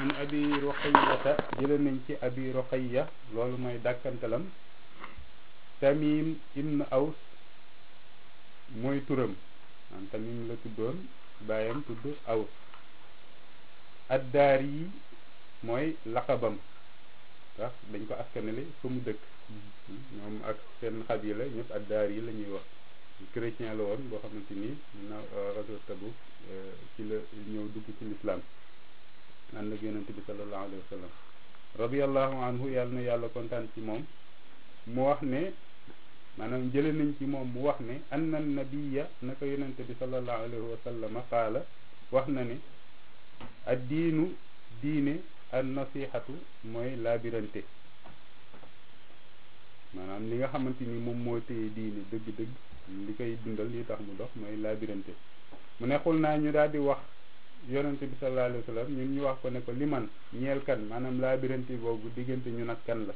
an abi ruqayyata jële nañ ci abi ruqayya loolu mooy dàkkantalam tamim ibn aws mooy turam am tamim la tuddoon baayam tudd aws addaar yi mooy laqabam ndax dañ ko askanale fa mu dëkk ñoom ak seen xabila ñëpp addaar yi la ñuy wax chrétien la woon boo xamante ni na rajo Tabuk ci la ñëw dugg ci lislaam ànd ak yonente bi sallallahu alayhi wa sallam radiallahu anhu yàlla na yàlla kontaan ci moom mu wax ne maanaam jële nañ ci moom mu wax ne anna nabiya naka yonente bi sallallahu alayhi wa sallam qaala wax na ne ad diinu diine an nasihatu mooy laabirante maanaam li nga xamante ni moom moo téye diine dëgg-dëgg li koy dundal li tax mu dox mooy laabirante mu ne xul naa ñu daal di wax yonente bi sallallahu alayhi wa sallam ñun ñu wax ko ne ko li man ñeel kan maanaam laabirante boobu diggante ñun ak kan la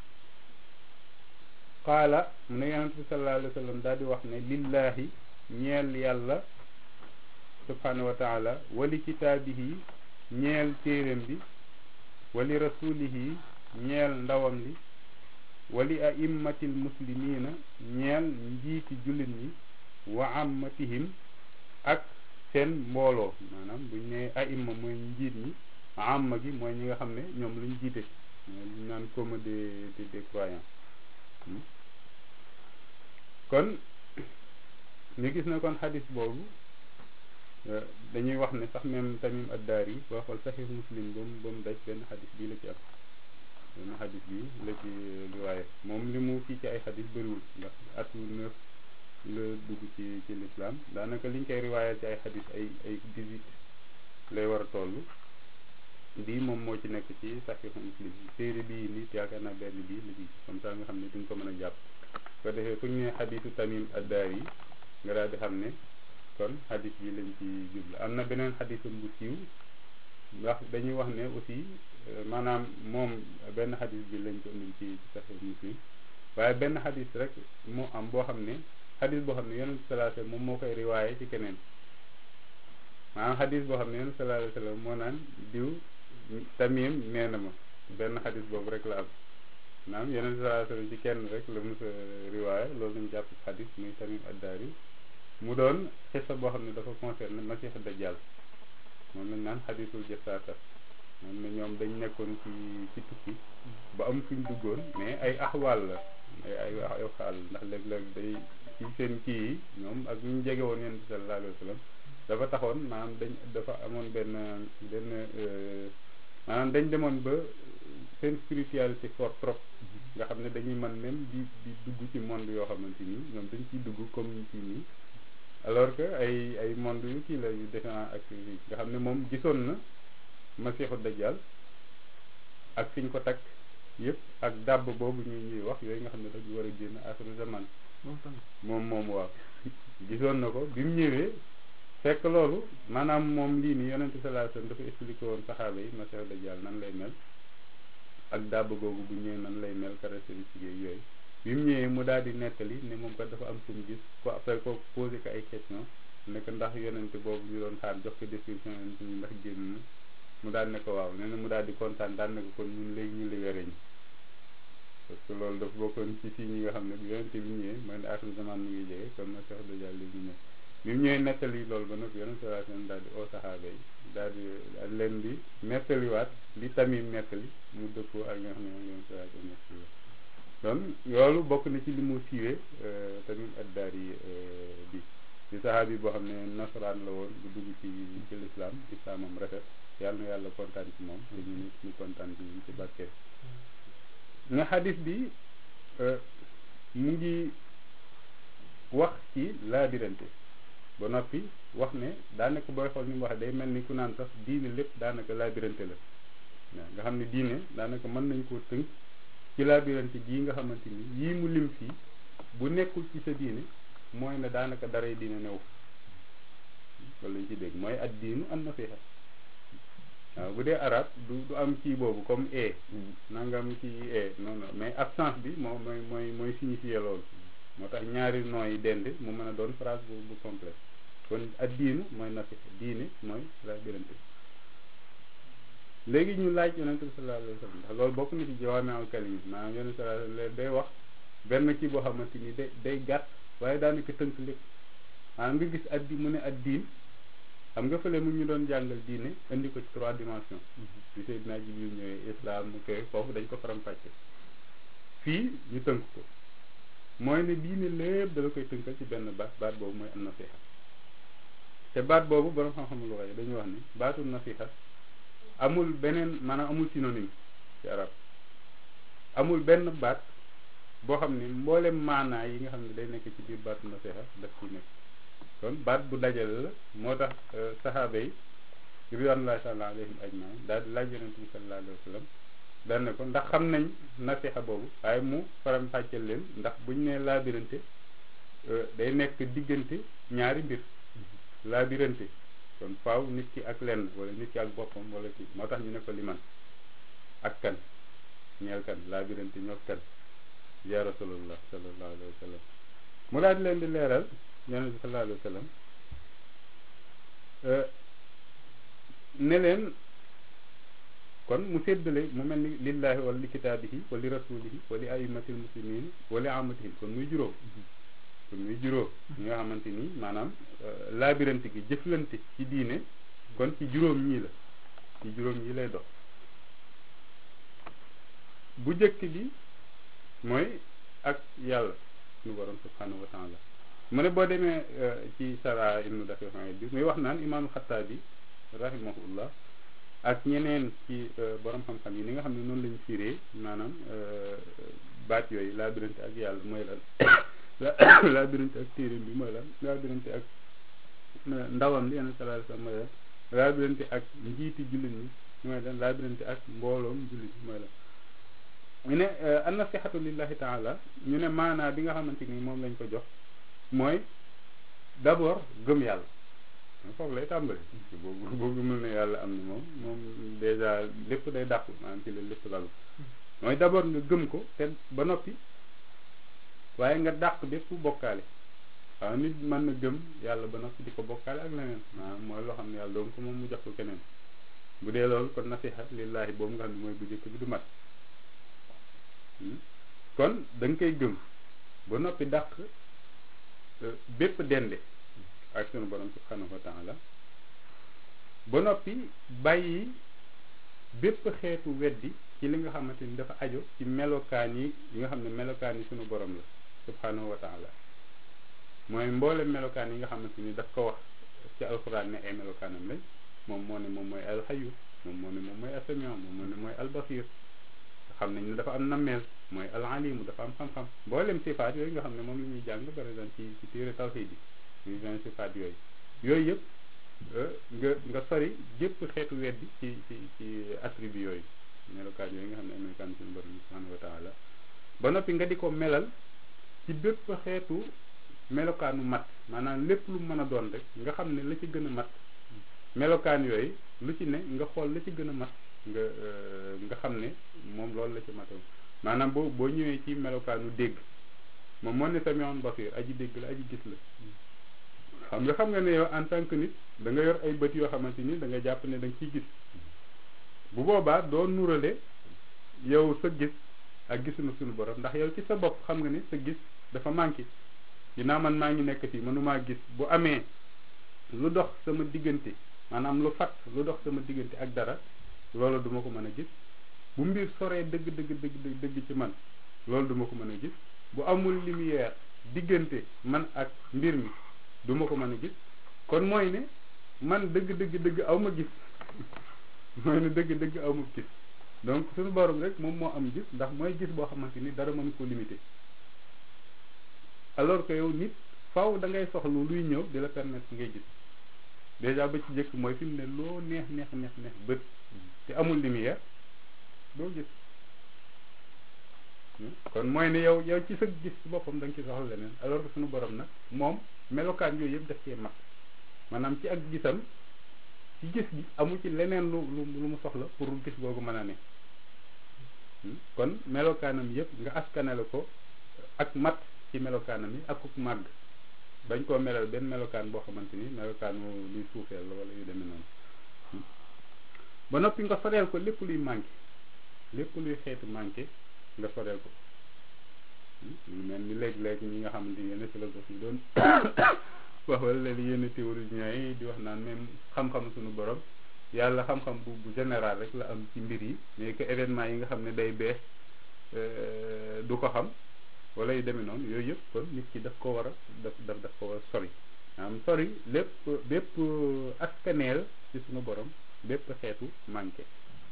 qaala mu ne yonente bi sallallahu alayhi wa sallam daal di wax ne lillahi ñeel yàlla subhanahu wa taala wali kitaabihi ñeel téeréem bi wali rasulihi ñeel ndawam li wali aimmatil muslimina ñeel njiiti jullit ñi wa ammatihim ak seen mbooloo maanaam buñ ne aimma mooy njiit ñi amma gi mooy ñi nga xam ne ñoom luñ jiite mooy luñ naan commun des des croyants kon ñu gis na kon xadis boobu dañuy wax ne sax même tamim addaar yi boo xool saxiix muslim ba mu ba mu daj benn xadis bii la ci am benn xadis bii la ci riwaaye moom li mu kii ci ay xadis bëriwul ndax atu neuf la dugg ci ci lislaam daanaka liñ koy riwaayal ci ay xadis ay ay dix-huit lay war a toll bii moom moo ci nekk ci saxiix muslim téere bii nit yaakaar naa benn bii la ci comme ça nga xam ne duñ ko mën a jàpp ko defee fu ñu ne xadisu tamim addaar yi nga daal di xam ne kon xadis bi lañ ci jublu am na beneen xadisam bu siiw ndax dañuy wax ne aussi maanaam moom benn xadis bi lañ ko indil ci saxiix muslim waaye benn xadis rek moo am boo xam ne xadis boo xam ne yonent sallallahu alayhi wasallam moom moo koy riwaaye ci keneen maanaam xadis boo xam ne yonent sallallahu alayhi wasallam moo naan diw tamim nee na ma benn xadis boobu rek la am maanaam yonent sallallahu alayhi wasallam ci kenn rek la mos a riwaaye loolu lañ jàpp xadis muy tamim addaari mu doon xisa boo xam ne dafa concerné masix dajjal moom lañ naan xadisul jasaasa moom ne ñoom dañ nekkoon ci ci tukki ba am fuñ duggoon mais ay axwaal la ay ay ay xaal ndax léeg-léeg day ci seen kii yi ñoom ak ñu jege woon yonent bi sallallahu alayhi wa sallam dafa taxoon maanaam dañ dafa amoon benn benn maanaam dañ demoon ba seen spiritualité fort trop nga xam ne dañuy mën même di di dugg ci monde yoo xamante ni ñoom dañ ciy dugg comme ci nii alors que ay ay monde yu kii la yu différent ak nga xam ne moom gisoon na masiixu dajjal ak fiñ ko takk yëpp ak dàbb boobu ñuy ñuy wax yooyu nga xam ne dañu war a génn axiru zaman moom moom waaw gisoon na ko bi mu ñëwee fekk loolu maanaam moom lii nii yonente sallallahu alayhi wasallam dafa expliqué woon saxaaba yi masiixu dajjal nan lay mel ak dàbb googu bu ñëwee nan lay mel caractéristique yooyu bi mu ñëwee mu daal di nettali ne moom kat dafa am fu mu gis ko après ko posé ko ay question nekk ndax yonente boobu ñu doon xaar jox ko description yonente bi ndax génn na mu daal ne ko waaw nee na mu daal di kontaan daal ne ko kon ñun léegi ñu libéré ñu parce que loolu dafa bokkoon ci si ñi nga xam ne bu yonente bi ñëwee mooy ne axiru zaman mu ngi jege kon na Cheikh Dajjal léegi ñëw bi mu ñëwee nettali loolu ba noppi yonente sallallahu alayhi wasallam daal di oo saxaaba yi daal di daal leen di nettaliwaat li tamit nettali mu dëppoo ak nga xam ne moom yonente sallallahu alayhi wasallam nettali kon loolu bokk na ci li mu siiwee tamit addaar yi bi di saxaabi boo xam ne nasaraan la woon bu dugg ci ci lislaam islaamam rafet yàlla na yàlla kontaan ci moom te ñu nit ñu kontaan ci ci barke nga xadis bi mu ngi wax ci laabirante ba noppi wax ne daanaka booy xool ni mu waxee day mel ni ku naan sax diine lépp daanaka laabirante la waaw nga xam ne diine daanaka mën nañ koo tënk ci laabirante gii nga xamante ni yii mu lim fii bu nekkul ci sa diine mooy ne daanaka daray diine new loolu lañ ci dégg mooy ad diinu an nasiha waaw bu dee arab du du am kii boobu comme e nangam kii e non non mais absence bi moo mooy mooy mooy signifier loolu moo tax ñaari nooy dend mu mën a doon phrase bu bu complète kon ad diinu mooy nasiha diine mooy laabirante léegi ñu laaj yonente bi sallallahu alayhi wa sallam ndax loolu bokk na ci jawaami al kalim maanaam yonente sallallahu alayhi wa sallam day wax benn kii boo xamante ni day day gàtt waaye daanaka tënk lépp maanaam nga gis addi mu ne ad diin xam nga fële mu ñu doon jàngal diine indi ko ci trois dimensions bi Seydina Jibril ñëwee islam mu koy foofu dañ ko faram-fàcce fii ñu tënk ko mooy ne diine lépp dala koy tënkal ci benn baat baat boobu mooy an nasiha te baat boobu borom xam-xam lu waxee dañuy wax ni baatu nasiha amul beneen maanaam amul synonyme ci arab amul benn baat boo xam ne mboolem maanaa yi nga xam ne day nekk ci biir baatu nasiha daf ciy nekk kon baat bu dajale la moo tax saxaaba yi ridwanullahi taala alayhim ajmain daal di laaj yonente bi sallallahu alayhi wa sallam daan ne ko ndax xam nañ nasiha boobu waaye mu faram fàcceel leen ndax buñ nee laabirante day nekk diggante ñaari mbir laabirante kon faaw nit ki ak lenn wala nit ki ak boppam wala kii moo tax ñu ne ko liman ak kan ñeel kan laabirante ñoo kan ya rasulullah sallallahu alayhi wa sallam mu daal di leen di leeral yonente bi sallallahu alayhi wa sallam ne leen kon mu séddale mu mel ni lillahi wala li kitaabihi wala li rasulihi wala li aimatil muslimin wala li amatihim kon muy juróom kon muy juróom ñi nga xamante ni maanaam laabirante gi jëflante ci diine kon ci juróom ñii la ci juróom ñii lay dox bu jëkk bi mooy ak yàlla suñu borom subhanahu wa taala mu ne boo demee ci sara ibnu daqiq bi muy wax naan imaam xattaabi rahimahullah ak ñeneen ci borom xam-xam yi ni nga xam ne noonu lañu firee maanaam baat yooyu laabirante ak yàlla mooy lan laabirante ak téeréem bi mooy lan laabirante ak ndawam li yenn sallallahu alayhi wasallam mooy lan laabirante ak njiiti jullit ñi mooy lan laabirante ak mbooloom jullit ñi mooy lan ñu ne an nasihatu lillahi taala ñu ne maanaa bi nga xamante ni moom lañ ko jox mooy d'abord gëm yàlla foofu lay tàmbali boobu boo gëmul ne yàlla am na moom moom déjà lépp day dàqu maanaam ci la lépp lalu mooy d'abord nga gëm ko te ba noppi waaye nga dàq bépp bokkaale waaw nit mën na gëm yàlla ba noppi di ko bokkaale ak leneen maanaam mooy loo xam ne yàlla doon ko moom mu jox ko keneen bu dee loolu kon nasiha lillahi boobu nga xam ne mooy bu njëkk bi du mat kon da nga koy gëm ba noppi dàq bépp dende ak sunu borom subhanahu wa taala ba noppi bàyyi bépp xeetu weddi ci li nga xamante ni dafa ajo ci melokaan yi yi nga xam ne melokaan yi sunu borom la subhanahu wa taala mooy mboole melokaan yi nga xamante ni daf ko wax ci alxuraan ne ay melokaanam lañ moom moo ne moom mooy alxayu moom moo ne moom mooy asamion moom moo ne mooy albasir xam nañ ne dafa am nammeel mooy alalimu dafa am xam-xam mboolem sifaat yooyu nga xam ne moom la ñuy jàng par exemple ci ci téere tawxiid yi muy vingt sifaat yooyu yooyu yëpp nga nga sori jëpp xeetu weddi ci ci ci attribut yooyu melokaan yooyu nga xam ne ay melokaan suñu borom subhanahu wa taala ba noppi nga di ko melal ci bépp xeetu melokaanu mat maanaam lépp lu mën a doon rek nga xam ne la ci gën a mat melokaan yooyu lu ci ne nga xool la ci gën a mat nga nga xam ne moom loolu la ci matoo maanaam boo boo ñëwee ci melokaanu dégg moom moo ne samion basir aji dégg la aji gis la xam nga xam nga ne yow en tant que nit da nga yor ay bët yoo xamante ni da nga jàpp ne da nga ciy gis bu boobaa doo nurale yow sa gis ak gisunu suñu borom ndax yow ci sa bopp xam nga ni sa gis dafa manqué ginnaaw man maa ngi nekk fii mënumaa gis bu amee lu dox sama diggante maanaam lu fat lu dox sama diggante ak dara loolu duma ko mën a gis bu mbir soree dëgg dëgg dëgg dëgg ci man loolu duma ko mën a gis bu amul lumière diggante man ak mbir mi duma ko mën a gis kon mooy ne man dëgg dëgg dëgg aw ma gis mooy ne dëgg dëgg aw ma gis donc suñu borom rek moom moo am gis ndax mooy gis boo xamante ni dara mënu ko limité alors que yow nit faw da ngay soxla luy ñëw di la permettre ngay gis déjà ba ci njëkk mooy fi mu ne loo neex neex neex neex bët te amul lumière doo gis kon mooy ne yow yow ci sa gis ci boppam da nga ci soxla leneen alors que suñu borom nag moom melokaan yooyu yëpp daf cee mat maanaam ci ak gisam ci gis gi amu ci leneen lu lu lu mu soxla pour gis googu mën a ne kon melokaanam yëpp nga askanale ko ak mat ci melokaanam yi ak ku màgg bañ koo melal benn melokaan boo xamante ni melokaanu luy suufeel la wala yu demee noonu ba noppi nga soreel ko lépp luy manqué lépp luy xeetu manqué nga soreel ko lu mel ni léeg-léeg ñi nga xamante ni yenn philosophie doon wax wala léegi yenn théoriciens yi di wax naan même xam-xam suñu borom yàlla xam-xam bu bu général rek la am ci mbir yi mais que événement yi nga xam ne day bees du ko xam wala yu demee noonu yooyu yëpp kon nit ki daf ko war a daf daf daf ko war a sori maanaam sori lépp bépp askaneel ci suñu borom bépp xeetu manqué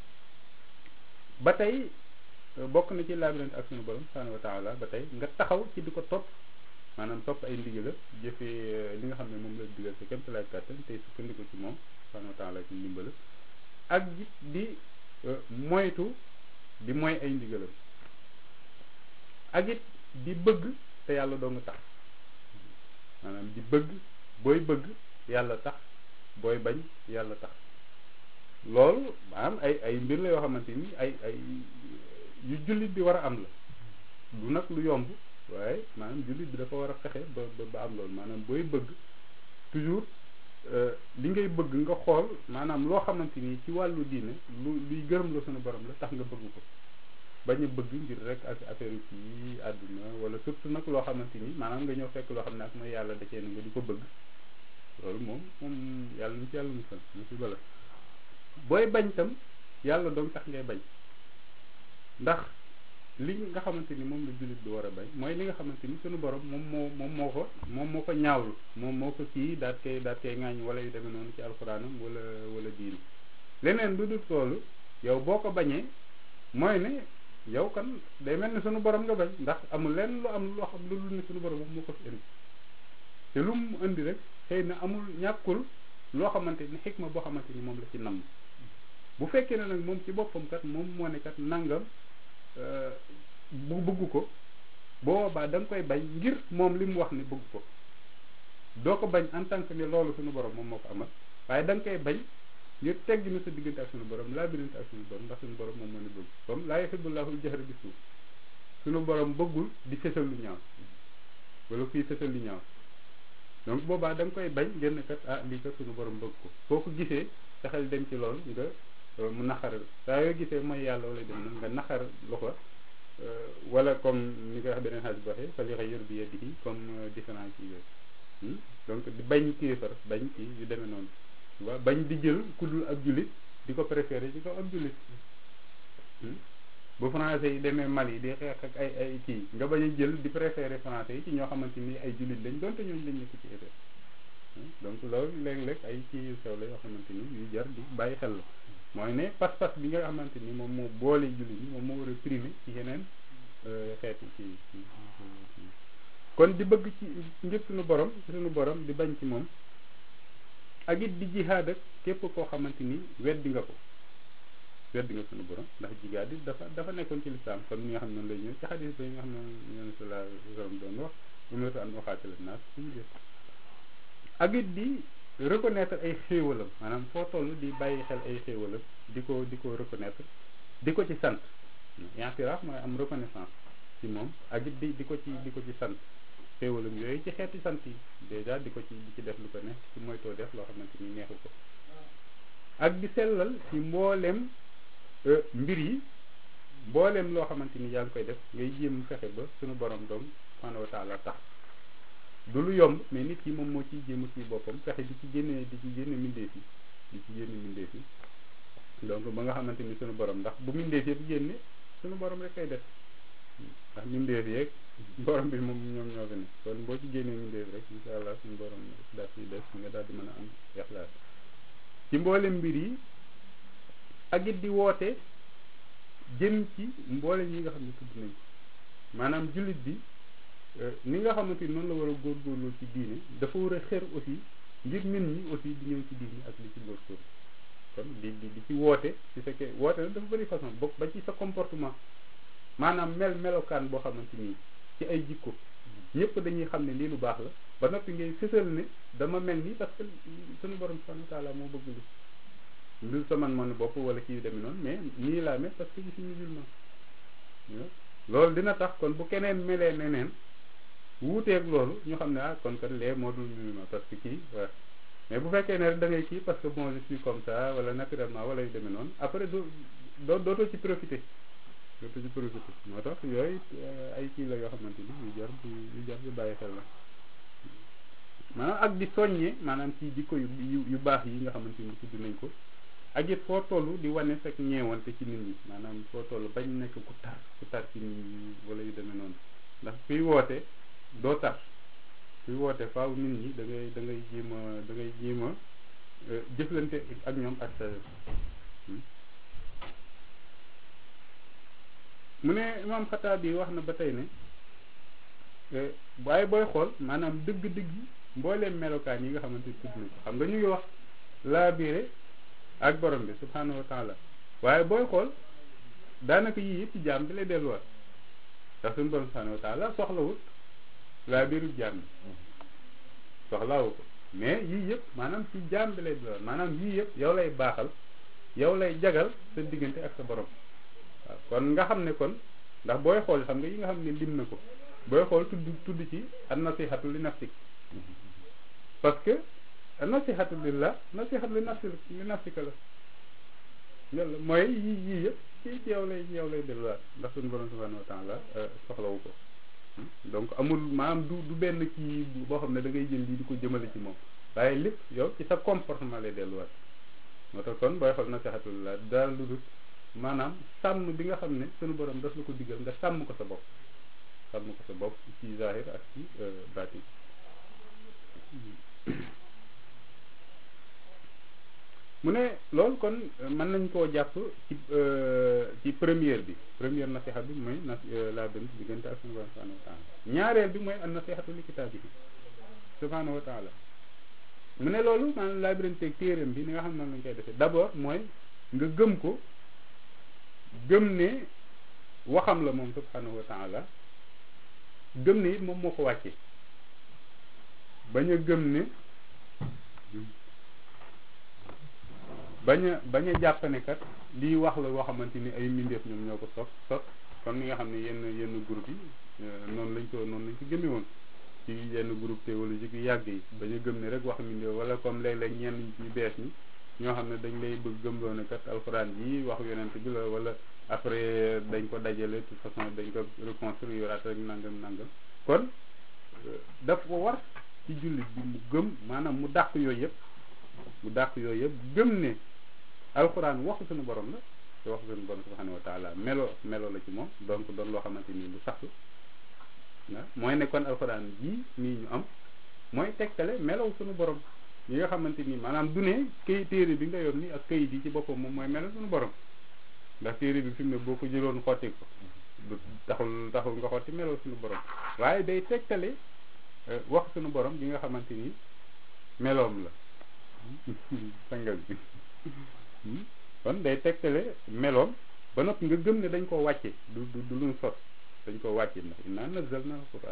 ba tey bokk na ci laabirante ak suñu borom subhanahu wa taala ba tey nga taxaw ci di ko topp maanaam topp ay ndigal jëfee li nga xam ne moom la digal sa kéem talaay kàttan tey sukkandiku ci moom subhanahu wa taala ci ndimbal ak di moytu di moy ay ndigalam ak it di bëgg te yàlla doo nga tax maanaam di bëgg booy bëgg yàlla tax booy bañ yàlla tax loolu maanaam ay ay mbir la yoo xamante ni ay ay yu jullit bi war a am la du nag lu yomb waaye maanaam jullit bi dafa war a fexe ba ba am loolu maanaam booy bëgg toujours li ngay bëgg nga xool maanaam loo xamante ni ci wàllu diine lu luy gërëm la sunu borom la tax nga bëgg ko bañ a bëgg ngir rek ak affaire yi àdduna wala surtout nag loo xamante ni maanaam nga ñëw fekk loo xam ne ak mooy yàlla da cee nga di ko bëgg loolu moom moom yàlla ñu ci yàlla musal mu si bala booy bañ tam yàlla doom tax ngay bañ ndax li nga xamante ni moom la jullit bi war a bañ mooy li nga xamante ni sunu borom moom moo moom moo ko moom moo ko ñaawlu moom moo ko kii daat koy daat koy ŋaañ wala yu demee noonu ci alxuraanam wala wala diini leneen lu dul toolu yow boo ko bañee mooy ne yow kan day mel ni sunu borom nga bañ ndax amul lenn lu am loo xam lu dul ne sunu borom moom moo ko fi indi te lu mu indi rek xëy na amul ñàkkul loo xamante ni xikma boo xamante ni moom la ci namm bu fekkee ne nag moom ci boppam kat moom moo ne kat nangam bu bëgg ko boobaa da nga koy bañ ngir moom li mu wax ni bëgg ko doo ko bañ en tant que ne loolu suñu borom moom moo ko amal waaye da nga koy bañ ngir tegg na sa diggante ak suñu borom laa birante ak suñu borom ndax suñu borom moom moo ne bëgg comme laa yuhibbullahu al-jahra bi suuf suñu borom bëggul di fësal lu ñaaw wala kuy fësal lu ñaaw donc boobaa da nga koy bañ ngir ne kat ah lii kat suñu borom bëgg ko boo ko gisee sa xel dem ci loolu nga mu naxaral saa yoo gisee mooy yàlla wala dem na nga naxar lu ko wala comme ni nga wax beneen xaalis bi waxee fali xëy yor bi yeddi comme différence yi yooyu donc di bañ kéefar bañ kii yu demee noonu waaw bañ di jël ku dul ab jullit di ko préféré ci kaw ab jullit bu français yi demee Mali di xeex ak ay ay kii nga bañ a jël di préféré français yi ci ñoo xamante ni ay jullit lañ doonte ñooñu lañ nekk ci effet donc loolu léeg-léeg ay kii yu sew la yoo xamante ni yu jar di bàyyi xel la mooy ne pas-pas bi nga xamante ni moom moo boole jullit ñi moom moo war a primé ci yeneen xeeti ci kon di bëgg ci ngir suñu borom ci suñu borom di bañ ci moom ak it di jihaad ak képp koo xamante ni weddi nga ko weddi nga suñu borom ndax jihaad it dafa dafa nekkoon ci lislaam comme ni nga xam ne lay ñëw ci xadis ba yi nga xam ne ñoom sallallahu alayhi wa sallam doon wax umirtu an uqaatila naas suñu jëf ak it di reconnaître ay xéewalam maanaam foo toll di bàyyi xel ay xéewalam di ko di ko reconnaître di ko ci sant i'tiraaf mooy am reconnaissance ci moom ak it di di ko ci di ko ci sant xéewalam yooyu ci xeeti sant yi déjà di ko ci di ci def lu ko neex ci moytoo def loo xamante ni neexu ko ak di sellal ci mboolem mbir yi mboolem loo xamante ni yaa ngi koy def ngay jéem fexe ba suñu borom doom subhanahu wa taala tax du lu yomb mais nit ki moom moo ciy jéem ci boppam fexe di ci génne di ci génne mbindeef yi di ci génne mbindeef yi donc ba nga xamante ni suñu borom ndax bu mbindeef yëpp génne suñu borom rek koy def ndax mbindeef yeeg borom bi moom ñoom ñoo fi ne kon boo ci génnee mbindeef rek insha allah suñu borom daal di def nga daal di mën a am ixlaas ci mboolem mbir yi ak it di woote jëm ci mboolem yi nga xam ne tudd nañ ko maanaam jullit bi ni nga xamante ni noonu la war a góorgóorlu ci diine dafa war a xër aussi ngir nit ñi aussi di ñëw ci diine ak li ci góorgóorlu kon di di di ci woote ci fekkee woote nag dafa bëri façon bokk ba ci sa comportement maanaam mel melokaan boo xamante ni ci ay jikko ñëpp dañuy xam ne lii lu baax la ba noppi ngay fësal ne dama mel nii parce que suñu borom subhanahu wa taala moo bëgg li lu sa man man bopp wala kii yu demee noonu mais nii laa mel parce que je suis musulman loolu dina tax kon bu keneen melee neneen wuuteeg loolu ñu xam ne ah kon kat lee moo dul musulman parce que kii waaw mais bu fekkee ne rek da ngay kii parce que bon je suis comme ça wala naturellement wala yu demee noonu après du doo dootoo ci profité dootoo ci profité moo tax yooyu ay kii la yoo xamante ni yu jar di yu jar di bàyyi xel la maanaam ak di soññee maanaam ci jikko yu yu baax yi nga xamante ni tudd nañ ko ak it foo toll di wane fekk ñeewante ci nit ñi maanaam foo toll bañ nekk ku tar ku tar ci nit ñi wala yu demee noonu ndax kuy woote doo tar kuy woote faaw nit ñi da ngay da ngay jéem a da ngay jéem a jëflante ak ñoom ak sa mu ne imam xataab bi wax na ba tey ne waaye booy xool maanaam dëgg-dëgg mbooleem melokaan yi nga xamante ni tudd nañ ko xam nga ñu ngi wax laabire ak borom bi subhanahu wa taala waaye booy xool daanaka yii yëpp ci jaam bi lay delluwaat ndax suñu borom subhanahu wa taala soxlawut laabiru jaam bi soxlawu ko mais yii yëpp maanaam ci jaam bi lay delluwaat maanaam yii yëpp yow lay baaxal yow lay jagal sa diggante ak sa borom waaw kon nga xam ne kon ndax booy xool xam nga yi nga xam ne lim na ko booy xool tudd tudd ci an nasihatu li nafsik parce que nasihatu lillah nasihatu li nafsi li nafsika la yàlla mooy yii yii yëpp ci ci yow lay yow lay delluwaat ndax suñu borom subhanahu wa taala soxlawu ko donc amul maanaam du du benn kii boo xam ne da ngay jël lii di ko jëmale ci moom waaye lépp yow ci sa comportement lay delluwaat moo tax kon booy xool nasihatu lillah daal lu dul maanaam sàmm bi nga xam ne suñu borom daf la ko diggal nga sàmm ko sa bopp sàmm ko sa bopp ci zahir ak ci baatin mu ne loolu kon mën nañ koo jàpp ci ci première bi première nasiha bi mooy na la bent diggante ak suñu borom subhanahu wa taala ñaareel bi mooy an nasihatu li kitaabihi subhanahu wa taala mu ne loolu maanaam laabiranteeg téeréem bi ni nga xam ne lañ koy defee d'abord mooy nga gëm ko gëm ne waxam la moom subhanahu wa taala gëm ne it moom moo ko wàcce bañ a gëm ne bañ a bañ a jàpp ne kat lii wax la loo xamante ni ay mbindeef ñoom ñoo ko sos sos kon ni nga xam ne yenn yenn groupe yi noonu lañ ko noonu lañ ko gëmee woon ci yenn groupe théologique yu yàgg yi bañ a gëm ne rek wax mbindeef wala comme léeg-léeg ñenn ñu bees ñi ñoo xam ne dañ lay bëgg gëmloo ne kat alxuraan yi wax yonent bi la wala après dañ ko dajale de toute façon dañ ko reconstruire ak rek nangam nangam kon daf ko war ci jullit bi mu gëm maanaam mu dàq yooyu yëpp mu dàq yooyu yëpp gëm ne alxuraan waxu suñu borom la te waxu suñu borom subhanahu wa taala melo melo la ci moom donc doon loo xamante ni lu sax la mooy ne kon alxuraan jii nii ñu am mooy tegtale melow suñu borom yi nga xamante ni maanaam du ne këy téere bi nga yor ni ak këyit yi ci boppam moom mooy melo suñu borom ndax téere bi fi mu ne boo ko jëloon xotti ko du taxul taxul nga xotti melo suñu borom waaye day tegtale wax suñu borom bi nga xamante ni meloom la sangal bi kon day tegtale meloom ba noppi nga gëm ne dañ koo wàcce du du du luñ sos dañ koo wàcce ndax innaa nazzalna alquran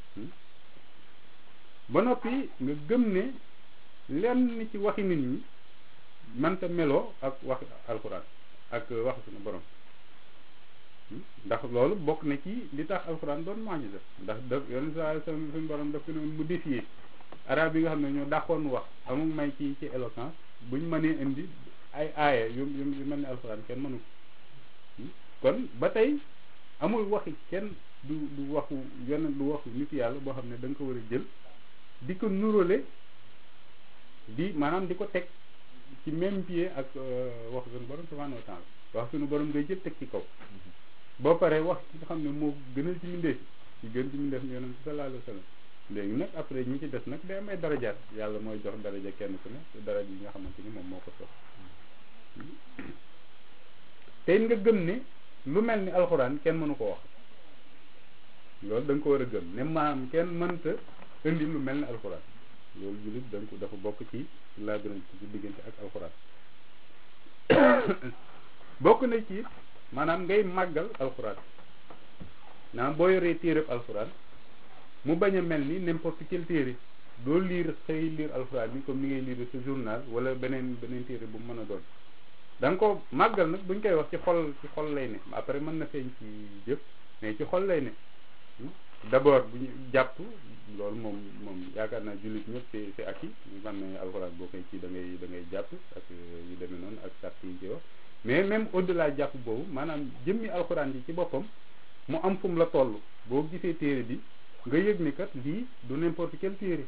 ba noppi nga gëm ne lenn ci waxi nit ñi manta meloo ak wax alquran ak wax suñu borom ndax loolu bokk na ci li tax alquran doon mu'jiza ndax daf yoon sa suñu borom daf ko ne mu défier arab yi nga xam ne ñoo dàqoon wax amul may ci ci éloquence buñ mënee indi ay aaya yu yu yu mel ni alxuraan kenn mënu ko kon ba tey amul waxi kenn du du waxu yenn du waxu nit yàlla boo xam ne da nga ko war a jël di ko nuróole di maanaam di ko teg ci même pied ak wax suñu borom subhanahu wa taala wax suñu borom ngay jël teg ci kaw boo paree wax ci nga xam ne moo gënal ci mbindeef ci gën ci mbindeef ni yonent sallallahu alayhi wa sallam léegi nag après ñi ci des nag day am ay darajaat yàlla mooy jox daraja kenn ku ne daraja yi nga xamante ni moom moo ko sox tey nga gëm ne lu mel ni alxuraan kenn mënu ko wax loolu da nga ko war a gëm ne maam kenn mënta indi lu mel ni alxuraan loolu jullit da nga ko dafa bokk ci laa gën a ci diggante ak alxuraan bokk na ci maanaam ngay màggal alxuraan naam boo yoree téereb alxuraan mu bañ a mel ni n'importe quel téere doo liir xëy liir alxuraan bi comme ni ngay liir sa journal wala beneen beneen téere bu mu mën a doon da nga ko màggal nag buñ koy wax ci xol ci xol lay ne après mën na feeñ ci jëf mais ci xol lay ne d'abord bu ñu jàpp loolu moom moom yaakaar naa jullit ñëpp c'est c'est acquis ñu xam ne alxuraan boo koy kii da ngay da ngay jàpp ak yu demee noonu ak sart yi ci wax mais même au-delà jàpp boobu maanaam jëmmi alxuraan yi ci boppam mu am fu mu la toll boo gisee téere bi nga yëg ni kat lii du n'importe quel téere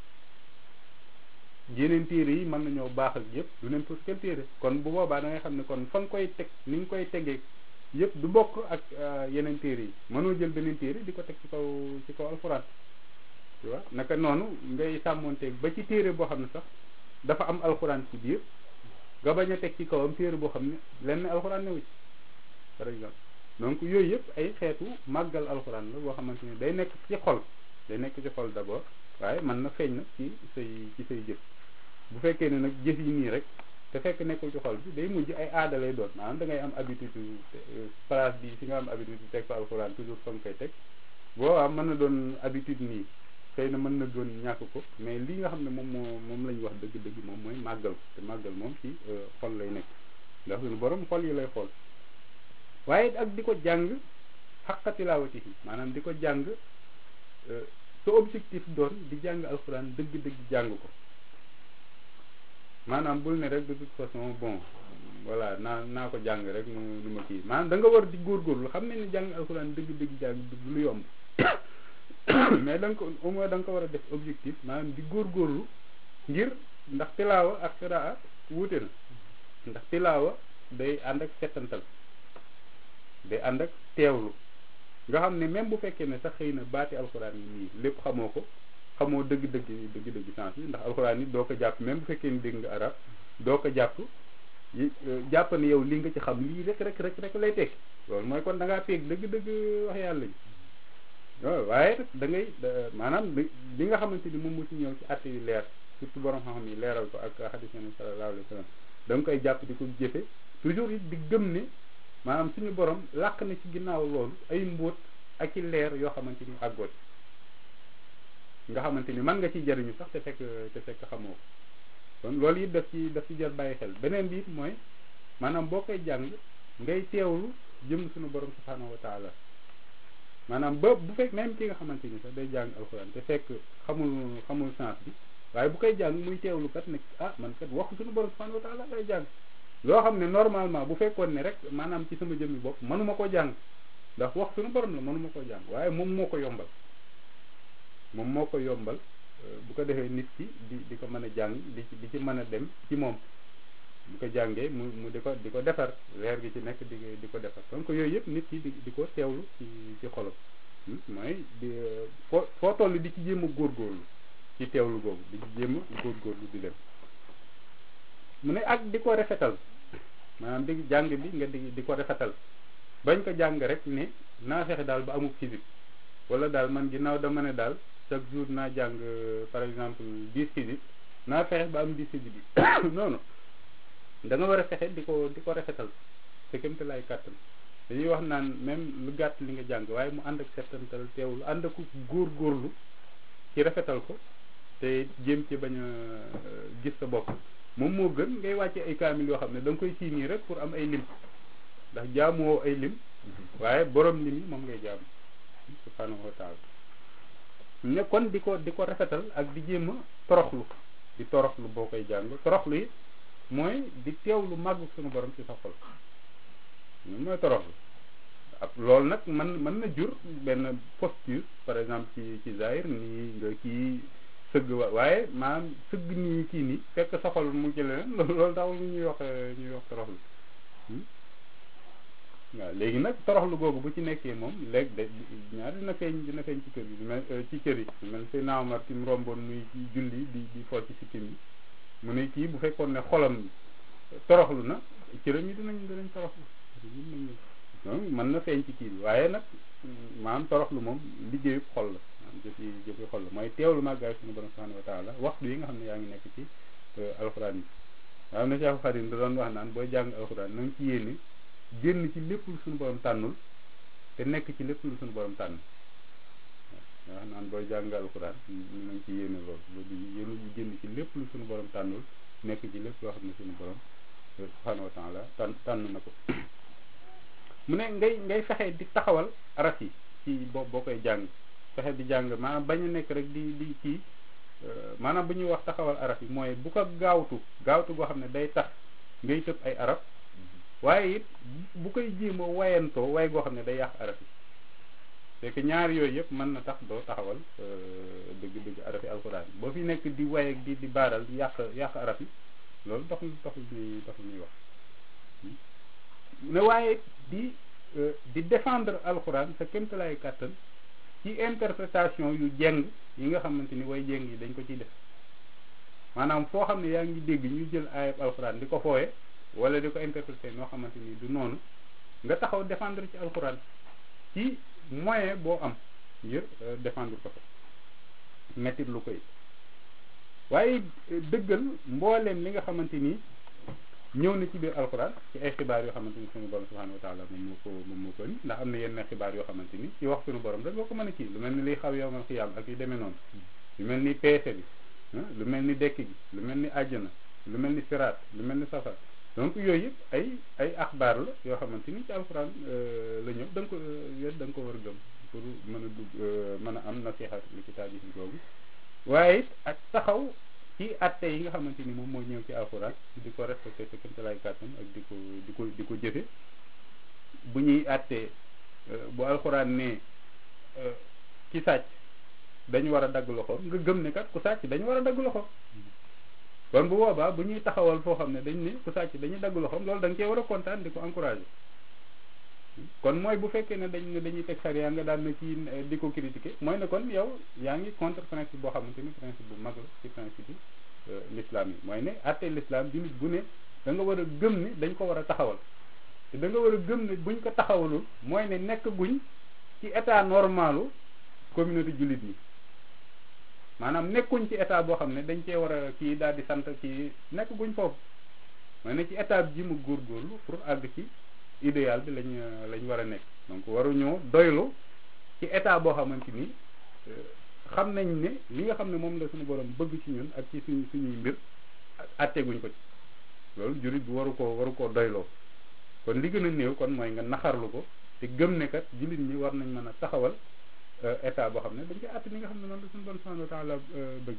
yeneen téere yi mën nañoo baax ak yëpp du n'importe quel téere kon bu boobaa da ngay xam ne kon fa nga koy teg ni nga koy tegee yëpp du bokk ak yeneen téere yi mënoo jël beneen téere di ko teg ci kaw ci kaw alxuraan tu vois naka noonu ngay sàmmonteeg ba ci téere boo xam ne sax dafa am alxuraan ci biir nga bañ a teg ci kawam téere boo xam ne lenn alxuraan newu ci par exemple donc yooyu yëpp ay xeetu màggal alxuraan la boo xamante ne day nekk ci xol day nekk ci xol d'abord waaye mën na feeñ nag ci say ci say jëf bu fekkee ne nag jëf yi nii rek te fekk nekkul ci xol bi day mujj ay aada lay doon maanaam da ngay am habitude place bi fi nga am habitude teg fa alxuraan toujours fa nga koy teg boobaa mën na doon habitude nii xëy na mën na doon ñàkk ko mais li nga xam ne moom moo moom la ñu wax dëgg-dëgg moom mooy màggal ko te màggal moom ci xol lay nekk ndax suñu borom xol yi lay xool waaye ak di ko jàng xaqa tilaawatihi maanaam di ko jàng sa objectif doon di jàng alxuraan dëgg-dëgg jàng ko maanaam bul ne rek de toute façon bon voilà naa naa ko jàng rek nu nu ma kii maanaam da nga war di góorgóorlu xam ne ni jàng alxuraan dëgg-dëgg jàng du lu yomb mais da nga ko au moins da nga ko war a def objectif maanaam di góorgóorlu ngir ndax tilaawa ak xiraa wuute na ndax tilaawa day ànd ak settantal day ànd ak teewlu nga xam ne même bu fekkee ne sax xëy na baati alxuraan yi nii lépp xamoo ko xamoo dëgg-dëgg dëgg-dëgg sens bi ndax alxuraan yi doo ko jàpp même bu fekkee ne dégg nga arab doo ko jàpp jàpp ne yow li nga ci xam lii rek rek rek rek lay tekki loolu mooy kon da ngaa peeg dëgg-dëgg wax yàlla ji waaw waaye da ngay maanaam li nga xamante ni moom moo ci ñëw ci àtte yu leer surtout borom xam-xam yi leeral ko ak xadis nabi sallallahu alayhi wa sallam da nga koy jàpp di ko jëfe toujours it di gëm ne maanaam suñu borom làq na ci ginnaaw loolu ay mbóot ak i leer yoo xamante ni àggoot nga xamante ni mën nga ci jariñu sax te fekk te fekk xamoo ko kon loolu it daf ci daf ci jar bàyyi xel beneen bi it mooy maanaam boo koy jàng ngay teewlu jëm suñu borom subhanahu wa taala maanaam ba bu fekk même ki nga xamante ni sax day jàng alxuraan te fekk xamul xamul sens bi waaye bu koy jàng muy teewlu kat ne ah man kat wax suñu borom subhanahu wa taala lay jàng loo xam ne normalement bu fekkoon ne rek maanaam ci sama jëmmi bopp mënuma ko jàng ndax wax suñu borom la mënuma ko jàng waaye moom moo ko yombal moom moo ko yombal bu ko defee nit ki di di ko mën a jàng di ci di ci mën a dem ci moom bu ko jàngee mu mu di ko di ko defar leer gi ci nekk di di ko defar donc yooyu yëpp nit ki di di ko teewlu ci ci xolam mooy di foo foo toll di ci jéem a góorgóorlu ci teewlu googu di ci jéem a góorgóorlu di dem mu ne ak di ko rafetal maanaam di jàng bi nga di di ko rafetal bañ ko jàng rek ne naa fexe daal ba amul physique wala daal man ginnaaw dama ne daal chaque jour naa jàng par exemple dix physique naa fexe ba am dix physique bi non non da nga war a fexe di ko di ko rafetal te kémte lay kàttan dañuy wax naan même lu gàtt li nga jàng waaye mu ànd ak settantal teewlu ànd ak góor-góorlu ci rafetal ko te jéem ci bañ a gis sa bopp moom moo gën ngay wàcce ay kaamil yoo xam ne da nga koy sii nii rek pour am ay lim ndax jaamoo ay lim waaye borom lim yi moom ngay jaam subhanahu wa taala ne kon di ko di ko rafetal ak di jéem a toroxlu di toroxlu boo koy jàng toroxlu yi mooy di teewlu màggu suñu borom ci sa xol mooy toroxlu ab loolu nag man mën na jur benn posture par exemple ci ci zahir nii nga kii sëgg wa waaye maanaam sëgg nii kii nii fekk sa xol mu jële leen loolu taxul ñuy wax ñuy wax toroxlu waaw léegi nag toroxlu googu bu ci nekkee moom léegi de ñaar dina feeñ dina feeñ ci kër gi mel ci cër yi mel say naawmar ci mu romboon muy julli di di fol ci sikkim yi mu ne kii bu fekkoon ne xolam toroxlu na cëram yi dinañ dinañ toroxlu donc mën na feeñ ci kii bi waaye nag maanaam toroxlu moom liggéeyu xol la maanaam jëfi jëfi xol la mooy teewlu màggaay suñu borom subhanahu wa taala waxtu yi nga xam ne yaa ngi nekk ci alxuraan yi waaw na Cheikh Xadim da doon wax naan booy jàng alxuraan na nga ci yéene génn ci lépp lu suñu borom tànnul te nekk ci lépp lu suñu borom tànn waaw wax naan booy jàng alxuraan na nga ci yéene loolu loolu yéen génn ci lépp lu suñu borom tànnul nekk ci lépp loo xam ne suñu borom subhanahu wa taala tànn tànn na ko mu ne ngay ngay fexe di taxawal araf yi ci boo boo koy jàng fexe di jàng maanaam bañ a nekk rek di di kii maanaam bu ñuy wax taxawal araf yi mooy bu ko gaawtu gaawtu goo xam ne day tax ngay tëb ay araf waaye it bu koy jéem a wayantoo way goo xam ne day yàq araf yi c'est que ñaar yooyu yëpp mën na tax doo taxawal dëgg-dëgg araf yi alxuraan boo fi nekk di way ak di di baaral di yàq yàq araf yi loolu taxul taxul ñuy taxul ñuy wax ne waaye di di défendre alxuraan sa kéemtalaay kàttan ci interprétation yu jeng yi nga xamante ni way jeng yi dañ ko ciy def maanaam foo xam ne yaa ngi dégg ñu jël ayab alxuraan di ko fooye wala di ko interpréter noo xamante ni du noonu nga taxaw défendre ci alxuraan ci moyen boo am ngir défendre ko fa mettit lu koy waaye dëggal mbooleem li nga xamante ni ñëw na ci biir alxuraan ci ay xibaar yoo xamante ni suñu borom subhanahu wa taala moom moo ko moom moo ko ni ndax am na yenn xibaar yoo xamante ni ci wax suñu borom rek boo ko mën a kii lu mel ni liy xaw yowmal xiyaam ak yu demee noonu lu mel ni peese bi lu mel ni dekk gi lu mel ni àjjana lu mel ni siraat lu mel ni safar donc yooyu yëpp ay ay axbaar la yoo xamante ni ci alxuraan la ñëw da nga ko yéen da nga ko war a gëm pour mën a dugg mën a am nasihat li kitaab yi googu waaye it ak taxaw ci atte yi nga xamante ni moom moo ñëw ci alxuraan di ko respecté sa kéemtalaay kàttan ak di ko di ko di ko jëfe bu ñuy attee bu alxuraan ne ki sàcc dañu war a dagg loxo nga gëm ne kat ku sàcc dañu war a dagg loxo kon bu boobaa bu ñuy taxawal foo xam ne dañ ne ku sàcc dañuy dagg loxoom loolu da nga cee war a kontaan di ko encouragé kon mooy bu fekkee ne dañ ne dañuy teg sariya nga daan na ci di ko critiquer mooy ne kon yow yaa ngi contre principe boo xamante ni principe bu mag la ci principe yi l'islam yi mooy ne atte l'islam jullit bu ne da nga war a gëm ne dañ ko war a taxawal te da nga war a gëm ne buñ ko taxawalul mooy ne nekk guñ ci état normalu communauté jullit ñi maanaam nekkuñ ci état boo xam ne dañ cee war a kii daal di sant kii nekk guñ foofu mooy ne ci état bi ji mu góorgóorlu pour àgg ci idéal bi lañ lañ war a nekk donc waruñoo doylu ci état boo xamante ni xam nañ ne li nga xam ne moom la suñu borom bëgg ci ñun ak ci suñu suñuy mbir atteguñ ko ci loolu jurit bi waru koo waru koo doyloo kon li gën a néew kon mooy nga naxarlu ko te gëm ne kat jullit ñi war nañ mën a taxawal état boo xam ne dañ koy àtt ni nga xam ne noonu la suñu borom subhanahu wa taala bëgg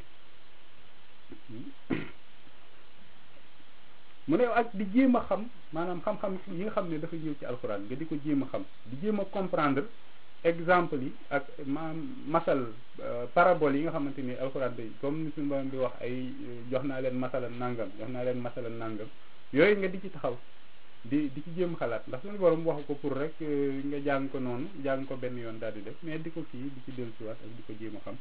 mu ne ak di jéem a xam maanaam xam-xam yi nga xam ne dafa ñëw ci alxuraan nga di ko jéem a xam di jéem a comprendre exemple yi ak maam masal parabole yi nga xamante ni alxuraan day comme ni suñu borom di wax ay jox naa leen masala nangam jox naa leen masala nangam yooyu nga di ci taxaw di di ci jéem xalaat ndax suñu borom waxu ko pour rek nga jàng ko noonu jàng ko benn yoon daal di def mais di ko kii di ci dellusiwaat ak di ko jéem a xam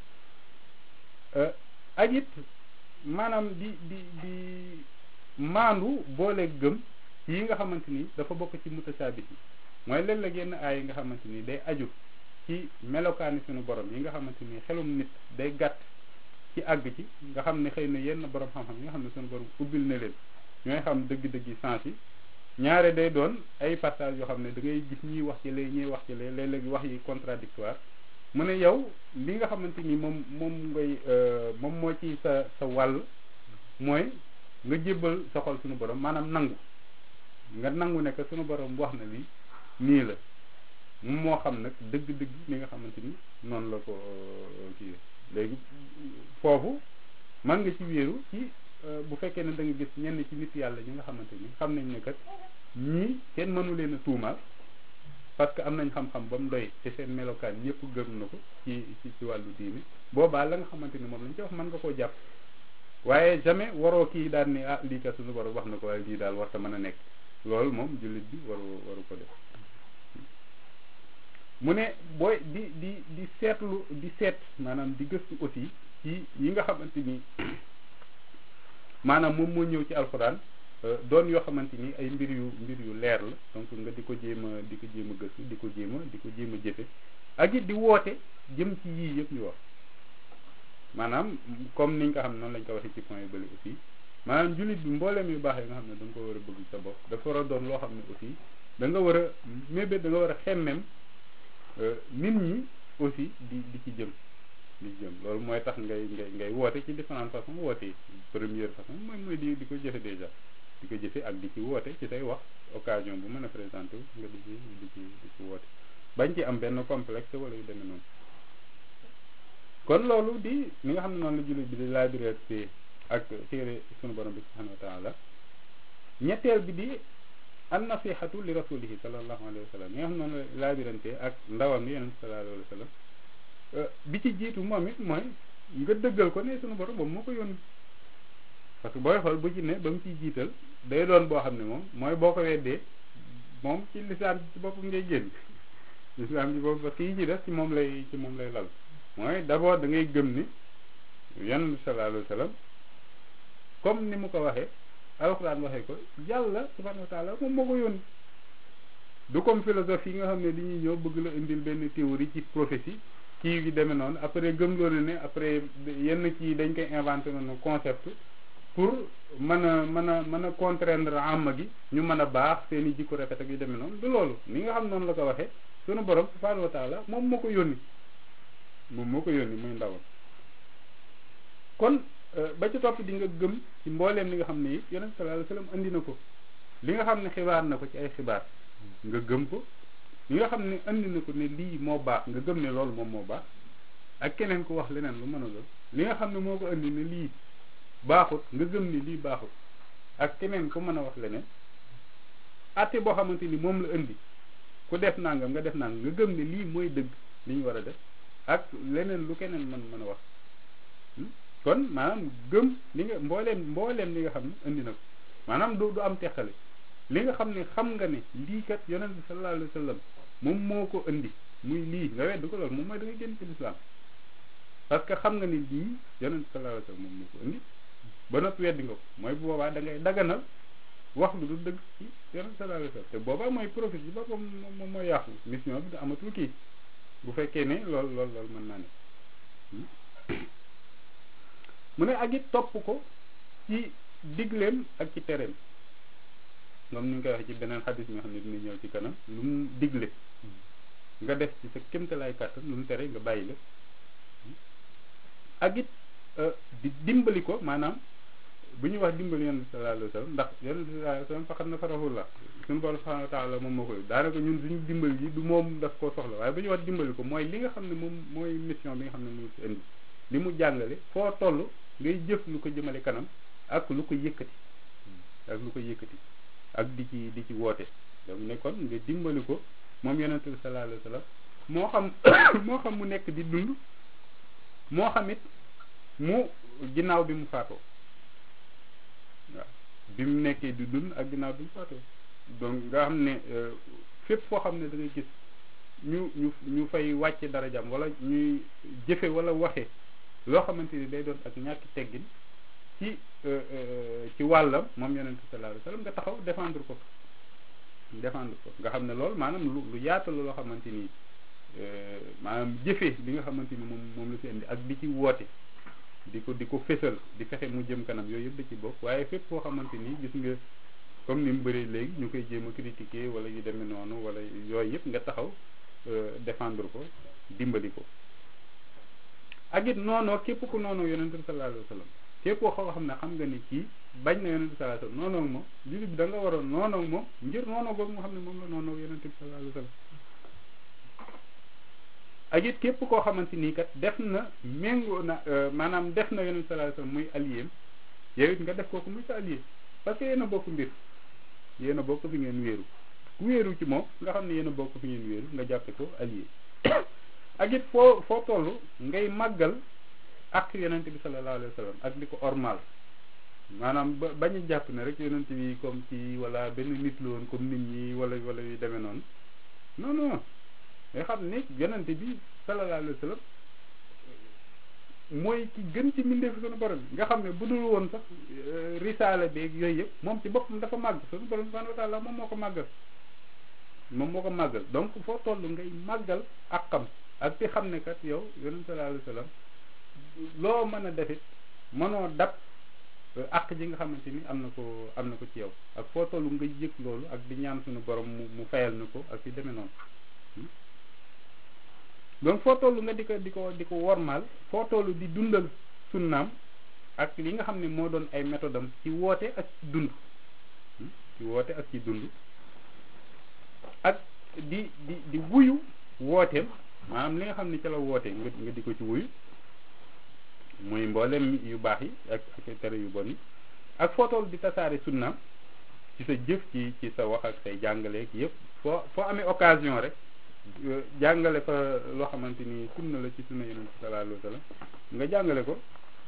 ak it maanaam di di di maandu boole gëm yi nga xamante ni dafa bokk ci mutasaabit yi mooy léeg-léeg yenn aay yi nga xamante ni day aju ci melokaani suñu borom yi nga xamante ni xelum nit day gàtt ci àgg ci nga xam ne xëy na yenn borom xam-xam yi nga xam ne suñu borom ubbil na leen ñooy xam dëgg-dëgg yi sens yi ñaare day doon ay passage yoo xam ne da ngay gis ñiy wax ci lee ñiy wax ci lee léeg-léeg wax yi contradictoire mu ne yow li nga xamante ni moom moom ngay moom moo ci sa sa wàll mooy nga jébbal sa xol suñu borom maanaam nangu nga nangu ne que suñu borom wax na lii nii la moom moo xam nag dëgg-dëgg li nga xamante ni noonu la ko kii léegi foofu man nga ci wéeru ci bu fekkee ne da nga gis ñenn ci nit yàlla ñi nga xamante ni xam nañ ne kat ñii kenn mënu leen a tuumaal parce que am nañ xam-xam ba mu doy te seen melokaan ñëpp gëm na ko ci ci ci wàllu diini boobaa la nga xamante ni moom lañ ci wax mën nga koo jàpp waaye jamais waroo kii daal ni ah lii kat suñu borom wax na ko waaye lii daal war ta mën a nekk loolu moom jullit bi waru waru ko def mu ne booy di di di seetlu di seet maanaam di gëstu aussi ci yi nga xamante ni maanaam moom moo ñëw ci alxuraan doon yoo xamante ni ay mbir yu mbir yu leer la donc nga di ko jéem a di ko jéem a gëstu di ko jéem a di ko jéem a jëfe ak it di woote jëm ci yii yëpp ñu wax maanaam comme niñ ko xam ne noonu lañ ko waxee ci point yu bëri aussi maanaam jullit bi mbooleem yu baax yi nga xam ne da nga ko war a bëgg sa bopp dafa war a doon loo xam ne aussi da nga war a mébét da nga war a xemmem nit ñi aussi di di ci jëm di jëm loolu mooy tax ngay ngay ngay woote ci différentes façons woote yi première façon mooy mooy di di ko jëfe déjà di ko jëfe ak di ci woote ci say wax occasion bu mën a présenté nga di ci di ci di ci woote bañ ci am benn complexe wala yu demee noonu kon loolu di li nga xam ne noonu la jullit bi di laabirante ak téere sunu borom bi subhanahu wa taala ñetteel bi di an nasihatu li rasulihi sallallahu alayhi wa sallam li nga xam ne noonu la laabirante ak ndawam li yonent sallallahu alayhi wa sallam bi ci jiitu moom it mooy nga dëggal ko ne sunu borom moom moo ko yónni parce que booy xool bu ci ne ba mu ciy jiital day doon boo xam ne moom mooy boo ko weddee moom ci lislaam ci boppam ngay génn lislaam ci boppam parce que yi ci des ci moom lay ci moom lay lal mooy d'abord da ngay gëm ni yonent sallallahu alayhi wa sallam comme ni mu ko waxee alxuraan waxee ko yàlla subhanahu wa taala moom moo ko yónni du comme philosophie yi nga xam ne li ñuy ñëw bëgg la indil benn théorie ci prophétie kii gi demee noonu après gëm loolu ne après yenn kii dañ koy inventé noonu concept pour mën a mën a mën a contraindre amma gi ñu mën a baax seen i jikko rafet ak yu demee noonu du loolu ni nga xam noonu la ko waxee sunu borom subhanahu wa taala moom moo ko yónni moom moo ko yónni muy ndawal kon ba ci topp di nga gëm ci mbooleem li nga xam ne it yonent sallallahu alayhi wasallam andi na ko li nga xam ne xibaar na ko ci ay xibaar nga gëm ko li nga xam ne andi na ko ne lii moo baax nga gëm ne loolu moom moo baax ak keneen ku wax leneen lu mën a doon li nga xam ne moo ko andi ne lii baaxut nga gëm ni lii baaxut ak keneen ku mën a wax leneen atte boo xamante ni moom la indi ku def nangam nga def nangam nga gëm ne lii mooy dëgg li ñu war a def ak leneen lu keneen mën mën a wax kon maanaam gëm li nga mbooleem mbooleem li nga xam ne indi na ko maanaam du du am teqale li nga xam ne xam nga ne lii kat yonent bi sallallahu alayhi wa sallam moom moo ko indi muy lii nga wedd ko loolu moom mooy da nga génn ci lislaam parce que xam nga ni lii yonent bi sallallahu alayhi wa sallam moom moo ko indi ba noppi weddi nga ko mooy bu boobaa da ngay daganal wax lu du dëgg ci yonent bi sallallahu alayhi wa sallam te boobaa mooy profit bi boppam moom mooy yàqu mission bi da amatul kii bu fekkee ne lool lool loolu mën naa ne mu ne ak it topp ko ci digleem ak ci tereem moom ni ñu koy waxee ci beneen xadis mi nga xam ne dina ñëw ci kanam lu mu digle nga def ci sa kémtalaay kàttan lu mu tere nga bàyyi la ak it di dimbali ko maanaam bu ñuy wax dimbali yonent sallallahu alayhi wa sallam ndax yonent sallallahu alayhi wa sallam faqat na farahullah suñu borom subhanahu wa taala moom moo koy daanaka ñun suñu dimbali yi du moom daf koo soxla waaye bu ñuy wax dimbali ko mooy li nga xam ne moom mooy mission bi nga xam ne moom si indi li mu jàngale foo toll ngay jëf lu ko jëmale kanam ak lu ko yëkkati ak lu ko yëkkati ak di ci di ci woote donc ne kon nga dimbali ko moom yonent bi sallallahu alayhi wa sallam moo xam moo xam mu nekk di dund moo xam it mu ginnaaw bi mu faatoo waaw bi mu nekkee di dund ak ginnaaw bi mu faatoo donc nga xam ne fépp foo xam ne da ngay gis ñu ñu ñu fay wàcce darajam wala ñuy jëfe wala waxe loo xamante ni day doon ak ñàkki teggin ci ci wàllam moom yonent bi sallallahu alayhi wasallam nga taxaw défendre ko défendre ko nga xam ne loolu maanaam lu lu yaatu la loo xamante ni maanaam jëfe li nga xamante ni moom moom la fi indi ak di ci woote di ko di ko fésal di fexe mu jëm kanam yooyu yëpp da ci bokk waaye fépp foo xamante ni gis nga comme ni mu bëree léegi ñu koy jéem a critiquer wala yu demee noonu wala yooyu yëpp nga taxaw défendre ko dimbali ko ak it noonoo képp ku noonoo yonent bi sallallahu alayhi wasallam képp koo xam ne xam nga ni kii bañ na yonent bi sallallahu alayhi wasallam noonoo moom jullit bi da nga waroon noonoo moom ngir noonoo googu nga xam ne moom la noonoo yonent bi sallallahu alayhi wasallam ak it képp koo xamante nii kat def na méngoo na maanaam def na yonent sallallahu alayhi wasallam muy allié yow it nga def kooku muy sa allié parce que yéen a bokk mbir yéen a bokk fi ngeen wéeru ku wéeru ci moom nga xam ne yéen a bokk fi ngeen wéeru nga jàppe ko allié ak it foo foo toll ngay màggal ak yonent bi sallallahu alayhi wasallam ak di ko ormal maanaam ba bañ a jàpp ne rek yonent bi comme ci wala benn nit la woon comme nit ñi wala wala yu demee noonu non non nga xam ne yonent bi sallallahu alayhi wasallam mooy ki gën ci mbindeefu sunu borom bi nga xam ne bu dul woon sax risaala beeg yooyu yëpp moom ci boppam dafa màgg sunu borom subhanahu wa ta'ala moom moo ko màggal moom moo ko màggal donc foo toll ngay màggal ak xam ak di xam ne kat yow yonent sallallahu alayhi wasallam loo mën a defit mënoo dab àq ji nga xamante ni am na ko am na ko ci yow ak foo toll nga yëg loolu ak di ñaan suñu borom mu mu fayal na ko ak yu demee noonu donc foo toll nga di ko di ko di ko wormaal foo toll di dundal sunnaam ak li nga xam ne moo doon ay méthode am ci woote ak ci dund ci woote ak ci dund ak di di di wuyu wooteem maanaam li nga xam ne ca la woote nga nga di ko ci wuyu muy mboolem yu baax yi ak ak tere yu bon yi ak foo toll di tasaare sunnaam ci sa jëf ci ci sa wax ak say jàngaleek yëpp foo foo amee occasion rek jàngale fa loo xamante ni sunna la ci sunna yonent bi sallallahu alayhi wa sallam nga jàngale ko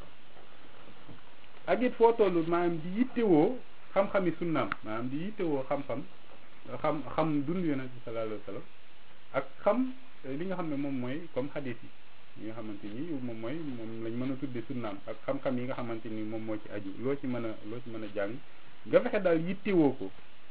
ak it foo toll maanaam di yittewoo xam-xami sunnaam maanaam di yittewoo xam-xam xam xam dund yonent bi sallallahu alayhi wa sallam ak xam li nga xam ne moom mooy comme xadis yi yi nga xamante ni moom mooy moom lañ mën a tudde sunnaam ak xam-xam yi nga xamante ni moom moo ci aju loo ci mën a loo ci mën a jàng nga fexe daal yittewoo ko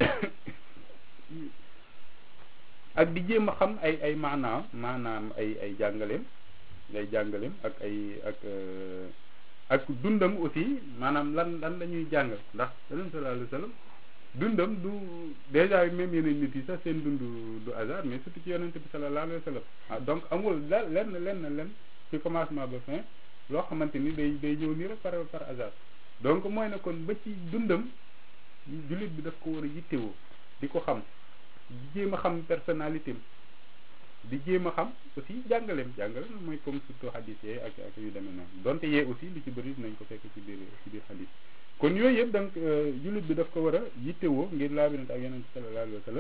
ak di jéem a xam ay ay maanaam maanaam ay ay jàngaleem ay jàngaleem ak ay ak ak dundam aussi maanaam lan lan la ñuy jàngal ndax yonent sallallahu alayhi wa sallam dundam du déjà même yeneen nit yi sax seen dund du hasard mais surtout ci yonent bi sallallahu alayhi wa sallam ah donc amul la lenn lenn lenn ci commencement ba fin loo xamante ni day day ñëw nii rek par par hasard donc mooy ne kon ba ci dundam jullit bi daf ko war a yittewoo di ko xam di jéem a xam personnalité am di jéem a xam aussi jàngaleem jàngaleem mooy comme surtout hadis yee ak ak yu demee noonu donte yee aussi lu ci bëri nañ ko fekk ci biir ci biir hadis kon yooyu yëpp donc jullit bi daf ko war a yittewoo ngir laabirante ak yonent sallallahu alayhi wa sallam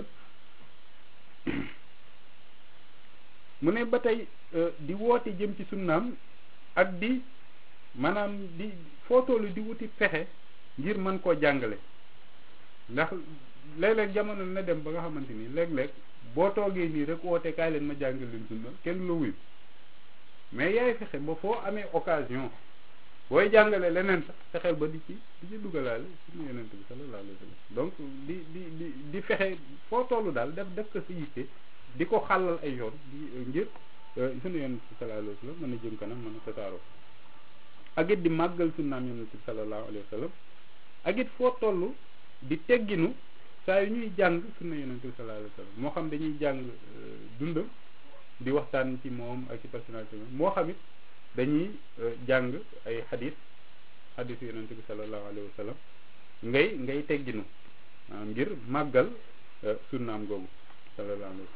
mu ne ba tey di woote jëm ci sunnaam ak di maanaam di foo tollu di wuti pexe ngir mën koo jàngale ndax léeg-léeg jamono na dem ba nga xamante ni léeg-léeg boo toogee nii rek woote kaay leen ma jàngal leen sunna kenn la wuyu mais yaay fexe ba foo amee occasion booy jàngale leneen sax fexeel ba di ci di ci dugalaale suñu yonent bi sallallahu alayhi wa sallam donc di di di di fexe foo tollu daal def def ko sa yitte di ko xàllal ay yoon di ngir suñu yonent bi sallallahu alayhi wa sallam mën a jëm kanam mën a tasaaroo ak it di màggal sunnaam yonent bi sallallahu alayhi wa sallam ak it foo toll di tegginu saa yu ñuy jàng sunna yonent bi sallallahu alayhi wa sallam moo xam dañuy jàng dundam di waxtaan ci moom ak ci personnalité moo xam it dañuy jàng ay xadis xadis yonent bi sallallahu alayhi wa sallam ngay ngay tegginu maanaam ngir màggal sunnaam googu sallallahu alayhi wa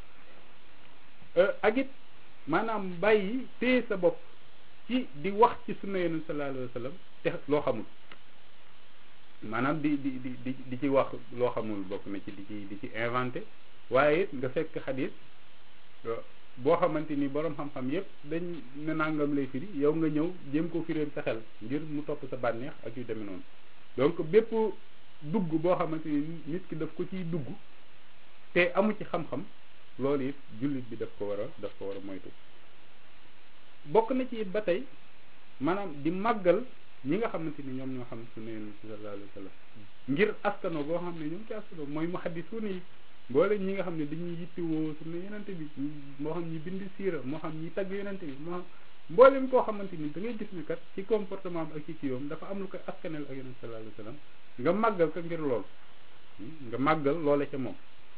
sallam ak it maanaam bàyyi téye sa bopp ci di wax ci sunna yonent sallallahu alayhi wa sallam te loo xamul maanaam di di di di di ci wax loo xamul bokk na ci di ci di ci inventé waaye it nga fekk xadis boo xamante ni borom xam-xam yépp dañ ne nangam lay firi yow nga ñëw jéem ko firéem sa xel ngir mu topp sa bànneex ak yu demee noonu donc bépp dugg boo xamante ni nit ki daf ko ciy dugg te amu ci xam-xam loolu it jullit bi daf ko war a daf ko war a moytu bokk na ci it ba tey maanaam di màggal ñi nga xamante ni ñoom ñoo xam sunna yonent bi sallallahu alayhi wa sallam ngir askano boo xam ne ñoom ci askano mooy muhaddisuun yi boole ñi nga xam ne dañuy yittewoo sunna yonent bi moo xam ñi bind siira moo xam ñi tagg yonent bi moo xam mboolem koo xamante ni da ngay gis ne kat ci comportement am ak ci kiiwam dafa am lu koy askanel ak yonent sallallahu alayhi wa sallam nga màggal ko ngir lool nga màggal loole ca moom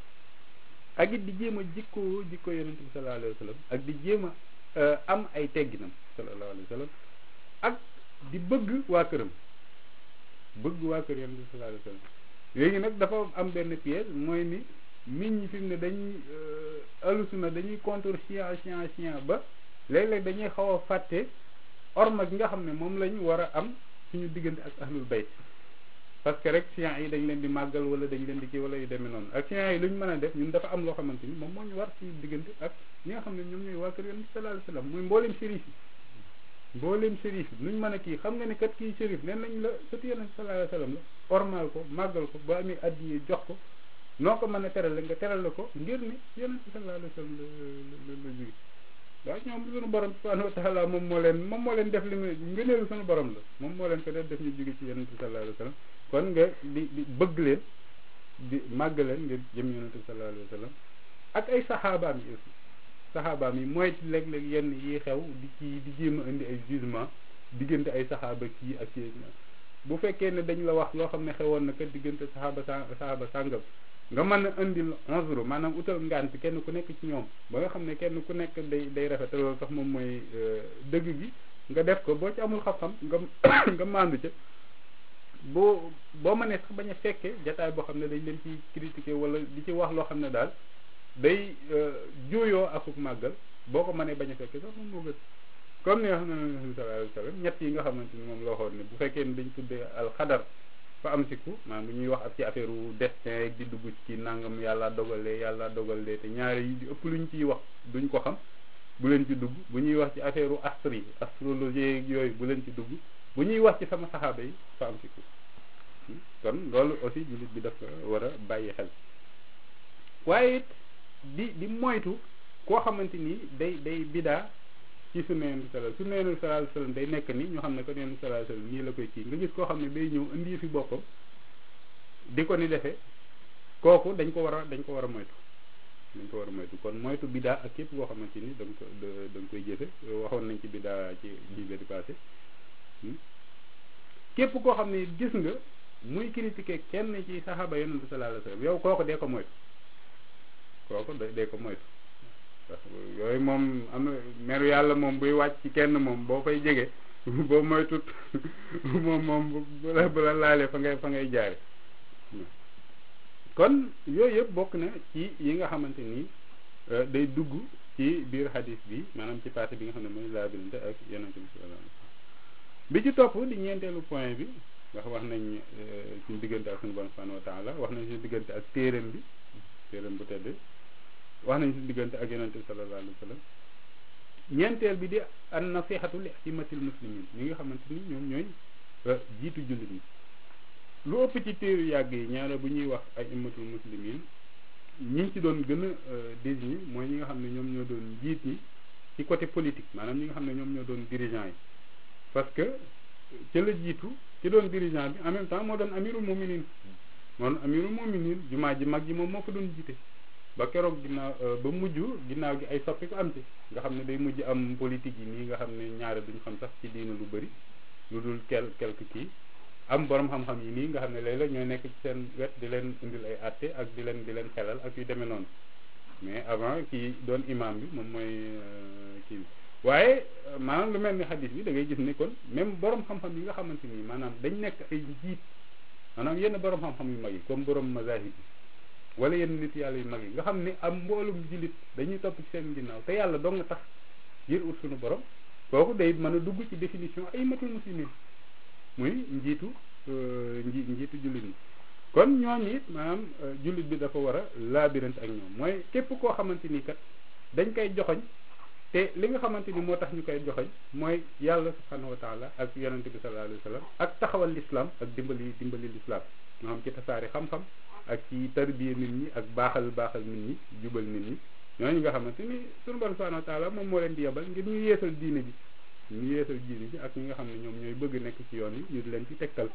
ak it di jéem a jikkoo jikkoo yonent bi sallallahu alayhi wa sallam ak di jéem a am ay tegginam sallallahu alayhi wa sallam ak di bëgg waa këram bëgg waa kër yonent bi sallallahu alayhi wa sallam léegi nag dafa am benn piège mooy ni nit ñi fi mu ne dañuy alusuna dañuy contre chien chien chien ba léeg-léeg dañuy xaw a fàtte orma gi nga xam ne moom lañ war a am suñu diggante ak ahlul bayt parce que rek chien yi dañ leen di màggal wala dañ leen di kii wala yu demee noonu ak chien yi lu ñu mën a def ñun dafa am loo xamante ni moom moo ñu war suñu diggante ak ñi nga xam ne ñoom ñooy waa kër yonent bi sallallahu alayhi wa sallam muy mboolem shérif yi mboolem shérif yi nuñ mën a kii xam nga ne kat kii shérif nen nañ la sëtu yonent bi sallallahu alayhi wa sallam la ormal ko màggal ko ba amee addiye jox ko noo ko mën a terale nga terale ko ngir ni yonent bi sallallahu alayhi wa sallam la la jóge waaw ñoom suñu borom subhanahu wa taala moom moo leen moom moo leen def li mu ngëneelu suñu borom la moom moo leen ko def def ñu jóge ci yonent bi sallallahu alayhi wa sallam kon nga di di bëgg leen di màgg leen ngir jëm yonent bi sallallahu alayhi wa sallam ak ay saxaabaam yi aussi saxaabaam yi mooy léeg-léeg yenn yi xew di ci di jéem a indi ay jugement diggante ay saxaaba kii ak kii bu fekkee ne dañ la wax loo xam ne xewoon na kat diggante saxaaba sa saxaaba sàngam nga mën a indil onze maanaam utal ngant kenn ku nekk ci ñoom ba nga xam ne kenn ku nekk day day rafet loolu sax moom mooy dëgg gi nga def ko boo ci amul xam-xam nga nga maandu ca boo boo mënee sax bañ a fekkee jataay boo xam ne dañ leen ci critiquer wala di ci wax loo xam ne daal day juuyoo akuk màggal boo ko mënee bañ a fekkee sax moom moo gën comme ni nga xam ne sallallahu alayhi wa sallam ñett yi nga xamante ni moom la waxoon ne bu fekkee ne dañ tuddee alxadar fa am siku maanaam bu ñuy wax ak ci affaire u destin rek di dugg ci nangam yàlla dogalee yàlla dogalee te ñaari yi di ëpp luñ ciy wax duñ ko xam bu leen ci dugg bu ñuy wax ci affaire u astri astrologie yooyu bu leen ci dugg bu ñuy wax ci sama saxaaba yi fa am siku kon loolu aussi jullit bi dafa war a bàyyi xel waaye it di di moytu koo xamante ni day day bidaa ci sunna yonent bi sallallahu sunna yonent bi sallallahu alayhi wasallam day nekk ni ñu xam ne ko yonent bi sallallahu alayhi wasallam nii la koy kii nga gis koo xam ne day ñëw indi fi boppam di ko ni defee kooku dañ ko war a dañ ko war a moytu dañ ko war a moytu kon moytu bidaa ak képp koo xamante ni da nga ko da nga koy jëfe waxoon nañ ci bidaa ci lii di passé képp koo xam ne gis nga muy critiquer kenn ci saxaaba yonent bi sallallahu alayhi wasallam yow kooku dee ko moytu kooku dee ko moytu yooyu moom am na meru yàlla moom buy wàcc ci kenn moom boo fay jege boo moytut moom moom bu la bu la laalee fa ngay fa ngay jaare kon yooyu yëpp bokk na ci yi nga xamante ni day dugg ci biir hadis bi maanaam ci partie bi nga xam ne mooy laabilante ak yonent bi sallallahu alayhi wasallam bi ci topp di ñeenteelu point bi ndax wax nañ suñu diggante ak suñu borom subhanahu wa taala wax nañ suñu diggante ak téereem bi téereem bu tedd wax nañ suñu diggante ak yonente bi sallallahu alayhi wa sallam ñeenteel bi di an nasihatu li aimatil muslimin ñi nga xamante ni ñoom ñooy jiitu jullit ñi lu ëpp ci téeru yàgg yi ñaare bu ñuy wax ay imatul muslimin ñi ngi ci doon gën a désigné mooy ñi nga xam ne ñoom ñoo doon jiit ñi ci côté politique maanaam ñi nga xam ne ñoom ñoo doon dirigeant yi parce que ca la jiitu ci doon dirigeant bi en même temps moo doon amirul muminin moo doon amirul muminin jumaa ji mag ji moom moo fa doon jiite ba keroog ginnaaw ba mujj ginnaaw gi ay soppi ko am ci nga xam ne day mujj am politique yi nii nga xam ne ñaare duñ xam sax ci diina lu bëri lu dul quel quelque kii am borom xam-xam yi nii nga xam ne léeg-léeg ñooy nekk ci seen wet di leen indil ay àtte ak di leen di leen xelal ak yu demee noonu mais avant kii doon imam bi moom mooy kii bi waaye maanaam lu mel ni xadis bi da ngay gis ne kon même borom xam-xam yi nga xamante ni maanaam dañ nekk ay njiit maanaam yenn borom xam-xam yu mag yi comme borom mazahib yi wala yenn nit yàlla yu mag yi nga xam ne am mboolum jullit dañuy topp ci seen ginnaaw te yàlla dong nga tax ngir ut suñu borom kooku day mën a dugg ci définition ay matul muslimin muy njiitu nji njiitu jullit ñi kon ñooñu it maanaam jullit bi dafa war a laabirante ak ñoom mooy képp koo xamante ni kat dañ koy joxoñ te li nga xamante ni moo tax ñu koy joxoñ mooy yàlla subhanahu wa taala ak yonente bi sallallahu alayhi wa sallam ak taxawal l'islam ak dimbali dimbali l'islam moo xam ci tasaari xam-xam ak ci tarbiya nit ñi ak baaxal baaxal nit ñi jubal nit ñi ñooñu nga xamante ni sunu borom subhanahu wa taala moom moo leen di yebal ngir ñu yeesal diine bi ñu yeesal diine bi ak ñi nga xam ne ñoom ñooy bëgg nekk ci yoon yi ñu di leen ci tegtal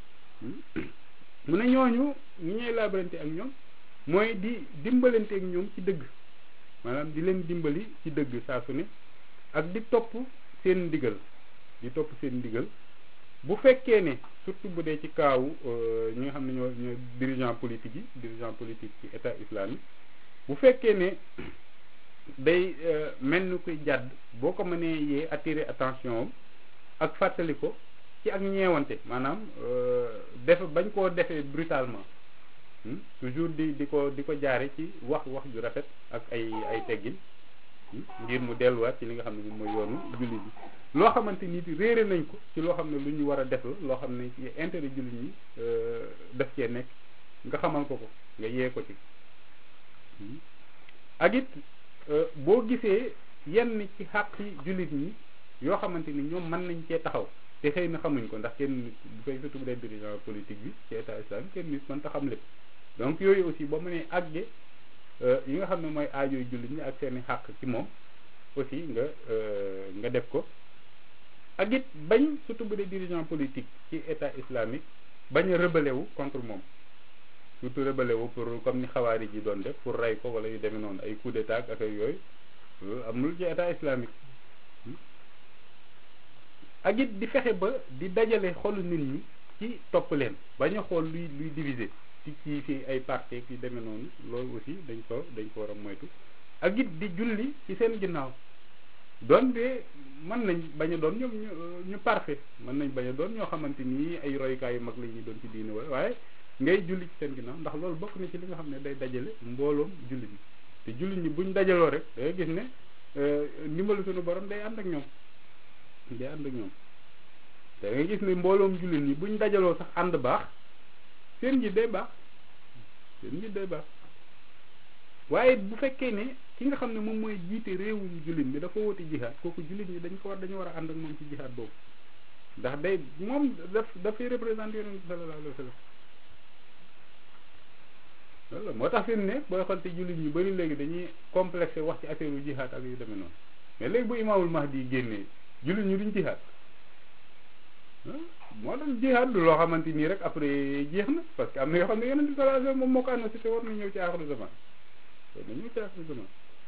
mu ne ñooñu ñi ñuy laabalante ak ñoom mooy di dimbalante ak ñoom ci dëgg maanaam di leen dimbali ci dëgg saa su ne ak di topp seen ndigal di topp seen ndigal bu fekkee ne surtout bu dee ci kaawu ñi nga xam ne ñoo ñoo dirigeant politique yi dirigeant politique ci état islamique bu fekkee ne day mel ni koy jàdd boo ko mënee yee attirer attention am ak fàttali ko ci ak ñeewante maanaam def bañ koo defee brutalement toujours di di ko di ko jaare ci wax wax ju rafet ak ay ay teggin ngir mu delluwaat ci li nga xam ne moom mooy yoonu jullit bi loo xamante ni réere nañ ko ci loo xam ne lu ñu war a def la loo xam ne ci intérêt jullit ñi daf cee nekk nga xamal ko ko nga yee ko ci ak it boo gisee yenn ci xàqi jullit ñi yoo xamante ni ñoom mën nañ cee taxaw te xëy na xamuñ ko ndax kenn nit bu fay surtout bu dee dirigeant politique bi ci état islamique kenn nit mën ta xam lépp donc yooyu aussi boo mënee àgge yi nga xam ne mooy aajooy jullit ñi ak seeni xàq ci moom aussi nga nga def ko ak it bañ surtout bu dee dirigeant politique ci état islamique bañ a rebelle wu contre moom surtout rebelle wu pour comme ni xawaari ji doon def pour rey ko wala yu demee noonu ay coup d'état ak ay yooyu amul ci état islamique ak it di fexe ba di dajale xolu nit ñi ci topp leen bañ a xool luy luy diviser ci ci fi ay parti yu demee noonu loolu aussi dañ ko dañ ko war a moytu ak it di julli ci seen ginnaaw doon de mën nañ bañ a doon ñoom ñu parfait mën nañ bañ a doon ñoo xamante ni ay royukaay yu mag la ñuy doon ci diine waaye ngay julli ci seen ginnaaw ndax loolu bokk na ci li nga xam ne day dajale mbooloom jullit ñi te jullit ñi buñ dajaloo rek day gis ne ndimbalu suñu borom day ànd ak ñoom day ànd ak ñoom te nga gis ne mbooloom jullit ñi buñ dajaloo sax ànd baax seen njiit day baax seen njiit day baax waaye bu fekkee ne ki nga xam ne moom mooy jiite réewum jullit mi dafa woote jihaad kooku jullit ñi dañ ko war dañu war a ànd ak moom ci jihaad boobu ndax day moom daf dafay représenté yonent bi sallallahu alayhi wa sallam loolu moo tax fi mu ne booy xool te jullit ñu bari léegi dañuy complexé wax ci affaire u jihaad ak yu demee noonu mais léegi bu imaamul mahdi génnee jullit ñu duñ jihaad moo tax jihaad du loo xamante nii rek après jeex na parce que am na yoo xam ne yonent bi sallallahu alayhi wa sallam moom moo ko annoncé te war na ñëw ci aaxiru zaman war na ñëw ci aaxiru zaman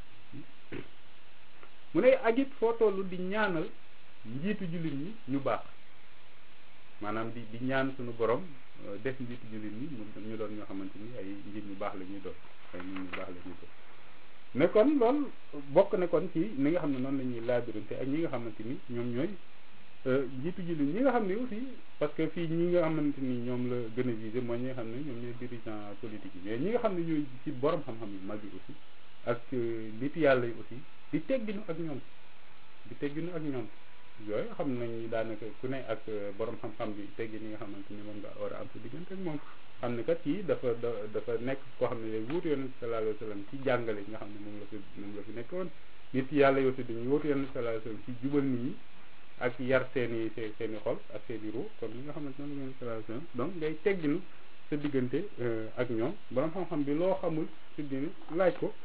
mu ne ak it foo toll di ñaanal njiitu jullit ñi ñu baax maanaam di di ñaan suñu borom def njiitu jullit ñi ñu doon ñoo xamante ni ay njiit ñu baax la ñuy doon ay nit ñu baax la ñuy doon ne kon loolu bokk ne kon ci ni nga xam ne noonu la ñuy laabirante ak ñi nga xamante ni ñoom ñooy njiitu jullit ñi nga xam ne aussi parce que fii ñi nga xamante ni ñoom la gën a visé mooy ñi nga xam ne ñoom ñooy dirigeant politique yi mais ñi nga xam ne ñooy ci borom xam-xam yu mag yi aussi ak nit yàlla yi aussi di tegginu ak ñoom di tegginu ak ñoom yooyu xam nañ daanaka ku ne ak borom xam-xam bi teggi ni nga xamante ni moom nga war a am sa diggante ak moom xam ne kat kii dafa dafa nekk koo xam ne day wuutu yonent sallallahu alayhi wa sallam ci jàngale yi nga xam ne moom la fi moom la fi nekkoon nit yàlla yi aussi dañuy wuutu yonent sallallahu alayhi wa sallam ci jubal nit ñi ak yar seeni seen i xol ak seen i ruu kon li nga xamante ne moom la sallallahu alayhi wa sallam donc ngay tegginu sa diggante ak ñoom borom xam-xam bi loo xamul ci diine laaj ko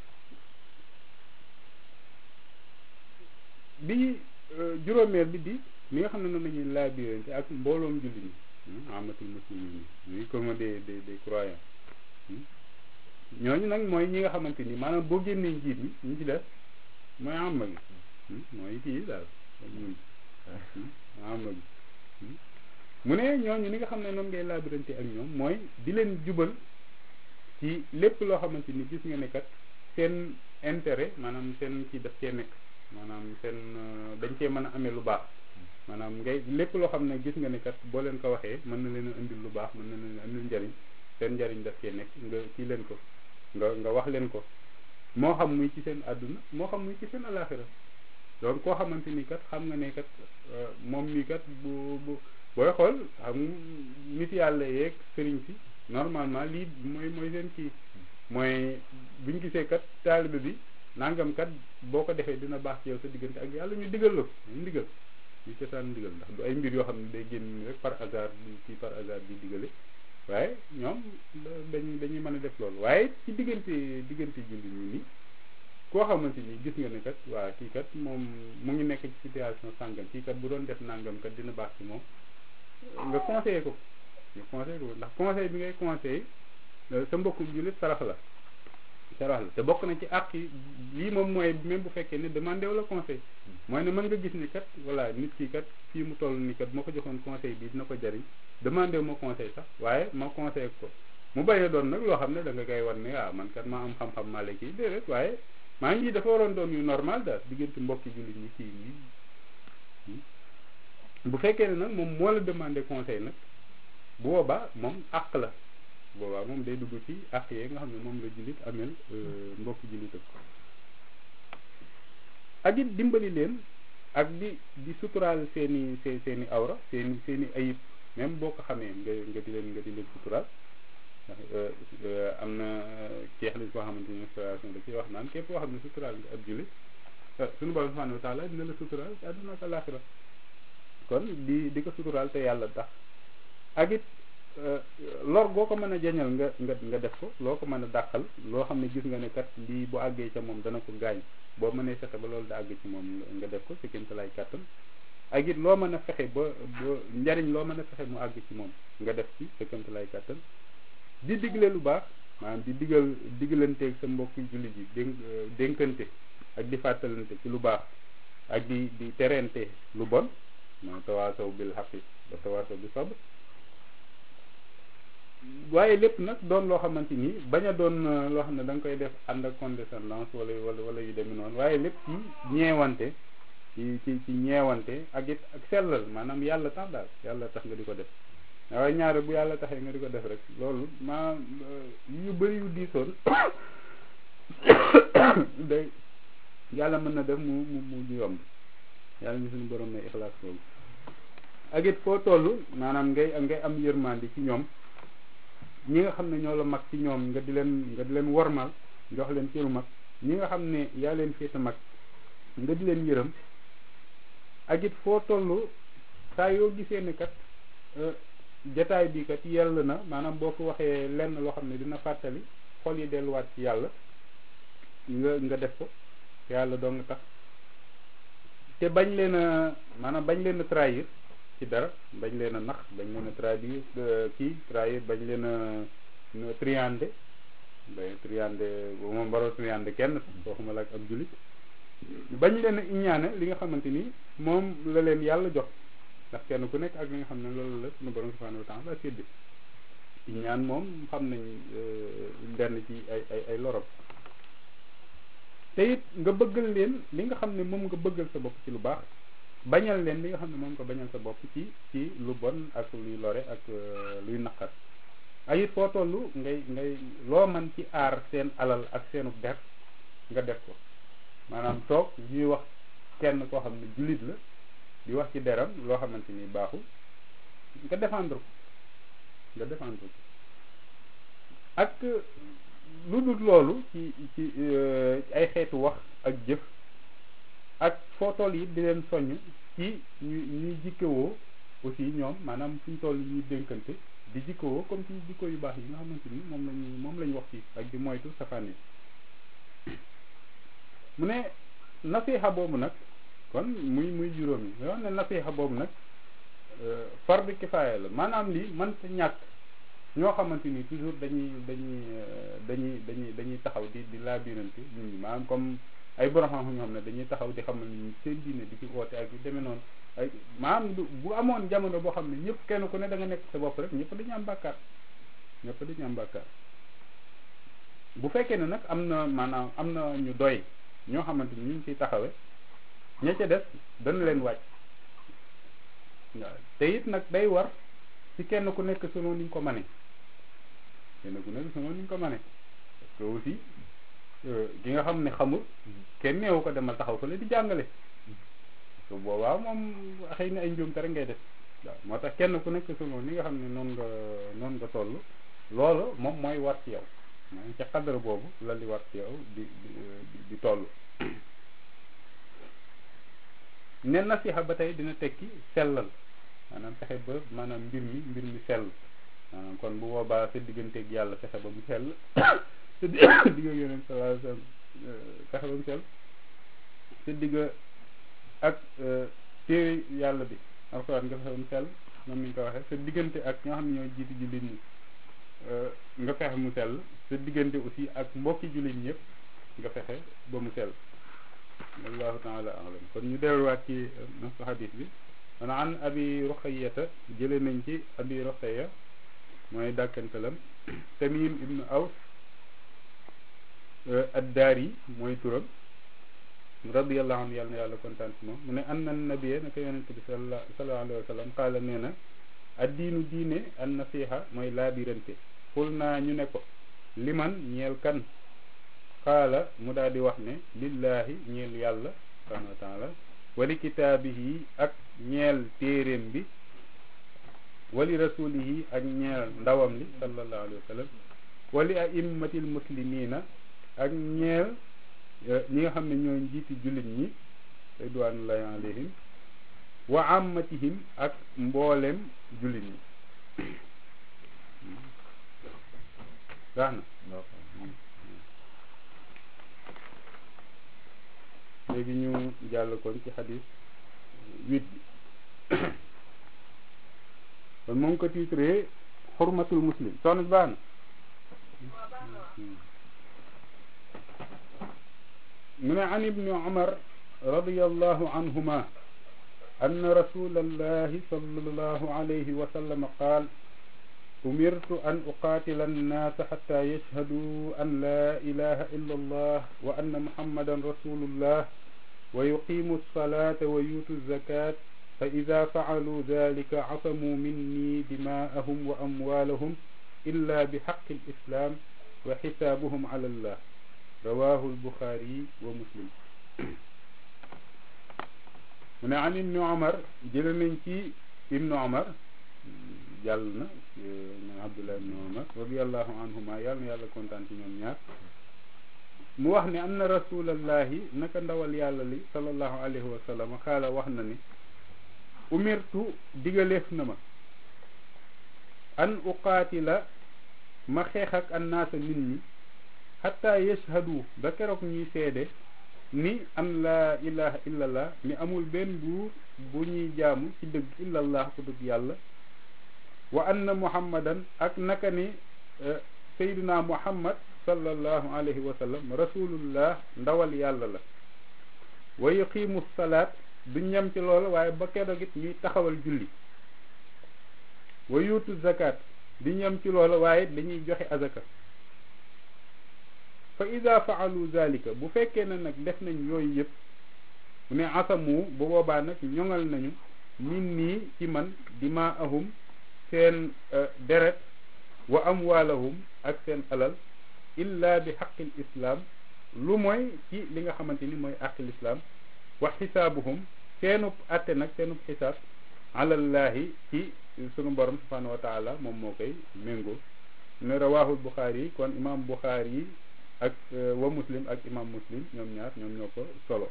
bi juróomeel bi di li nga xam ne noonu la ñuy laabirante ak mbooloom jullit ñi amatul muslimin ñi comme des des des croyants ñooñu nag mooy ñi nga xamante ni maanaam boo génnee njiit ñi ñu ci def mooy amma gi mooy kii daal ñun amma gi mu ne ñooñu li nga xam ne noonu ngay laabirante ak ñoom mooy di leen jubal ci lépp loo xamante ni gis nga ne kat seen intérêt maanaam seen kii daf cee nekk maanaam seen dañ cee mën a amee lu baax maanaam ngay lépp loo xam ne gis nga ne kat boo leen ko waxee mën na leen a indil lu baax mën na leen a indil njariñ seen njariñ daf cee nekk nga kii leen ko nga nga wax leen ko moo xam muy ci seen àdduna moo xam muy ci seen alaxira donc koo xamante ni kat xam nga ne kat moom mii kat bu bu booy xool xam nit yàlla yeeg sëriñ si normalement lii mooy mooy seen kii mooy buñ gisee kat taalibe bi nangam kat boo ko defee dina baax ci yow sa diggante ak yàlla ñu digal la ko ñu digal ñu cosaan digal ndax du ay mbir yoo xam ne day génn rek par hasard ci par hasard di digale waaye ñoom dañuy dañuy mën a def loolu waaye ci diggante diggante julli ñu ni koo xamante ni gis nga ne kat waa kii kat moom mu ngi nekk ci situation sàngam kii kat bu doon def nangam kat dina baax ci moom nga conseillé ko nga conseillé ko ndax conseil bi ngay conseillé sa mbokkum jullit sarax la sarax la te bokk na ci àq yi lii moom mooy même bu fekkee ne demandé wala conseil mooy ne mën nga gis ni kat voilà nit ki kat fii mu toll ni kat moo ko joxoon conseil bi dina ko jariñ demandé ma conseil sax waaye ma conseil ko mu bañee doon nag loo xam ne da nga koy wan ne ah man kat maa am xam-xam maa la kii déedéet waaye maa ngi dafa waroon doon yu normal daal diggante mbokki jullit ñi kii nii bu fekkee ne nag moom moo la demandé conseil nag bu boobaa moom àq la boobaa moom day dugg ci àq yee nga xam ne moom la jullit amel mbokki jullitam ak it dimbali leen ak di di suturaal seeni see seeni awra seeni seeni ayib même boo ko xamee nga nga di leen nga di leen suturaal ndax am na ceex lañ koo xamante ni restauration da ciy wax naan képp koo xam ne suturaal nga ab jullit suñu borom subhanahu wa taala dina la suturaal ci àdduna ak àllaaxira kon di di ko suturaal te yàlla tax ak it lor goo ko mën a jañal nga nga nga def ko loo ko mën a dàqal loo xam ne gis nga ne kat lii bu àggee ca moom dana ko gaañ boo mënee fexe ba loolu da àgg ci moom nga def ko ci kéem lay kàttan ak it loo mën a fexe ba ba njariñ loo mën a fexe mu àgg ci moom nga def ci sa kéem lay kàttan di digle lu baax maanaam di digal digalanteeg sa mbokki jullit yi dénk dénkante ak di fàttalante ci lu baax ak di di terente lu bon ma tawaasaw bil xaqi ba tawaasaw bi sabr waaye lépp nag doon loo xamante ni bañ a doon loo xam ne da nga koy def ànd ak condescendance wala wala wala yu demee noonu waaye lépp ci ñeewante ci ci ci ñeewante ak it ak sellal maanaam yàlla tax daal yàlla tax nga di ko def waaye ñaare bu yàlla taxee nga di ko def rek loolu maa yu bëri yu diisoon day yàlla mën na def mu mu mu yomb yàlla ni suñu borom may ixlaas boobu ak it foo toll maanaam ngay ngay am yërmandi ci ñoom ñi nga xam ne ñoo la mag ci ñoom nga di leen nga di leen wormal jox leen cëru mag ñi nga xam ne yaa leen féete mag nga di leen yërëm ak it foo toll saa yoo gisee ne kat jataay bi kat yell na maanaam boo ko waxee lenn loo xam ne dina fàttali xol yi delluwaat ci yàlla nga nga def ko yàlla doo nga tax te bañ leen a maanaam bañ leen a trahir ci dara bañ leen a nax bañ leen a trahir kii trahir bañ leen a triande ba triande moom waroo triande kenn waxuma la ak ab jullit bañ leen a iñaane li nga xamante ni moom la leen yàlla jox ndax kenn ku nekk ak li nga xam ne loolu la suñu borom subhanahu wa taala séddi iñaan moom xam nañ lenn ci ay ay ay lorop te it nga bëggal leen li nga xam ne moom nga bëggal sa bopp ci lu baax bañal leen li nga xam ne moom nga bañal sa bopp ci ci lu bon ak luy lore ak luy naqar ay it foo toll ngay ngay loo man ci aar seen alal ak seenu der nga def ko maanaam toog ñuy wax kenn koo xam ne jullit la di wax ci deram loo xamante ni baaxul nga défendre ko nga défendre ko ak lu dul loolu ci ci ay xeetu wax ak jëf ak foo toll yi di leen soññ ci ñu ñuy jikkewoo aussi ñoom maanaam fuñ toll ñuy dénkante di jikkewoo comme ci jikko yu baax yi nga xamante ni moom lañu moom lañu wax fii ak di moytu safaan yi mu ne nasiha boobu nag kon muy muy juróomi yoo xam ne nasiha boobu nag fardu kifaaya la maanaam lii mënta ñàkk ñoo xamante ni toujours dañuy dañuy dañuy dañuy dañuy taxaw di di laabirante nit ñi maanaam comme ay borom xam-xam ñoo xam ne dañuy taxaw di xamal ni seen diine di ci woote ak yu demee noonu ay maanaam bu amoon jamono boo xam ne ñëpp kenn ku ne da nga nekk sa bopp rek ñëpp dañu am bàkkaar ñëpp dañu am bàkkaar bu fekkee ne nag am na maanaam am na ñu doy ñoo xamante ni ñu ngi ciy taxawe ña ca des dana leen wàcc waaw te it nag day war ci kenn ku nekk selon ni nga ko mane kenn ku nekk selon ni nga ko mane parce que aussi ki nga xam ne xamul kenn neewu ko demal taxaw fële di jàngale su boobaa moom xëy na ay njuumte rek ngay def waaw moo tax kenn ku nekk selon ni nga xam ne noonu nga noonu nga toll loolu moom mooy war ci yow mooy ca xadara boobu la li war ci yow di di di toll ne nasiha ba tey dina tekki sellal maanaam fexe ba maanaam mbir mi mbir mi sell maanaam kon bu boobaa sa digganteeg yàlla fexe ba mu sell sa digga yeneen sallallahu alayhi wasallam fexe ba mu sell sa digga ak téere yàlla bi alxuraan nga fexe ba mu sell moom ni nga ko waxee sa diggante ak ñoo xam ne ñooy jiitu jullit ñi nga fexe mu sell sa diggante aussi ak mbokki jullit ñëpp nga fexe ba mu sell wallahu taala alam kon ñu delluwaat ci nasu hadis bi man an abi ruqayata jële nañ ci abi ruqaya mooy dàkkantalam tamim ibnu aws addaari mooy turam radiallahu anhu yàlla na yàlla kontaan ci moom mu ne anna nabiyya naka yonente bi sallallahu alayhi wa sallam qaala nee na addiinu diine an nasiha mooy laabirante xul naa ñu ne ko liman ñeel kan qaala mu daal di wax ne lillahi ñeel yàlla subhanahu wa taala wali kitaabihi ak ñeel téeréem bi wali rasulihi ak ñeel ndawam li sallallahu alayhi wa sallam wali aimmatil muslimina ak ñeel ñi nga xam ne ñooy njiiti jullit ñi ridwanullahi alayhim wa ammatihim ak mboolem jullit ñi baax na léegi ñu jàll kon ci xadis huit bi kon mu ngi ko titré xurmatul muslim soxna si baax na mu ne an ibni umar radiallahu anhuma أن رسول الله صلى الله عليه وسلم قال أمرت أن أقاتل الناس حتى يشهدوا أن لا إله إلا الله وأن محمدا رسول الله ويقيموا الصلاة ويؤتوا الزكاة فإذا فعلوا ذلك عصموا مني دماءهم وأموالهم إلا بحق الإسلام وحسابهم على الله رواه البخاري ومسلم mu ne an ibnu omar jële nañ ci ibnu omar jàll na man abdullah ibnu omar radiallahu anhuma yàlla na yàlla kontaan ci ñoom ñaar mu wax ne anna rasulallahi naka ndawal yàlla li sallallahu alayhi wa sallam xaala wax na ni umirtu digaleef na ma an uqaatila ma xeex ak annaasa nit ñi xatta yashhadu ba keroog ñuy seede ni an laa ilaha illallah ni amul benn buur bu ñuy jaamu ci dëgg illallah ku dëgg yàlla wa anna muhammadan ak naka ni sayduna muhammad sallallahu alayhi wa sallam rasulullah ndawal yàlla la wa yuqimu salaat du ñam ci loolu waaye ba keroog it ñuy taxawal julli wa yuutu zakat di ñam ci loolu waaye dañuy joxe azaka fa ida faalu zalika bu fekkee ne nag def nañ yooyu yëpp mu ne asamu bu boobaa nag ñoŋal nañu min nii ci man dimaahum seen deret wa amwaalahum ak seen alal illa bi xaqil islam lu mooy ci li nga xamante ni mooy àqil islam wa xisaabuhum seenub atte nag seenub xisaab alallahi ci sunu borom subhanahu wa taala moom moo koy méngoo ne rawaahul buxaari yi kon imam buxaari yi ak wa muslim ak imam muslim ñoom ñaar ñoom ñoo ko solo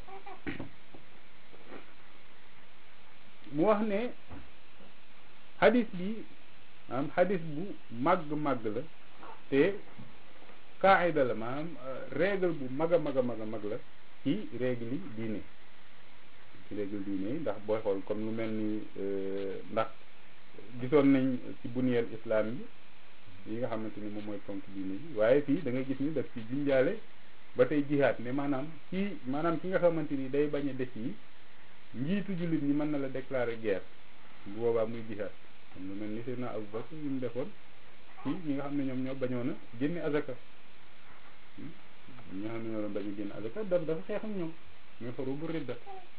mu wax ne hadis bi maanaam hadis bu màgg màgg la te qaida la maanaam règle bu mag a mag a mag a mag la ci règle yi diine ci règle diine yi ndax booy xool comme lu mel ni ndax gisoon nañ ci buniyel islam yi yi nga xamante ni moom mooy ponk diine yi waaye fii da nga gis ni daf ci junjaale ba tey jihaat ne maanaam ci maanaam ki nga xamante ni day bañ a def yi njiitu jullit ñi mën na la déclarer guerre bu boobaa muy jihaat am lu mel ni Seydina Abu Bakr yi mu defoon ci ñi nga xam ne ñoom ñoo bañoon a génne azaka ñi nga xam ne ñoo doon bañ a génne azaka daf dafa xeex ak ñoom muy xoru bu ridda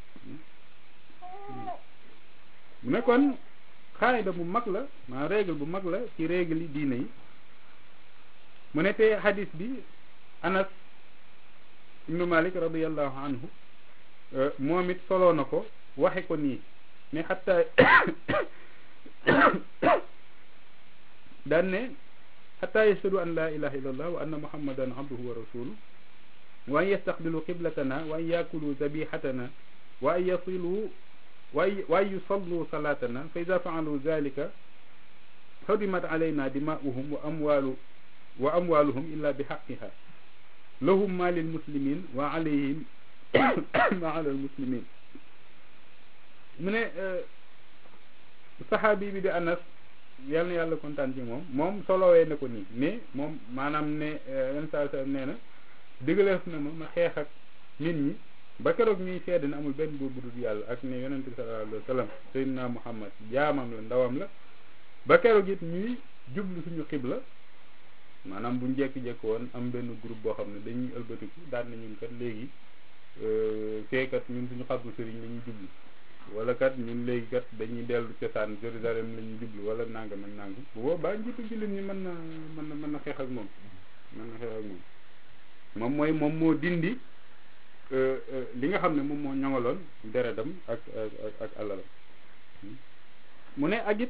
mu ne kon xaayida bu mag la maa règle bu mag la ci règle yi diine yi mu ne te hadis bi anas ibnu malik radiallahu anhu moom it soloo na ko waxe ko nii ne xatta daan ne xatta yashhadu an la ilaha illa allah wa anna muhammadan abduhu wa rasuluhu wa an yastaqbilu qiblatana wa an yakulu zabihatana wa an yasilu wa an yusallu salatana fa ida faalu dalika xurimat alayna dimauhum wa amwalu wa amwaluhum illa bi xaqiha lahum ma lil muslimin wa alayhim ma ala al muslimin mu ne saxaabi bi di anas yal na yàlla kontaan ci moom moom solowee na ko nii mais moom maanaam ne yenn saa saa nee na digaleef na ma ma xeex ak nit ñi ba keroog ñuy seede ne amul benn buur bu dul yàlla ak ne yonente bi sallallahu alayhi wa sallam sayyidina muhammad jaamam la ndawam la ba keroog it ñuy jublu suñu xibla maanaam bu njekki-jekk woon am benn groupe boo xam ne dañuy ëlbatiku daan na ñun kat léegi feekat ñun suñu xabru sëriñ la ñuy jublu wala kat ñun léegi kat dañuy dellu cosaan Jérusalem la ñuy jublu wala nangam ak nangam bu boobaa njiitu jullit ñi mën na mën na mën na xeex ak moom mën na xeex ak moom moom mooy moom moo dindi li nga xam ne moom moo ñoŋaloon deretam ak ak ak alalam mu ne ak it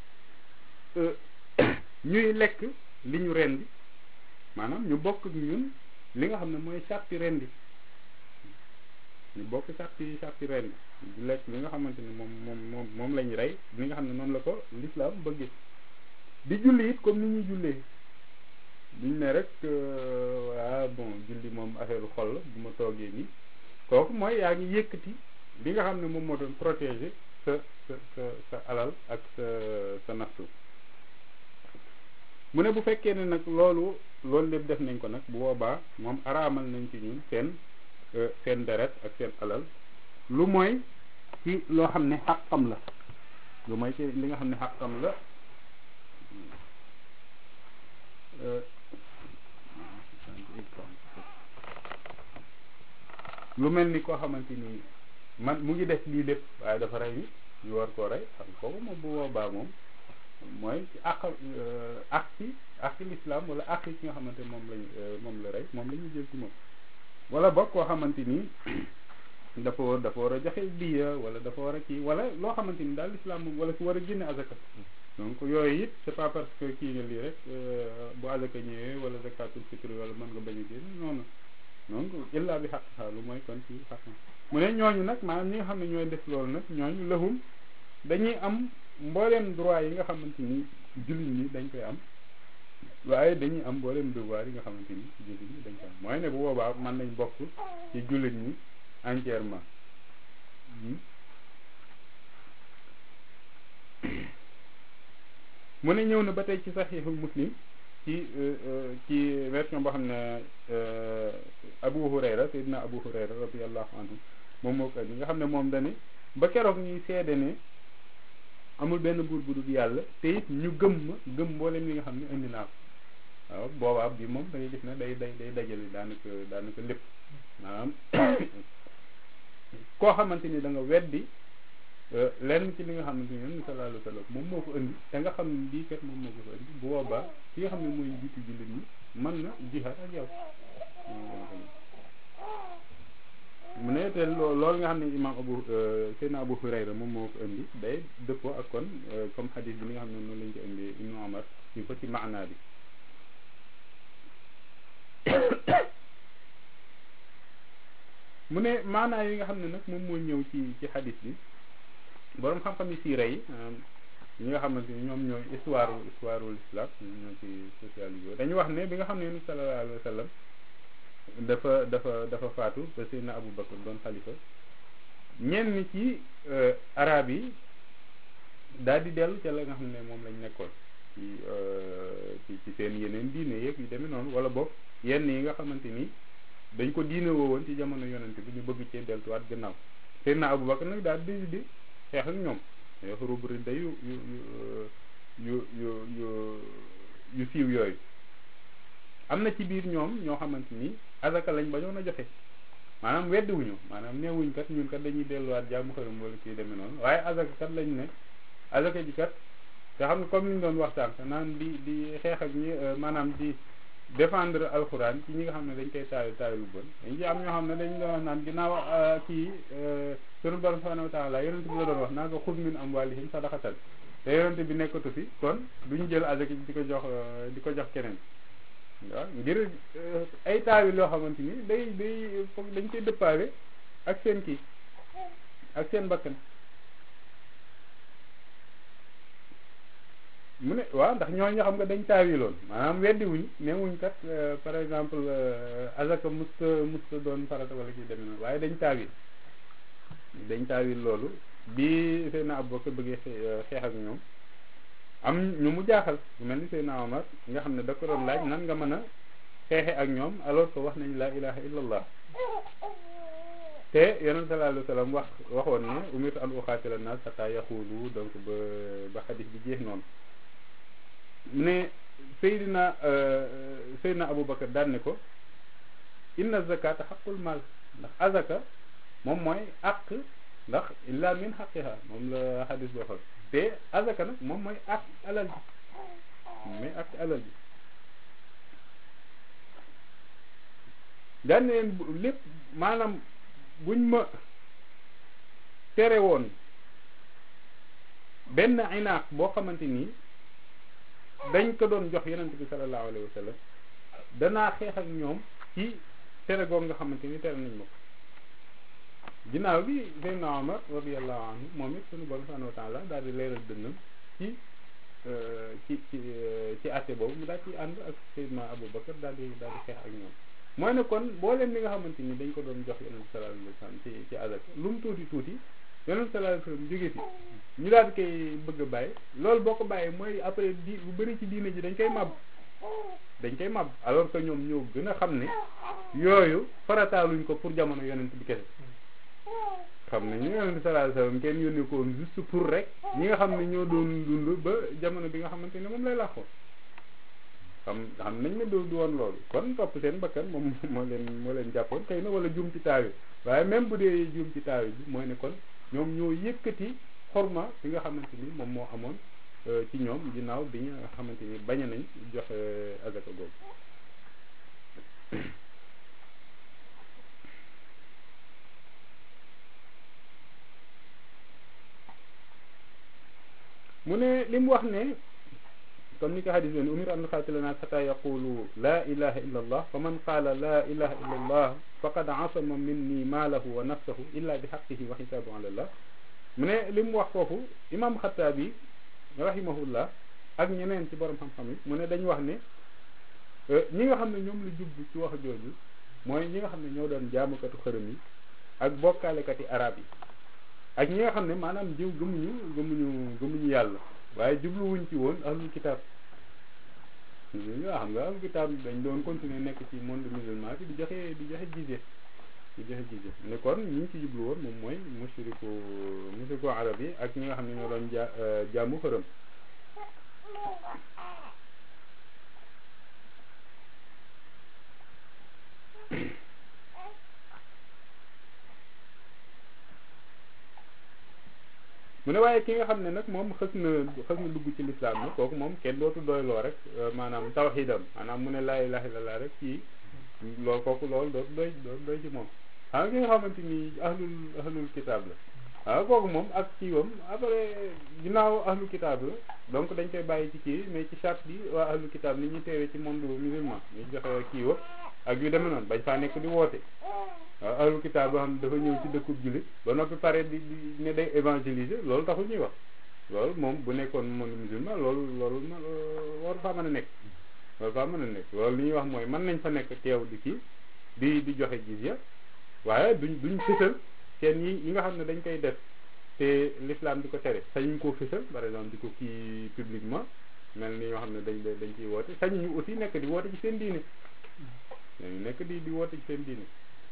ñuy lekk li ñu rendi maanaam ñu bokk ñun li nga xam ne mooy sàppi rendi ñu bokk sàppi sàppi rendi di lekk li nga xamante ni moom moom moom moom lañ rey li nga xam ne noonu la ko l'islam bëggee di julli it comme ni ñuy jullee duñ ne rek ah bon julli moom affaire xol la bu ma toogee nii kooku mooy yaa ngi yëkkati li nga xam ne moom moo doon protéger sa sa sa sa alal ak sa sa nafsu mu ne bu fekkee ne nag loolu loolu lépp def nañ ko nag bu boobaa moom araamal nañ ci ñun seen seen deret ak seen alal lu mooy ci loo xam ne xàqam la lu mooy ci li nga xam ne xàqam la lu mel ni koo xamante ni man mu ngi def lii lépp waaye dafa rey nit ñu war koo rey xam kooku moom bu boobaa moom mooy ci àq àq ci àq l'islam wala àq ci nga xamante moom lañ moom la rey moom la ñuy jël ci moom wala boog koo xamante ni dafa war dafa war a joxe diya wala dafa war a kii wala loo xamante ni daal l'islam moom wala ku war a génne azaka donc yooyu it c'est pas parce que kii nga lii rek bu azaka ñëwee wala zakatul fitr wala mën nga bañ a génn noonu donc illa bi xaq xaalu mooy kon ci xaq mu ne ñooñu nag maanaam ñi nga xam ne ñooy def loolu nag ñooñu lahum dañuy am mbooleem droit yi nga xamante ni jullit ñi dañ koy am waaye dañuy am mbooleem devoir yi nga xamante ni jullit ñi dañ koy am mooy ne bu boobaa mën nañ bokk ci jullit ñi entièrement mu ne ñëw na ba tey ci saxiixul muslim ci ci version boo xam ne Abu Hurayra Seydina Abu Hurayra radiyallahu anhu moom moo ko indi nga xam ne moom dani ba keroog ñuy seede ne amul benn buur bu dul yàlla te it ñu gëm ma gëm mboolem li nga xam ne indi naa ko waaw boobaa bi moom da ngay gis ne day day day dajale daanaka daanaka lépp maanaam koo xamante ni da nga weddi lenn ci li nga xamante ni yonent sallallahu alayhi wa sallam moom moo ko indi te nga xam ne lii kat moom moo ko fa indi bu boobaa ki nga xam ne mooy jiitu jullit ñi mën na jihaad ak yow mu ne te loolu nga xam ne imam abu Seydina Abu Hurayra moom moo ko indi day dëppoo ak kon comme xadis bi nga xam ne noonu lañ ko indi Ibnu Omar ñu ko ci maanaa bi mu ne maanaa yi nga xam ne nag moom moo ñëw ci ci xadis bi boroom xam-xam yi siira yi ñi nga xamante ni ñoom ñooy histoire histoire ul islam ñoo ci socialisé dañu wax ne bi nga xam ne yonent sallallahu alayhi wa sallam dafa dafa dafa faatu ba Seydina Abu Bakar doon xalifa ñenn ci arab yi daal di dellu ca la nga xam ne moom lañ nekkoon ci ci ci seen yeneen diine yeeg yu demee noonu wala boog yenn yi nga xamante ni dañ ko diine woowoon ci jamono yonent bi ñu bëgg cee deltuwaat gannaaw Seydina Abu Bakar nag daal di di xeex ak ñoom yoo rubri da yu yu yu yu yu yu siiw yooyu am na ci biir ñoom ñoo xamante ni azaka lañ bañoon a joxe maanaam weddiwuñu maanaam neewuñ kat ñun kat dañuy delluwaat jaamu xëram wala kii demee noonu waaye azaka kat lañ ne azaka ji kat te xam nga comme li ñu doon waxtaan naan di di xeex ak ñi maanaam di défendre alxuraan ci ñi nga xam ne dañ koy taayu taayu lu bon dañ ci am ñoo xam ne dañ doon wax naan ginnaaw kii sunu borom subhanahu wa taala yonent bi la doon wax naa ko xud min amwalihim sadaqatan te yonent bi nekkatu fi kon duñu jël azaka ji di ko jox di ko jox keneen waaw ngir ay taawi loo xamante ni day day foog dañ koy dëppaale ak seen kii ak seen bakkan mu ne waaw ndax ñooñu xam nga dañ taawiloon maanaam weddi wuñ newuñ kat par exemple azaka musta musta doon farata wala kii demee noonu waaye dañ taawil dañ taawil loolu bi Seydina Abubakar bëggee xeex ak ñoom am ñu mu jaaxal bu mel ni Seydina Omar nga xam ne da ko doon laaj nan nga mën a xeexe ak ñoom alors que wax nañ laa ilaha illallah te yonent sallallahu alayhi wa sallam wax waxoon ne umirtu an uqaatila naas hatta yaxuulu donc ba ba xadis bi jeex noonu ne Seydina Seydina Aboubacar daan ne ko inna zakata xaqul maal ndax azaka moom mooy àq ndax illa min xaqiha moom la xadis boo xool te azaka nag moom mooy àq alal ji mooy àq alal ji daan leen lépp maanaam buñ ma tere woon benn inaaq boo xamante nii dañ ko doon jox yonent bi sallallahu alayhi wa sallam danaa xeex ak ñoom ci tere goog nga xamante ni tere nañ ma ko ginnaaw bi Seydina Omar radiyallahu anhu moom it sunu borom subhanahu wa taala daal di leeral dënnam ci ci ci ci àtte boobu mu daal ci ànd ak Seydina Abou Bakar daal di daal di xeex ak ñoom mooy ne kon booleen li nga xamante ni dañ ko doon jox yonent bi sallallahu alayhi wa sallam ci ci azaka lu mu tuuti tuuti yonent sallallahu alayhi wa sallam jóge fi ñu daal di koy bëgg a bàyyi loolu boo ko bàyyi mooy après di bu bëri ci diine ji dañ koy màbb dañ koy màbb alors que ñoom ñoo gën a xam ne yooyu farataaluñ ko pour jamono yonent bi kese xam ne ñu yonent sallallahu alayhi wa sallam kenn yónnee ko woon juste pour rek ñi nga xam ne ñoo doon dund ba jamono bi nga xamante ne moom lay làqoo xam xam nañ ne du du woon loolu kon topp seen bakkan moom moo leen moo leen jàppoon xëy na wala juum ci taawi waaye même bu dee juum ci taawi bi mooy ne kon ñoom ñoo yëkkati xorma bi nga xamante ni moom moo amoon ci ñoom ginnaaw bi nga xamante ni bañ nañ joxe azaka googu mu ne li mu wax ne comme ni ko xadis leen umir an nuqaatila naas xata yaqulu laa ilaha illa allah fa man qaala laa ilaha illa allah faqad asama minni maalahu wa nafsahu illa bi xaqihi wa xisaabu ala allah mu ne li mu wax foofu imam xataabi rahimahullah ak ñeneen ci borom xam-xam yi mu ne dañu wax ne ñi nga xam ne ñoom la jublu ci wax jooju mooy ñi nga xam ne ñoo doon jaamukatu xërëm yi ak bokkaalekati arab yi ak ñi nga xam ne maanaam jiw gëmuñu gëmuñu gëmuñu yàlla waaye jubluwuñ ci woon ahlul kitaab ñu nga xam nga ahlul kitaab dañ doon continuer nekk ci monde musulman bi di joxe di joxe jizye di joxe jizye ne kon ñi ñu ci jublu woon moom mooy mushriku mushriku arab yi ak ñi nga xam ne ñoo doon ja jaamu xërëm mu ne waaye ki nga xam ne nag moom xës na xës na dugg ci lislaam na kooku moom kenn dootu doyloo rek maanaam tawxiidam maanaam mu ne laa ilaaha illallaah rek ci loolu kooku loolu dootu doy dootu doy ci moom xam nga ki nga xamante ni ahlul ahlul kitaab la waaw kooku moom ak kiiwam après ginnaaw ahlul kitaab la donc dañ koy bàyyi ci kii mais ci charte bi waa ahlul kitaab ni ñuy teewee ci monde musulman ñu joxe kiiwa ak yu demee noonu bañ faa nekk di woote waaw ahlul kitaab boo xam ne dafa ñëw ci dëkkub jullit ba noppi pare di di ne day évangéliser loolu taxul ñuy wax loolu moom bu nekkoon monde musulman loolu loolu war faa mën a nekk war faa mën a nekk loolu li ñuy wax mooy mën nañ fa nekk teew di kii di di joxe jizya waaye duñ duñ fësal seen yi yi nga xam ne dañ koy def te l'islam di ko tere sañuñ koo fësal par exemple di ko kii publiquement mel ni ñoo xam ne dañ dañ ciy woote sañuñu aussi nekk di woote ci seen diine dañu nekk di di woote ci seen diine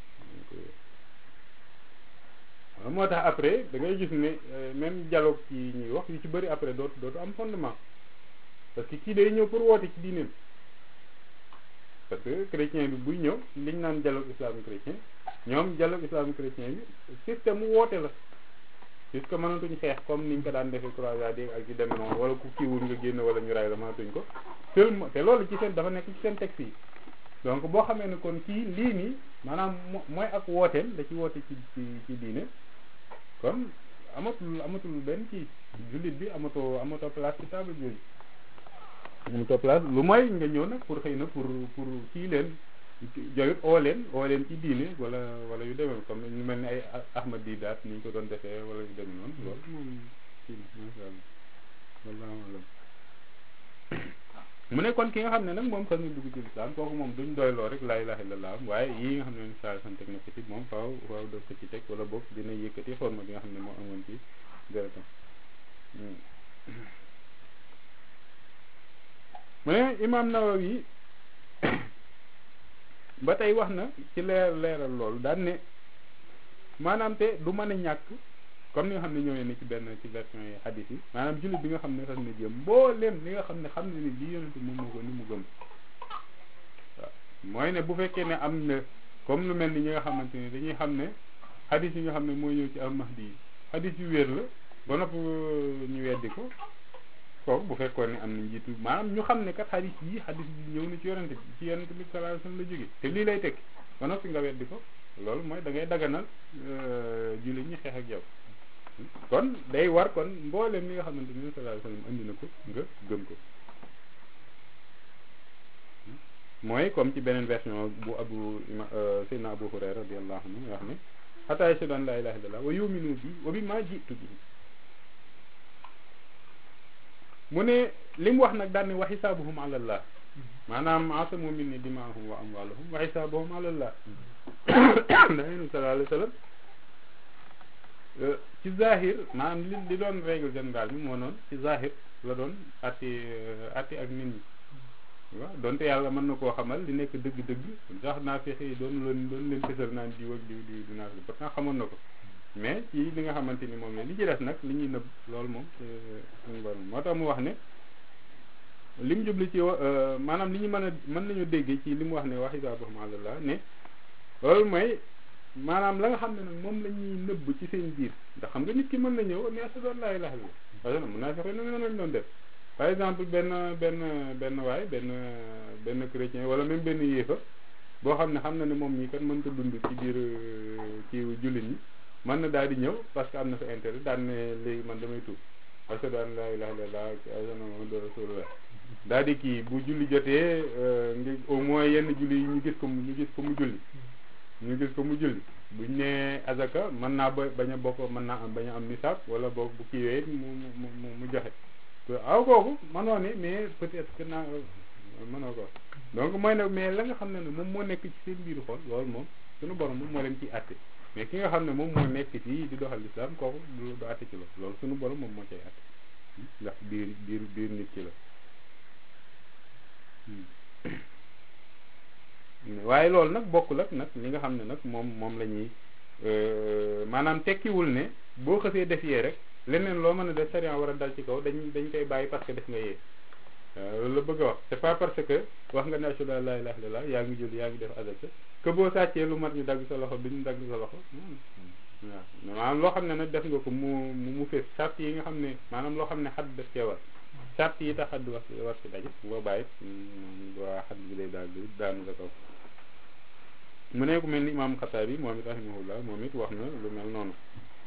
moo tax après da ngay gis ne même dialogue ci ñuy wax yu ci bëri après dootu dootu am fondement parce que kii day ñëw pour woote ci diineem parce que chrétien bi buy ñëw liñ naan dialogue islamique chrétien ñoom dialogue islamique chrétien bi système mu woote la puisque mënatuñ xeex comme niñ ko daan defee croisade ak ci demee noonu wala ku kiiwul nga génn wala ñu ray la mënatuñ ko seulement te loolu ci seen dafa nekk ci seen texte yi donc boo xamee ne kon kii lii nii maanaam mooy ak wooteem da ci woote ci ci ci diine kon amatul amatul benn kii jullit bi amatoo amatoo place ci table jooju amatoo place lu mooy nga ñëw nag pour xëy na pour pour kii leen joyut oo leen oo leen ci diine wala wala yu demee comme ñu mel ni ay ahmad didaat ni ñu ko doon defee wala yu demee noonu loolu moom kii masha Allah wallahu mu ne kon ki nga xam ne nag moom xas na dugg ci lislaam kooku moom duñ doyloo rek laa ilaaha illallaah waaye yii nga xam ne saa sant teg na ko ci moom faaw faaw def ko ci teg wala boog dina yëkkati xorma bi nga xam ne moo amoon ci deretam mu ne imaam Nawawi ba tey wax na ci leer leeral loolu daan ne maanaam te du mën a ñàkk comme ni nga xam ne ñëwee ni ci benn ci version yi hadith yi maanaam jullit bi nga xam ne xas na jëm mbooleem li nga xam ne xam ne ni lii yonente moom moo ko ni mu gëm waaw mooy ne bu fekkee ne am na comme lu mel ni ñi nga xamante ni dañuy xam ne hadith yi nga xam ne mooy ñëw ci al mahdi yi hadith yu wér la ba nopp ñu weddi ko kooku bu fekkoon ne am na njiitu maanaam ñu xam ne kat hadith yi hadith bi ñëw na ci yonente bi ci yonente bi sallallahu alayhi wasallam la jóge te lii lay tekki ba noppi nga weddi ko loolu mooy da ngay daganal jullit ñi xeex ak yow kon day war kon mboolem li nga xamante ni sallallahu alayhi wasallam andi na ko nga gëm ko mooy comme ci beneen version bu abu sayyidina abu hurayra radiyallahu anhu wax ne hatta yashhadu an la ilaha illallah wa yu'minu bi wa bima ji'tu bihi mu ne li mu wax nag daan ne wa xisaabuhum ala allah maanaam asamu minni dimaahum wa amwaluhum wa xisaabuhum ala allah ndax yéen sallallahu alayhi wasallam ci zahir maanaam li li doon règle générale bi moo noonu ci zahir la doon atti atti ak nit ñi waaw donte yàlla mën na koo xamal li nekk dëgg-dëgg sax naa fexe yi doon leen doon leen fësal naan diw ak diw diw di naa pourtant xamoon na ko mais ci li nga xamante ni moom la li ci des nag li ñuy nëbb loolu moom suñu borom moo tax mu wax ne li mu jubli ci maanaam li ñu mën a mën nañu déggee ci li mu wax ne wax isaabahum alallah ne loolu mooy maanaam la nga xam ne nag moom la ñuy nëbb ci seen biir ndax xam nga nit ki mën na ñëw ne ashhadu an laa ilaaha illallaah parce que mun naa fexe noonu lañ doon def par exemple benn benn benn waay benn benn chrétien wala même benn yéefa boo xam ne xam na ne moom ñi kat mënta dund ci biir ci jullit ñi mën na daal di ñëw parce que am na fa intérêt daan ne léegi man damay tuub ashhadu an la ilaha illallah ashhadu anna muhammadan rasulullah daal di kii bu julli jotee ngi au moins yenn julli yi ñu gis ko ñu gis ko mu julli ñu gis ko mu julli buñ ne azaka mën naa ba bañ a bokk mën naa am bañ a am nisaab wala boog bu kiiwee mu mu mu mu joxe aw kooku mënoo ne mais peut-être que naa mënoo ko donc mooy ne mais la nga xam ne ne moom moo nekk ci seen biiru xol loolu moom suñu borom moom moo leen ciy àtte mais ki nga xam ne moom moo nekk fii di doxal lislaam kooku du du àtte ci loolu loolu suñu borom moom moo cay àtte ndax biir biir biir nit ki la waaye loolu nag bokkul ak nag li nga xam ne nag moom moom la ñuy maanaam tekkiwul ne boo xësee def yee rek leneen loo mën a def sariya war a dal ci kaw dañ dañ koy bàyyi parce que def nga yee loolu la bëgg a wax c'est pas parce que wax nga ne ashhadu an la ilaha illallah yaa ngi jël yaa ngi def azaka que boo sàccee lu mat ñu dagg sa loxo duñu dagg sa loxo waaw maanaam loo xam ne nag def nga ko mu mu fees sart yi nga xam ne maanaam loo xam ne xadd def cee war sart yi tax xadd war ci war ci daje boo bàyyi waa xadd bi day daal di daanu sa kaw mu ne ku mel ni imaam Xataabi moom it rahimahullah moom it wax na lu mel noonu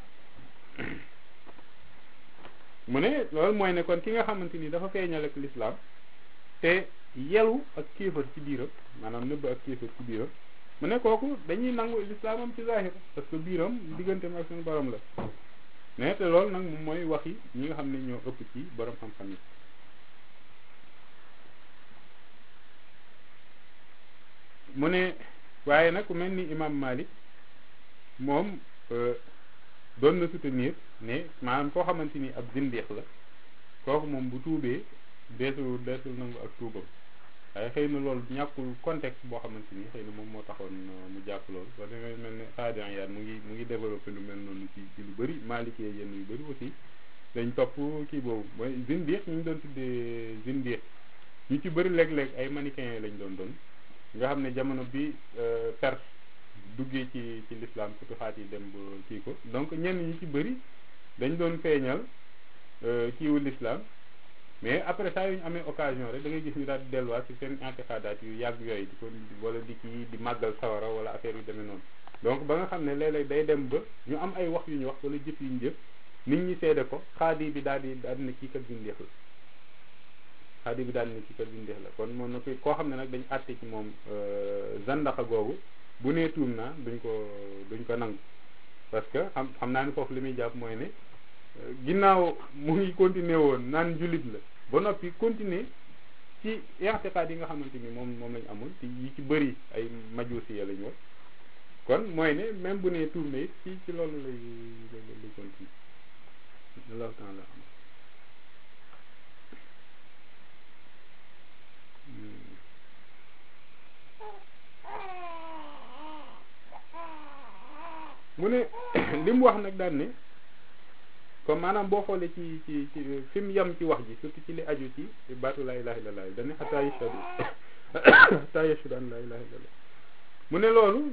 mu ne loolu mooy ne kon ki nga xamante ni dafa feeñal ak lislaam te yelu ak kéefar ci biiram maanaam nëbb ak kéefar ci biiram mu ne kooku dañuy nangu lislaamam ci zahir parce que biiram digganteem ak suñu borom la mais te loolu nag moom mooy waxi ñi nga xam ne ñoo ëpp ci borom xam-xam yi mu ne waaye nag ku mel ni imam Malik moom doon na soutenir ne maanaam koo xamante ni ab zindeex la kooku moom bu tuubee deesul deesul nangu ak tuubam waaye xëy na loolu ñàkkul contexte boo xamante ni xëy na moom moo taxoon mu jàpp loolu soo demee mel ne Xaadian yaat mu ngi mu ngi développé lu mel noonu ci ci lu bëri Malik yenn yu bëri aussi dañ topp kii boobu mooy zindeex ñu ngi doon tuddee zindeex ñu ci bëri léeg-léeg ay manichéens lañ doon doon nga xam ne jamono bi Perse duggee ci ci l'islam futuxaat yi dem ba kii ko donc ñenn ñi ci bëri dañ doon feeñal kiiwu l'islam mais après saa yu ñu amee occasion rek da ngay gis ñu daal di delluwaat ci seen intixaadaat yu yàgg yooyu di ko wala di kii di màggal sawara wala affaire yu demee noonu donc ba nga xam ne léeg-léeg day dem ba ñu am ay wax yu ñu wax wala jëf yu ñu jëf nit ñi seede ko xaadi bi daal di daal di ne kii kat bindeex la xaadi bi daal di ne kii kat bindeex la kon moom na koy koo xam ne nag dañ àtte ci moom zandaxa googu bu nee tuum naa duñ ko duñ ko nangu parce que xam xam naa ni foofu li muy jàpp mooy ne ginnaaw mu ngi continuer woon naan jullit la ba noppi continuer ci i'tiqaad yi nga xamante ni moom moom lañ amul te yi ci bëri ay majusi ya lañ wax kon mooy ne même bu nee tuum na it ci ci loolu lay lay continuer allahu taala mu ne li mu wax nag daan ne comme maanaam boo xoolee ci ci ci fi mu yem ci wax ji surtout ci li aju ci baatu laa ilaha illallah dañ ne xataa yashhadu xataa yashhadu an laa ilaha illallah mu ne loolu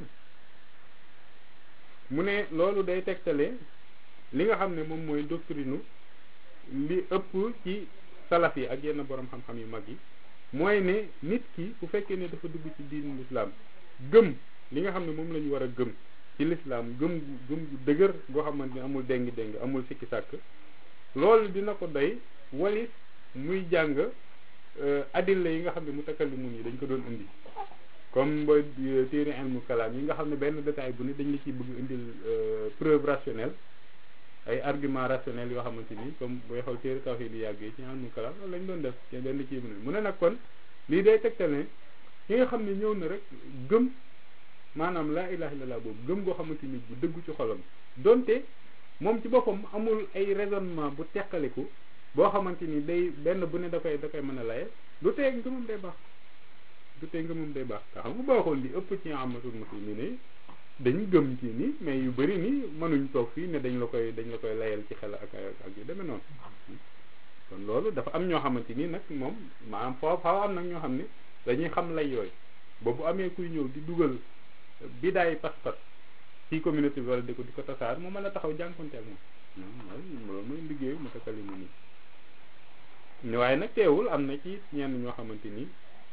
mu ne loolu day tegtale li nga xam ne moom mooy doctrine li ëpp ci salaf yi ak yenn borom xam-xam yu mag yi mooy ne nit ki bu fekkee ne dafa dugg ci diinu lislaam gëm li nga xam ne moom la ñu war a gëm ci lislaam gëm gëm gu dëgër goo xamante ni amul déng déng amul sikki sàkk loolu dina ko doy walis muy jàng adilla yi nga xam ne mutakallimun yi dañ ko doon indi comme ba téere ilmu kalaam yi nga xam ne benn détail bu ne dañ la ciy bëgg indil preuve rationnelle ay argument rationnel yoo xamante ni comme booy xool téere tawhid yi yàgg yi ci ilmu kalaam loolu lañ doon def te benn ci mu ne nag kon lii day tegtal ne ki nga xam ne ñëw na rek gëm maanaam laa ilaha illallah boobu gëm goo xamante ni bu dëggu ci xolam donte moom ci boppam amul ay raisonnement bu teqaliku boo xamante ni day benn bu ne da koy da koy mën a laye du tee ngëmam day baax du tee ngëmam day baax te xam nga boo xool li ëpp ci amatul muslimin yi dañu gëm ci ni mais yu bëri ni mënuñ toog fii ne dañ la koy dañ la koy layal ci xel ak ak yu demee noonu kon loolu dafa am ñoo xamante ni nag moom maanaam foo faaw am nag ñoo xam ne dañuy xam lay yooyu ba bu amee kuy ñëw di dugal bidaay pas-pas ci communauté bi wala di ko di ko tasaar mu mën a taxaw jànkonte ak moom loolu mooy liggéeyu mu takkali mu nii waaye nag teewul am na ci ñenn ñoo xamante ni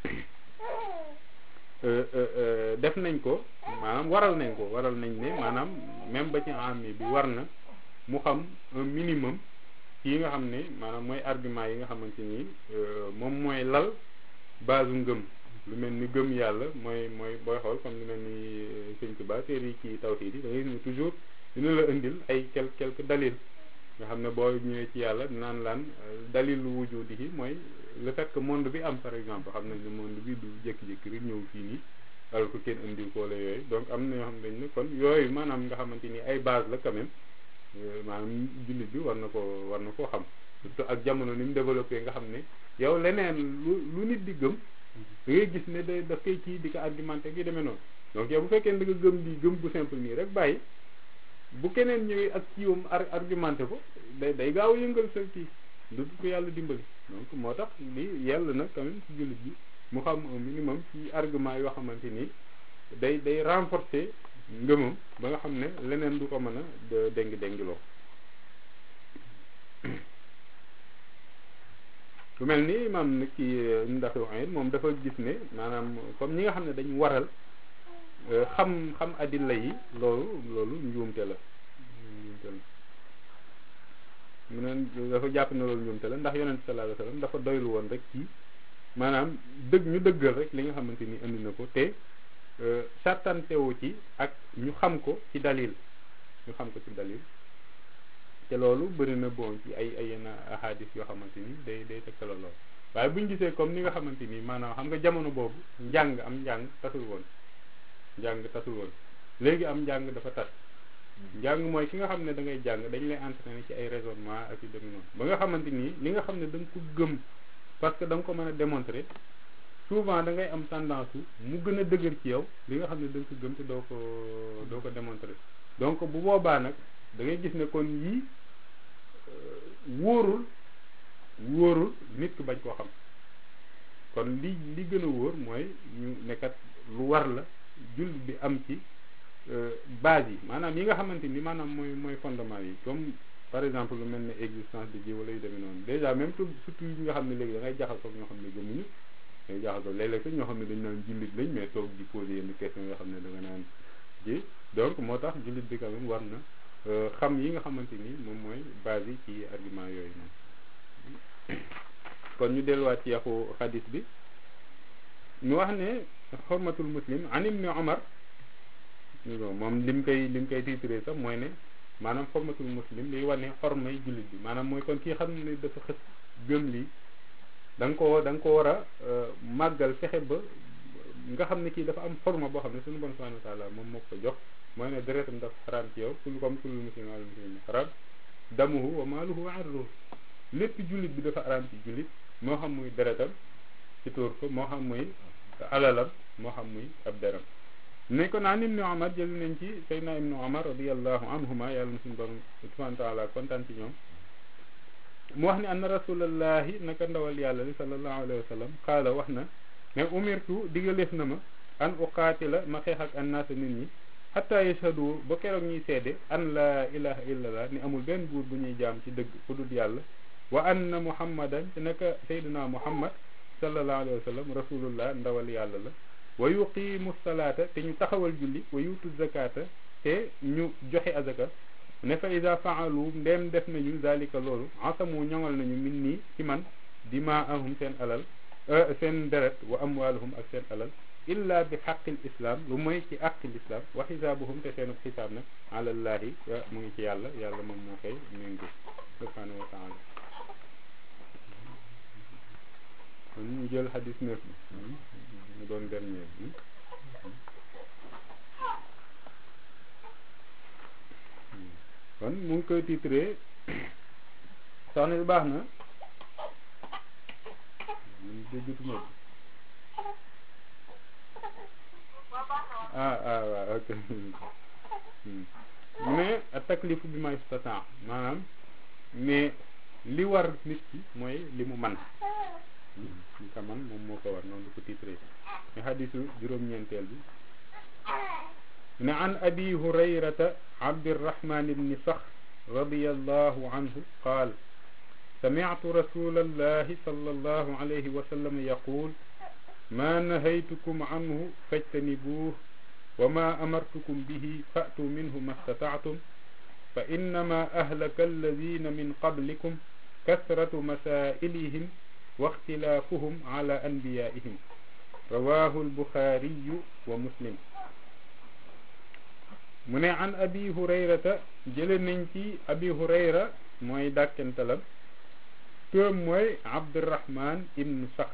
def nañ ko maanaam waral nañ ko waral nañ ne maanaam même ba ci ami bi war na mu xam un minimum ci yi nga xam ne maanaam mooy argument yi nga xamante ni moom mooy lal base ngëm lu mel ni gëm yàlla mooy mooy booy xool comme lu mel ni sëñ Tuba téere yi ci tawhid yi da ngay gis ne toujours dina la indil ay quelque quelque dalil nga xam ne boo ñëwee ci yàlla naan laan dalil wujudi yi mooy le fait que monde bi am par exemple xam nañ ne monde bi du jékki-jékki rek ñëw fii nii alors que kenn indiw ko wala yooyu donc am na yoo xam dañ ne kon yooyu maanaam nga xamante ni ay base la quand même maanaam jullit bi war na ko war na koo xam surtout ak jamono ni mu développé nga xam ne yow leneen lu lu nit di gëm da ngay gis ne da daf koy kii di ko argumenté gi demee noonu donc yow bu fekkee da nga gëm di gëm bu simple nii rek bàyyi bu keneen ñëwee ak kiiwam argumenté ko day day gaaw a yëngal sa kii du ko yàlla dimbali donc moo tax li yàlla na quand même ci jullit bi mu xam un minimum ci argument yoo xamante ni day day renforcer ngëmam ba nga xam ne leneen du ko mën a déngi déngiloo lu mel ni maam nag ci ndax waxee moom dafa gis ne maanaam comme ñi nga xam ne dañu waral xam xam adilla yi loolu loolu njuumte la njuumte la mu ne dafa jàpp ne loolu njuumte la ndax yonent sallallahu alayhi wasallam dafa doylu woon rek ci maanaam dëgg ñu dëggal rek li nga xamante ni indi na ko te sartantewu ci ak ñu xam ko ci dalil ñu xam ko ci dalil te loolu bëri na bon ci ay ay yenn ahadis yoo xamante ni day day tegtala lool waaye bu ñu gisee comme ni nga xamante ni maanaam xam nga jamono boobu njàng am njàng tasul woon njàng tasul woon léegi am njàng dafa tas njàng mooy ki nga xam ne da ngay jàng dañ lay entraîner ci ay raisonnement ak yu dem noonu ba nga xamante ni li nga xam ne da nga ko gëm parce que da nga ko mën a démontrer souvent da ngay am tendance mu gën a dëgër ci yow li nga xam ne da nga ko gëm te doo ko doo ko démontrer donc bu boobaa nag da ngay gis ne kon yii wóorul wóorul nit ki bañ koo xam kon li li gën a wóor mooy ñu nekkat lu war la jullit bi am ci base yi maanaam yi nga xamante ni maanaam mooy mooy fondement yi comme par exemple lu mel ne existence de Dieu wala yu demee noonu déjà même tout surtout yi nga xam ne léegi da ngay jaxasoo ñoo xam ne gëmuñu da ngay jaxasoo léeg-léeg sax ñoo xam ne dañ naan jullit lañ mais toog di poser yenn question yoo xam ne da nga naan ji donc moo tax jullit bi quand même war na xam yi nga xamante ni moom mooy base yi ci argument yooyu noonu kon ñu delluwaat ci yaxu xadis bi ñu wax ne xormatul muslim an ibni omar moom lim koy lim koy titré sax mooy ne maanaam xormatul muslim liy wane xormay jullit bi maanaam mooy kon kii xam ne dafa xës gëm lii da nga ko da nga ko war a màggal fexe ba nga xam ne kii dafa am xorma boo xam ne suñu bon subhanahu wa taala moom moo ko jox mooy ne deretam dafa xaraam ci yow kul comme kullu muslim ala muslim xaraam damuhu wa maaluhu wa arduhu lépp jullit bi dafa xaraam ci jullit moo xam muy deretam ci tuur ko moo xam muy alalam moo xam muy ab deram ne ko naan ibnu omar jël nañ ci saydna ibnu omar radiallahu anhuma yàlla na suñu borom subhanahu wa taala kontaan ci ñoom mu wax ne anna rasulallahi naka ndawal yàlla li sallallahu alayhi wa sallam xaala wax na ne umirtu digaleef na ma an uqaatila ma xeex ak annaasa nit ñi xatta yashhadu ba keroog ñuy seede an laa ilaha illallah ni amul benn buur bu ñuy jaam ci dëgg ku dul yàlla wa anna muhammadan te naka sayduna muhammad sallallahu alayhi wa sallam rasulullah ndawal yàlla la wa yuqimu salaata te ñu taxawal julli wa yutu zakata te ñu joxe azaka ne fa ida faalu ndeem def nañu zalika loolu asamu ñoŋal nañu min nii ci man dimaahum seen alal seen deret wa amwaaluhum ak seen alal illa bi xaqil islam lu mooy ci aqil islam wa xisaabuhum te seenu xisaab nag alallahi mu ngi ci yàlla yàlla moom moo koy méngi subhanahu wa taala kon ñu jël xadis neuf bi mu doon dernier bi kon mu ngi koy titré soxna si baax na mun déggutuma ah ah waaw ok mais a taklifu bi ma istata maanaam mais li war nit ki mooy li mu man li ka man moom moo ko war noonu du ko titré mais xadisu juróom-ñeenteel bi ne an abi hurayrata abdirahman ibni sax radiallahu anhu qaal سمعت رسول الله صلى الله عليه وسلم يقول ما نهيتكم عنه فاجتنبوه وما أمرتكم به فأتوا منه ما استطعتم fa innama ahlaka alladina min qablikum kasratu masailihim wa ixtilaafuhum ala anbiyaihim rawahu albuxaariyu wa muslim mu ne an abi hurayrata jële nañ ci abi hurayra mooy dàkkantalam turam mooy abdurahman ibnu saxr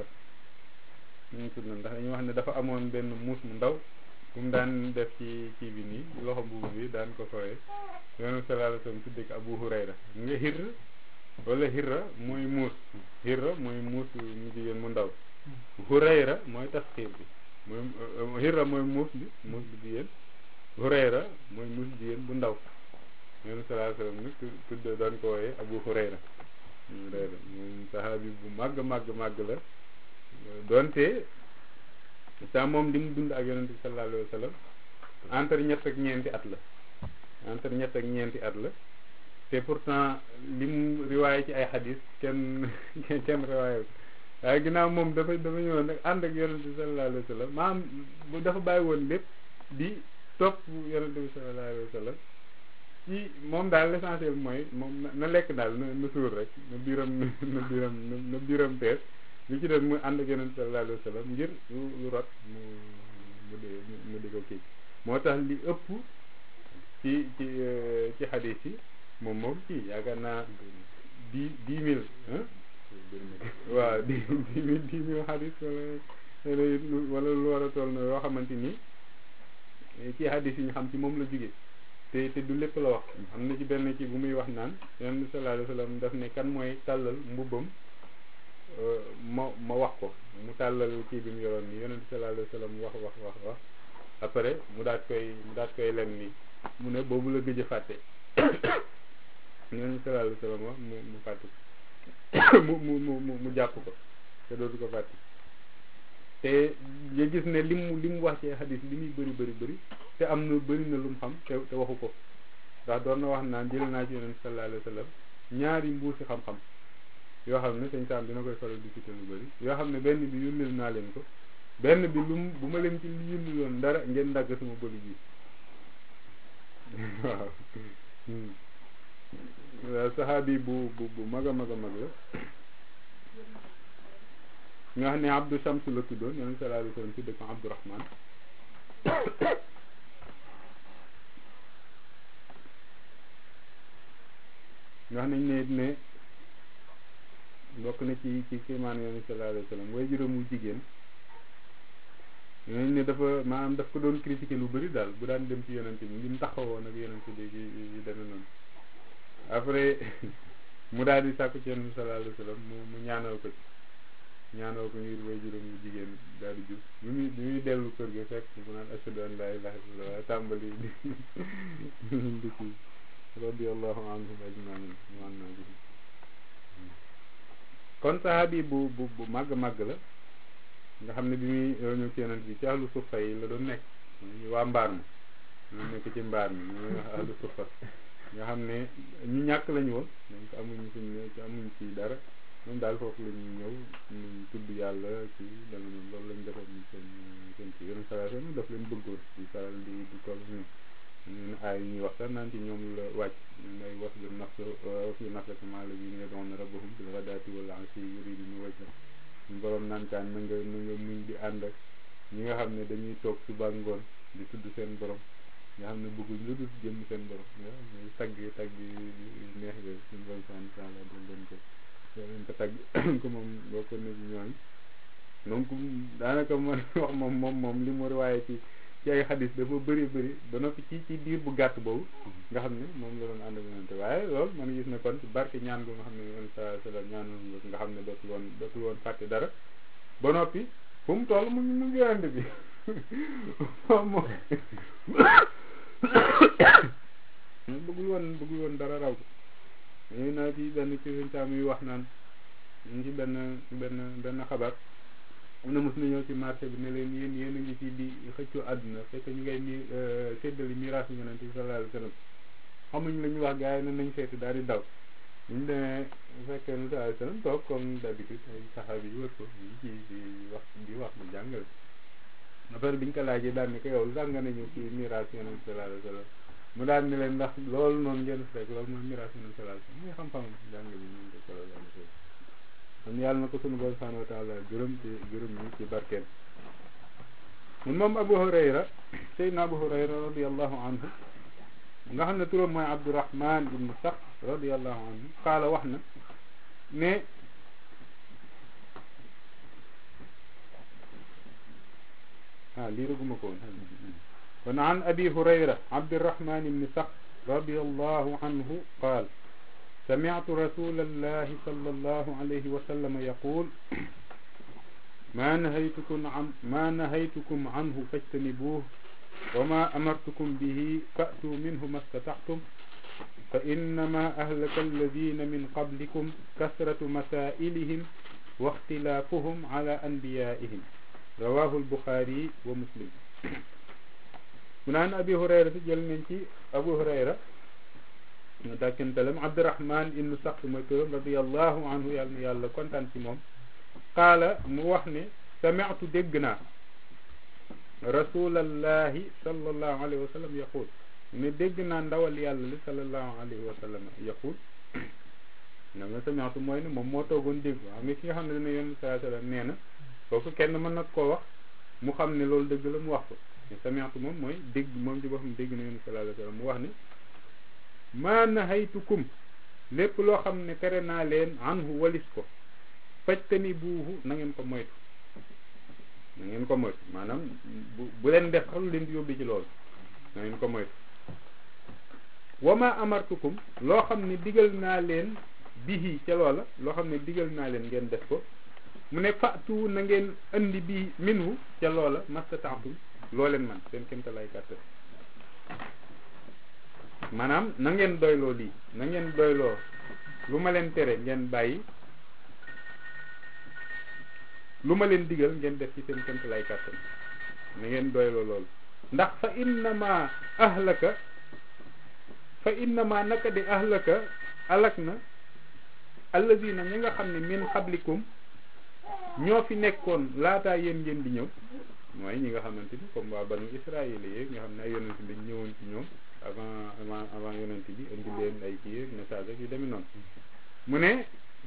ñu tudd na ndax dañuy wax ne dafa amoon benn muus mu ndaw bu mu daan def ci kii bi nii loxo mbubu bi daan ko fooye yoonu sallallahu alayhi wasallam tudde ko abu hurayra nga xir wala xirra mooy muus xirra mooy muus mu jigéen mu ndaw hurayra mooy tasxiir bi mooy xirra mooy muus bi muus bu jigéen hurayra mooy muus jigéen bu ndaw yoonu sallallahu alayhi wasallam nag tudde daan ko wooye abu hurayra hurayra moom saxaabi bu màgg màgg màgg la doonte sa moom li mu dund ak yonente bi sallallahu alayhi wa sallam entre ñett ak ñeenti at la entre ñett ak ñeenti at la te pourtant li mu riwaaye ci ay xadis kenn kenn riwaaye waaye ginnaaw moom dafa dafa ñëwoon nag ànd ak yonente bi sallallahu alayhi wa sallam maam bu dafa bàyyi woon lépp di topp yonente bi sallallahu alayhi wa sallam ci moom daal l'essentiel mooy moom na lekk daal na na suur rek na biiram na biiram na biiram tees li ci def mu ànd ak yonent sallallahu alayhi wa sallam ngir lu lu rot mu mu di mu di ko kii moo tax li ëpp ci ci ci xadis yi moom moom kii yaakaar naa dix dix mille waaw dix dix mille dix mille xadis wala wala lu war a toll na yoo xamante ni ci xadis yi ñu xam ci moom la jóge te te du lépp la wax am na ci benn kii bu muy wax naan yonent sallallahu alayhi wa sallam daf ne kan mooy tàllal mbubbam ma ma wax ko mu tàllal kii bi mu yoroon nii yonent sallallahu alayhi wa sallam wax wax wax wax après mu daat koy mu daat koy lem nii mu ne boobu la gëj a fàtte yonent sallallahu alayhi wa sallam wax mu mu fàtte mu mu mu mu jàpp ko te dootu ko fàtte te nga gis ne li mu li mu wax ci xadis li muy bëri bëri bëri te am na bëri na lu mu xam te te waxu ko ndax doon na wax naan jël naa ci yonent sallallahu alayhi wa sallam ñaari mbuusi xam-xam yoo xam ne sëñ Saam dina koy faral di cité lu bëri yoo xam ne benn bi yónnil naa leen ko benn bi lu mu bu ma leen ci yónnil woon dara ngeen dagg sama bëli bi waaw waaw saxaabi bu bu bu mag a mag a mag la nga xam ne Abdou Shams la tuddoon yonent sallallahu alayhi wa sallam tudde ko Abdourahman nga xam nañ ne ne bokk na ci ci kiimaan yonent sallallahu alayhi wa sallam way juróomu jigéen nañ ne dafa maanaam daf ko doon critiquer lu bëri daal bu daan dem ci yonent bi li mu taxawoon ak yonent bi yi demee noonu après mu daal di sàkku ci yonent sallallahu alayhi wa sallam mu mu ñaanal ko ci ñaanal ko ngir way juróom bu jigéen daal di jur bi muy bi muy dellu kër ga fekk mu naan ashhadu an laa ilaaha illallaah tàmbali di di ci radiyallahu anhum ajmain man naa bi kon sahabi bu bu bu màgg màgg la nga xam ne bi muy ñëw ci yonent bi ci ahlu suffa yi la doon nekk waa mbaar mi ñu nekk ci mbaar mi ñu wax ahlu suffa nga xam ne ñu ñàkk lañu woon donc amuñu fuñ ne ci amuñ ci dara moom daal foofu la ñuy ñëw ñu tudd yàlla ci dana noonu loolu lañ defoon seen seen ci yeneen salaat yi daf leen bëggoon di faral di di toll ñun ñun aay ñuy wax sax naan ci ñoom la wàcc ngay wax lu naf wax lu naf la kama la bi nga doon rabbahum bil ghadaati wal ashi yuriduna wajha ñu borom naan kaan na nga na nga muñ di ànd ak ñi nga xam ne dañuy toog suba ngoon di tudd seen borom nga xam ne bëgguñ lu dul jëm seen borom nga tagg tagg neex ga suñu borom subhanahu wa taala doon leen ko leen ko tagg ko moom boo ko ne ñooñ donc daanaka man wax moom moom moom li mu waaye ci ci ay xadis dafa bëri bëri ba noppi ci ci diir bu gàtt boobu nga xam ne moom la doon ànd ak yonente waaye loolu man gis na kon ci barke ñaan bu nga xam ne yonente sallallahu alayhi wasallam ñaanoon nga xam ne dootul woon dootul woon fàtte dara ba noppi fu mu toll mu mu ngi yonente bi moom moom bëggul woon bëggul woon dara raw ko ñuy naa ci benn ci suñ taam yi wax naan ñu ci benn benn benn xabaar am na mos na ñëw ci marché bi ne leen yéen yéen a ngi ci di xëccoo àdduna fekk ñu ngay mi séddali miraas yonent bi sallallahu alayhi wasallam xamuñ la ñu wax gars yi ne nañ seeti daal di daw bu ñu demee fekkee ne sallallahu alayhi wasallam toog comme d'habitude ay saxaaba yi wër ko ñu ci di wax di wax mu jàngale affaire bi ñu ko laajee daal ne ko yow sax nga nañu ci miraas yonent bi sallallahu alayhi wasallam mu daal ni leen ndax loolu noonu ngeen fekk loolu mooy miraas min salaat muy xam-xam jàng bi ñu ko solo kon yàlla na ko sunu borom subhanahu wa taala gërëm ci gërëm ñi ci barkeel mun moom Abu Hurayra Seydina Abu Hurayra radiallahu anhu nga xam ne turam mooy Abdurahman ibnu Sax radiallahu anhu qaala wax na ne ah lii rëguma ko woon kon an abi hurayra abdirahman ibni sax radiallahu anhu qaal سمعت رسول الله صلى الله عليه وسلم يقول ما نهيتكم عن ما نهيتكم عنه فاجتنبوه وما أمرتكم به فأتوا منه ما استطعتم فإنما أهلك الذين من قبلكم كثرة مسائلهم واختلافهم على أنبيائهم رواه البخاري ومسلم من عن أبي هريرة جل منتي أبو هريرة dàkkantalam abdurahman ibnu sax mooy këram radiallahu anhu yàlla na yàlla kontaan ci moom qaala mu wax ne sami'tu dégg naa rasulallahi sallallahu alayhi wa sallam yaqul ne dégg naa ndawal yàlla li sallallahu alayhi wa sallam yaqul na nga sami'tu mooy ne moom moo toogoon dégg xam nga ki nga xam ne dana yoon sallallahu alayhi wa sallam nee na kooku kenn mën na koo wax mu xam ne loolu dëgg la mu wax ko mais sami'tu moom mooy dégg moom ci boppam dégg na yoon sallallahu alayhi wa sallam mu wax ne maa nahaytukum lépp loo xam ne tere naa leen anhu walis ko fajtani buuhu na ngeen ko moytu na ngeen ko moytu maanaam bu bu leen def xalu leen di yóbbi ci loolu na ngeen ko moytu wa ma amartukum loo xam ne digal naa leen bihi ca loola loo xam ne digal naa leen ngeen def ko mu ne fatu na ngeen andi bi minhu ca loola mastataatum loo leen man seen kémta lay kàttan maanaam na ngeen doyloo lii na ngeen doyloo lu ma leen tere ngeen bàyyi lu ma leen digal ngeen def ci seen kémt lay kàttan na ngeen doyloo loolu ndax fa innama ahlaka fa innama naka di ahlaka alak na allazina ñi nga xam ne min xablikum ñoo fi nekkoon laataa yéen ngeen di ñëw mooy ñi nga xamante ni comme waa banu israël yi nga xam ne ay yonent lañ ñëwoon ci ñoom avant avant avant yonent bi indi leen ay kii ak message ak yu demee noonu mu ne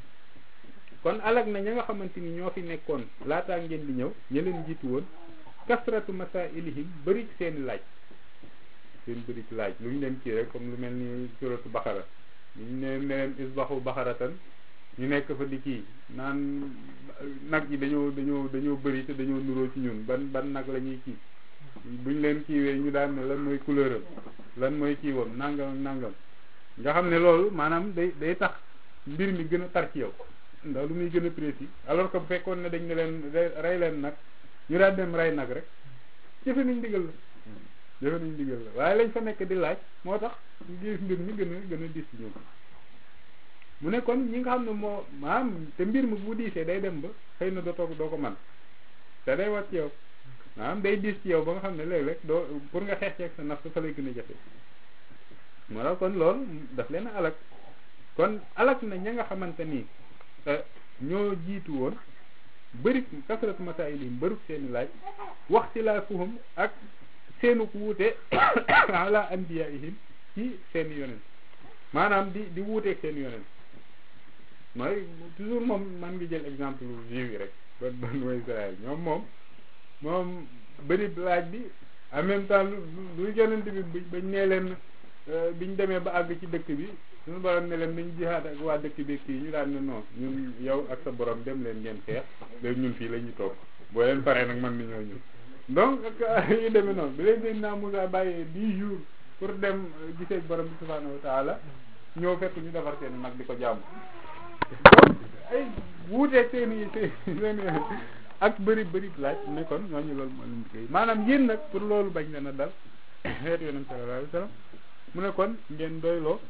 kon alag na ña nga xamante ni ñoo fi nekkoon laataa ngeen di ñëw ña leen jiitu woon kasratu masailihim bëri seeni laaj seen bëri laaj lu ñu leen kii rek comme lu mel ni suratu baxara ñu ne ne leen isbaxu baxaratan ñu nekk fa di kii naan nag yi dañoo dañoo dañoo bëri te dañoo nuroo ci ñun ban ban nag la ñuy kii buñ leen kiiwee ñu daan ne lan mooy couleur am lan mooy kiiwam nangam ak nangam nga xam ne loolu maanaam day day tax mbir mi gën a tar ci yow ndax lu muy gën a précis alors que bu fekkoon ne dañ ne leen rey leen nag ñu daan dem rey nag rek jëfe nañ digal la jëfe nañ digal la waaye lañ fa nekk di laaj moo tax gis mbir mi gën a gën a dis ci ñoom mu ne kon ñi nga xam ne moo maanaam te mbir mi bu diisee day dem ba xëy na doo toog doo ko man te day wat ci yow maanaam day diis ci yow ba nga xam ne léeg-léeg doo pour nga xeex ceeg sa naf fa lay gën a jafe moo tax kon loolu daf leen alak kon alak na ña nga xamante ni ñoo jiitu woon bëri kasrat masailihim bëri seeni laaj waxtilaafuhum ak seenu wuute ala anbiyaihim ci seeni yonent maanaam di di wuuteeg seeni yonent mooy toujours moom man ngi jël exemple juif yi rek ban ban mooy Israël ñoom moom moom bëri laaj bi en même temps lu lu yonent bi bañ nee leen biñ demee ba àgg ci dëkk bi suñu borom ne leen nañ jihaad ak waa dëkk bi kii ñu daan ne non ñun yow ak sa borom dem leen ngeen xeex léegi ñun fii la ñuy toog boo leen paree nag man ni ñoo ñun donc ak yu demee noonu bi leen seen naa Moussa bàyyee dix jours pour dem gisee borom bi subhanahu wa taala ñëw fekk ñu defar seen nag di ko jàmm donc ay wuuteeg seen i seen ak bëri bëri laaj ne kon ñooñu loolu moo leen liggéey maanaam yéen nag pour loolu bañ leen a dal xeet yonent sallallahu alayhi wa sallam mu ne kon ngeen doyloo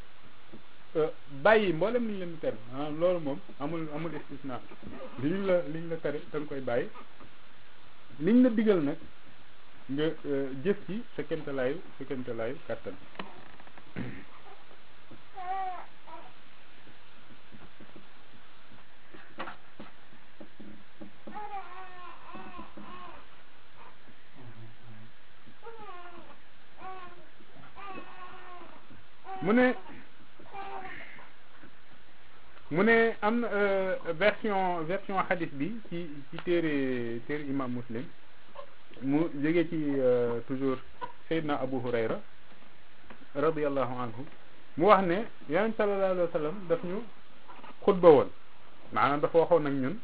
bàyyi mboolem liñ leen di tere maanaam loolu moom amul amul istisna liñ la liñ la tere da nga koy bàyyi liñ la digal nag nga jëf ci sa kéemtalaayu sa kéemtalaayu kàttan mu ne mu ne am na version version hadith bi ci ci téere téere imam muslim mu jóge ci toujours Seydina Abu Hurayra radiallahu anhu mu wax ne yonent sallallahu alayhi wa sallam daf ñu xutba woon maanaam dafa waxoon ak ñun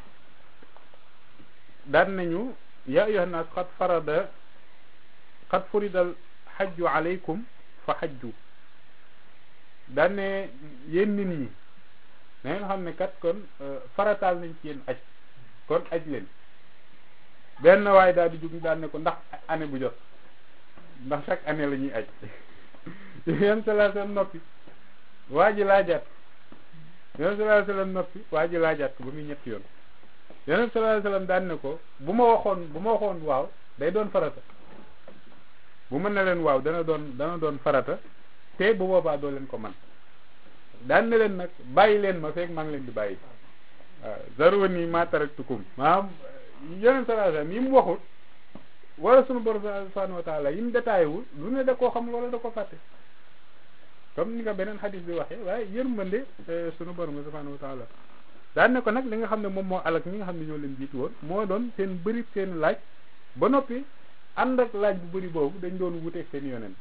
daan nañu ya ayyuhan nas qad farada qad furidal xajju alaykum fa xajju daan ne yéen nit ñi na ngeen xam ne kat kon farataal nañ ci yéen aj kon aj leen benn waaye daal di jug daan ne ko ndax année bu jot ndax chaque année la ñuy aj yéen sallallahu alayhi wasallam noppi waa ji laajaat yéen sallallahu alayhi wasallam noppi waa ji laajaat ko ba muy ñetti yoon yéen sallallahu alayhi wasallam daan ne ko bu ma waxoon bu ma waxoon waaw day doon farata bu mën na leen waaw dana doon dana doon farata te bu boobaa doo leen ko man daan na leen nag bàyyi leen ma fekk maa ngi leen di bàyyi waaw zaruni ma taraktukum maanaam yeneen sallallahu yi mu waxut wala sunu borom subhanahu wa taala yi mu détaillé wul lu ne da koo xam loola da ko fàtte comme ni nga beneen xadis bi waxee waaye yërmande sunu borom subhanahu wa taala daan ne ko nag li nga xam ne moom moo alak ñi nga xam ne ñoo leen jiitu woon moo doon seen bëri seen laaj ba noppi ànd ak laaj bu bëri boobu dañ doon wuteeg seen yoneen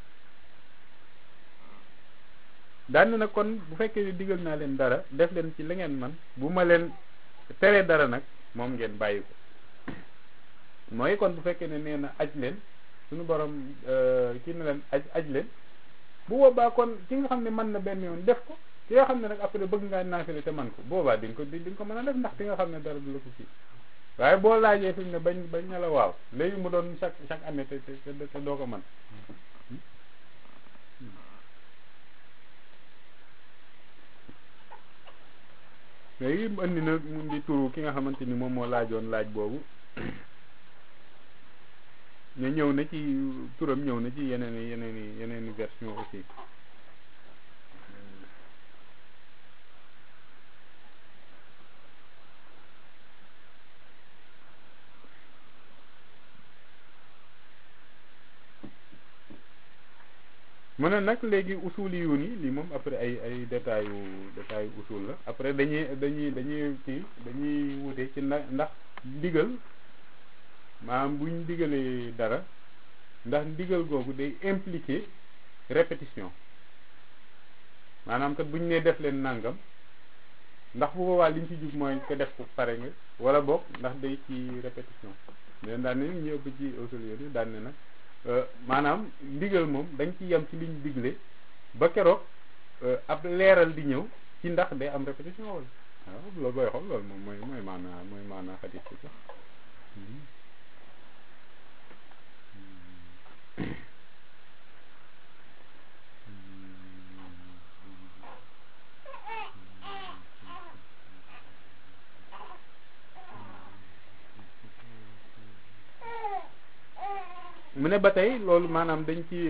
daan nag kon bu fekkee ne digal naa leen dara def leen ci la ngeen man bu ma leen teree dara nag moom ngeen bàyyi ko mooy kon bu fekkee ne nee na aj leen suñu borom kii na leen aj aj leen bu boobaa kon ki nga xam ne mën na benn yoon def ko ki nga xam ne nag après bëgg ngaa naafile te man ko boobaa di nga ko di nga ko mën a def ndax di nga xam ne dara du la ko kii waaye boo laajee fi mu ne bañ bañ ne la waaw léegi mu doon chaque chaque année te te te doo ko mën léegi mu indi na mu di turu ki nga xamante ni moom moo laajoon laaj boobu ne ñëw na ci turam ñëw na ci yeneen i yeneen i yeneen i version aussi mu ne nag léegi usul yu ni lii moom après ay ay détails yu détails yu usul la après dañuy dañuy dañuy kii dañuy wute ci na ndax ndigal maanaam buñ digalee dara ndax ndigal googu day impliquer répétition maanaam kat buñ nee def leen nangam ndax bu boobaa liñ ci jug mooy ko def ko pare nga wala boog ndax day ci répétition leen daan ne ñu ëpp ci usul yooyu daan ne nag maanaam ndigal moom dañ ci yem ci liñ digle ba keroog ab leeral di ñëw ci ndax day am répétition wala waaw loolu booy xool loolu moom mooy mooy maanaa mooy maanaa xadis bi sax mu ne ba tey loolu maanaam dañ ci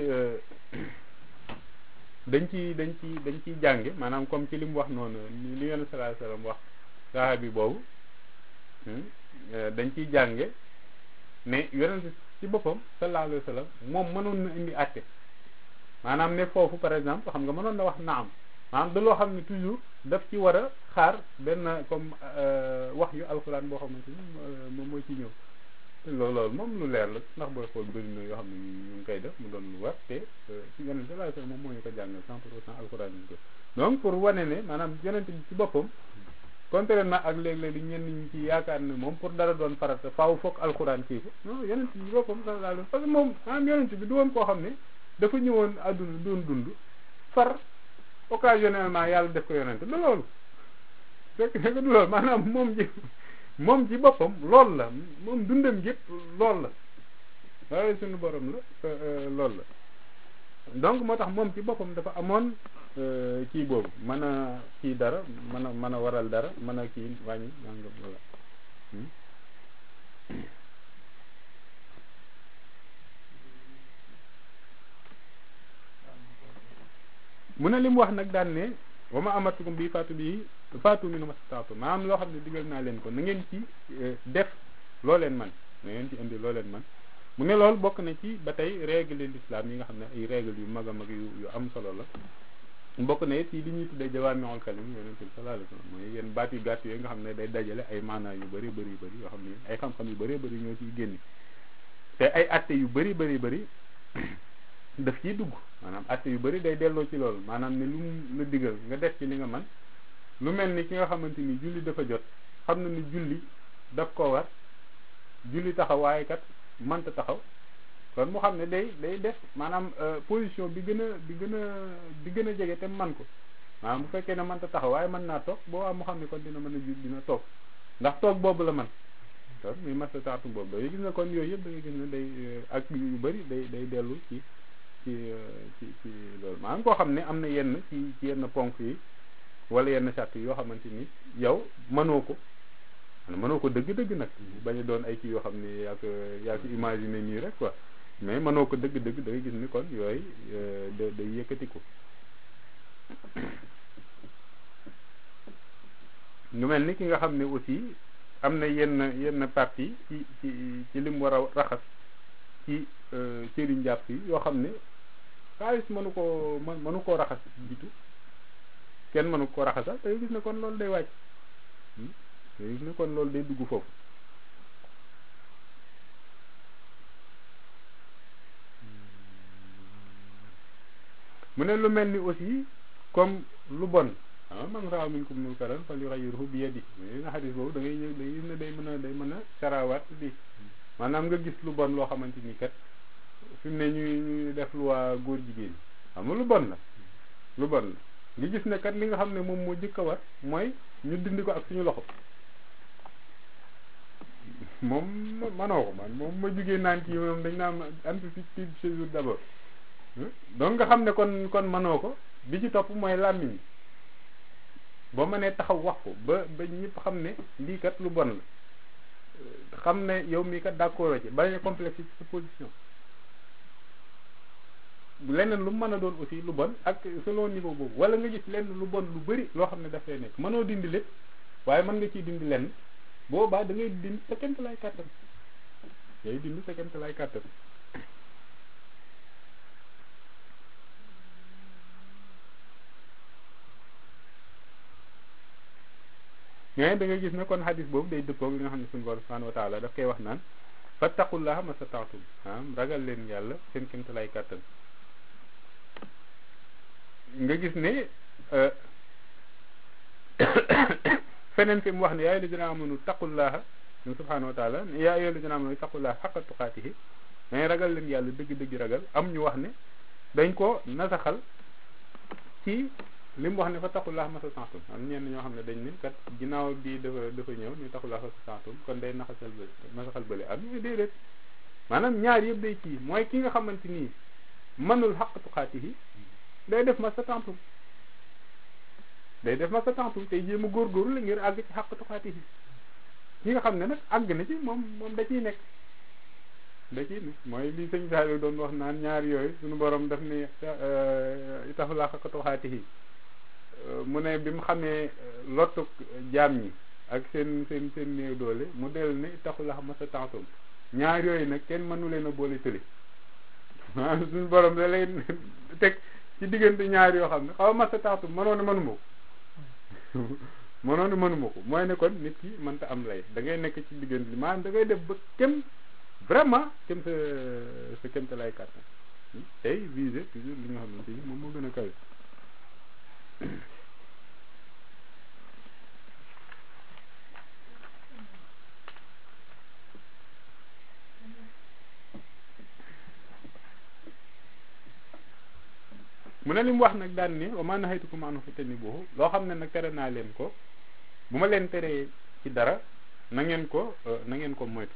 dañ ci dañ ci dañ ciy jànge maanaam comme ci li mu wax noonu li yonent sallallahu alayhi wasallam wax sahabi boobu dañ ciy jànge ne yonent ci boppam sallallahu alayhi wasallam moom mënoon na indi àtte maanaam ne foofu par exemple xam nga mënoon na wax naam maanaam da loo xam ne toujours daf ci war a xaar benn comme wax yu alxuraan boo xamante ni moom mooy ci ñëw loolu loolu moom lu leer la ndax booy xool bëri na yoo xam ne ñu ngi koy def mu doon lu war te ci yonent sallallahu alayhi wasallam moom moo ñu ko jàngal cent pour cent alxuraan ñu ko donc pour wane ne maanaam yonent bi ci boppam contrairement ak léeg-léeg li ñenn ñi ci yaakaar ne moom pour dara doon farata faaw foog alxuraan kii ko non yonent bi ci boppam sallallahu alayhi parce que moom maanaam yonent bi du woon koo xam ne dafa ñëwoon àdduna doon dund far occasionnellement yàlla def ko yonent du loolu fekk ne du loolu maanaam moom ji moom ci boppam lool la moom dundam gépp lool la waaye suñu borom la lool la donc moo tax moom ci boppam dafa amoon kii boobu mën a kii dara mën a mën a waral dara mën a kii wàññi nangam wala mu ne li mu wax nag daan ne wa ma amatukum bi faatu bi faatu mi nu ma staatu maanaam loo xam ne digal naa leen ko na ngeen ci def loo leen man na ngeen ci indi loo leen man mu ne loolu bokk na ci ba tey règle l'islam yi nga xam ne ay règle yu mag a mag yu yu am solo la bokk na it yi li ñuy tuddee jawaami'ul kalim yonent bi sallallahu alayhi wasallam mooy yenn baat yu gàtt yooyu nga xam ne day dajale ay maanaa yu bëri bëri bëri yoo xam ne ay xam-xam yu bëree bëri ñoo ciy génne te ay atte yu bëri bëri bëri daf ciy dugg maanaam atte yu bëri day delloo ci loolu maanaam ne lu mu la digal nga def ci li nga man lu mel ni ki nga xamante ni julli dafa jot xam na ni julli daf ko war julli taxaw waaye kat mënta taxaw kon mu xam ne day day def maanaam position bi gën a bi gën a bi gën a jege te man ko maanaam bu fekkee ne mënta taxaw waaye mën naa toog boo am mu xam ne kon dina mën a jul dina toog ndax toog boobu la man kon muy masta taatu boobu da gis na kon yooyu yëpp da ngay gis ne day ak yu bëri day day dellu ci ci ci ci loolu maanaam koo xam ne am na yenn ci ci yenn ponk yi wala yenn sart yoo xamante ni yow mënoo ko mënoo ko dëgg-dëgg nag bañ a doon ay kii yoo xam ne yaa ko yaa ko imaginer nii rek quoi mais mënoo ko dëgg-dëgg da ngay gis ni kon yooyu da day yëkkati ko ñu mel ni ki nga xam ne aussi am na yenn yenn partie ci ci ci lim war a raxas ci cëri njàpp yi yoo xam ne xaalis mënu koo mënu koo raxas jiitu kenn mënu koo raxasal da ngay gis ne kon loolu day wàcc da ngay gis ne kon loolu day dugg foofu mu ne lu mel ni aussi comme lu bon ah man raa minkum munkaran falyughayyirhu bi yadihi mais na xadis boobu da ngay ñëw da ngay gis ne day mën a day mën a sarawaat di maanaam nga gis lu bon loo xamante ni kat fi mu ne ñuy ñuy def lu waa góor jigéen xam nga lu bon la lu bon la nga gis ne kat li nga xam ne moom moo jëkk a war mooy ñu dindi ko ak suñu loxo moom manoo ko man moom ma jugee naan kii moom dañ naan anticiper séjour d'abord donc nga xam ne kon kon manoo ko bi ci topp mooy làmmiñ boo mënee taxaw wax ko ba ba ñëpp xam ne lii kat lu bon la xam ne yow mii kat d'accord ci bañ a complexe ci sa position leneen lu mën a doon aussi lu bon ak selon niveau boobu wala nga gis lenn lu bon lu bari loo xam ne dafay nekk mënoo dindi lépp waaye mën nga ciy dindi lenn boobaa da ngay dindi sa kent lay kàttan ngay dindi sa kent lay kàttan mais da nga gis ne kon xadis boobu day dëppoog li nga xam ne suñu borom subhanahu wa taala daf koy wax naan fattaqullaha masata'tum ah ragal leen yàlla seen kent lay kàttan nga gis ne feneen fi mu wax ne yaa ayyuhal lazina amanu taqullaha subhanahu wa taala yaa ayyuhal lazina amanu taqullaha haqqa tuqaatihi mais ragal leen yàlla dëgg-dëgg ragal am ñu wax ne dañ ko nasaxal ci li mu wax ne fa taqullaha masata'tum am ñenn ñoo xam ne dañ ne kat ginnaaw bii dafa dafa ñëw ñu taqullaha masata'tum kon day naxasal bële nasaxal bële am ñu déedéet maanaam ñaar yëpp day kii mooy ki nga xamante nii mënul haqqa tuqaatihi day def ma sa tantum day def ma sa tantum tey jéem a góorgóorlu la ngir àgg ci xàq tuxaati yi ki nga xam ne nag àgg na ci moom moom da ciy nekk da ciy nekk mooy li sëñ Saliou doon wax naan ñaar yooyu suñu borom daf ne taxu laa xaq tuxaati yi mu ne bi mu xamee lottu jaam ñi ak seen seen seen néew doole mu del ne taxu laa ma sa tantum ñaar yooyu nag kenn mënu leen a boole tëli maanaam suñu borom da leen teg ci diggante ñaar yoo xam ne xaw ma sa taatu mënoo ne mënuma ko mënoo ne mënuma ko mooy ne kon nit ki mënta am lay da ngay nekk ci diggante li maanaam da ngay def ba kem vraiment kem sa sa kem te lay kàttan tey viser toujours li nga xamante ni moom moo gën a kawe mu ne li mu wax nag daan ne wa ma nahaytukum anhu fajtanibuhu loo xam ne nag tere naa leen ko bu ma leen teree ci dara na ngeen ko na ngeen ko moytu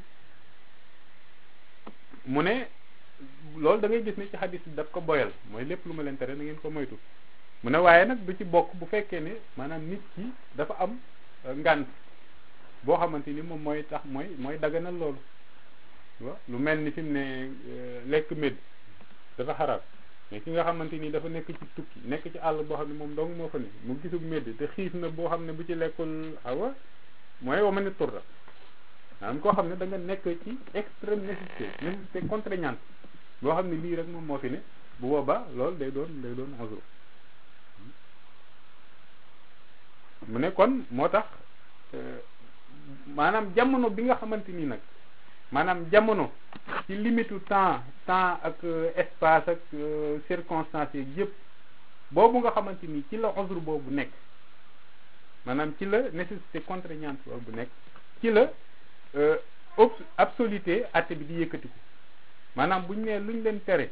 mu ne loolu da ngay gis ne ci xadis bi daf ko boyal mooy lépp lu ma leen tere na ngeen ko moytu mu ne waaye nag du ci bokk bu fekkee ne maanaam nit ki dafa am ngànt boo xamante ni moom mooy tax mooy mooy daganal loolu waaw lu mel ni fi mu ne lekk médd dafa xaraam mais ki nga xamante ni dafa nekk ci tukki nekk ci àll boo xam ne moom dong moo fa ne mu gisug médd te xiif na boo xam ne bu ci lekkul awa mooy wa ma ne turra maanaam koo xam ne da nga nekk ci extrême nécessité nécessité contraignante boo xam ne lii rek moom moo fi ne bu boobaa loolu day doon day doon azur mu ne kon moo tax maanaam jamono bi nga xamante ni nag maanaam jamono ci limitu temps temps ak espace ak circonstances yëpp boobu nga xamante ni ci la uzur boobu nekk maanaam ci la nécessité contraignante boobu nekk ci la absoluté atte bi di yëkkatiku maanaam bu ñu nee lu ñu leen tere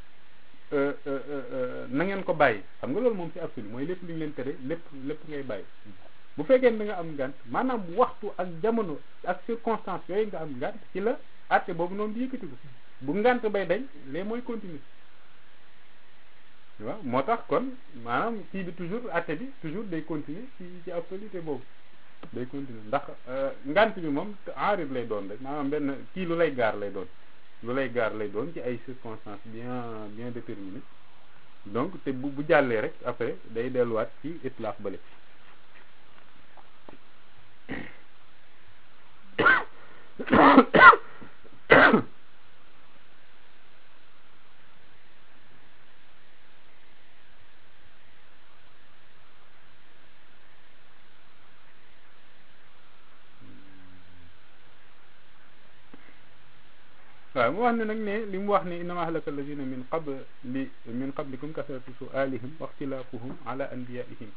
na ngeen ko bàyyi xam nga loolu moom ci absolu mooy lépp lu ñu leen tere lépp lépp ngay bàyyi bu fekkee da nga am ngànt maanaam waxtu ak jamono ak circonstance yooyu nga am ngànt ci la atte boobu noonu di yëkkatiku bu ngànt bay dañ lee mooy continuer waaw moo tax kon maanaam kii bi toujours atte bi toujours day continuer ci ci absoluté boobu day continuer ndax ngànt bi moom enrib lay doon rek maanaam benn kii lu lay gaar lay doon lu lay gaar lay doon ci ay circonstances bien bien déterminées donc te bu bu jàllee rek après day delluwaat ci itlaax bële waaw mu wax ne nag ne li mu wax ne innama ahlaka alladina min qabli min qablikum kasratu sualihim wa ixtilaafuhum ala anbiyaihim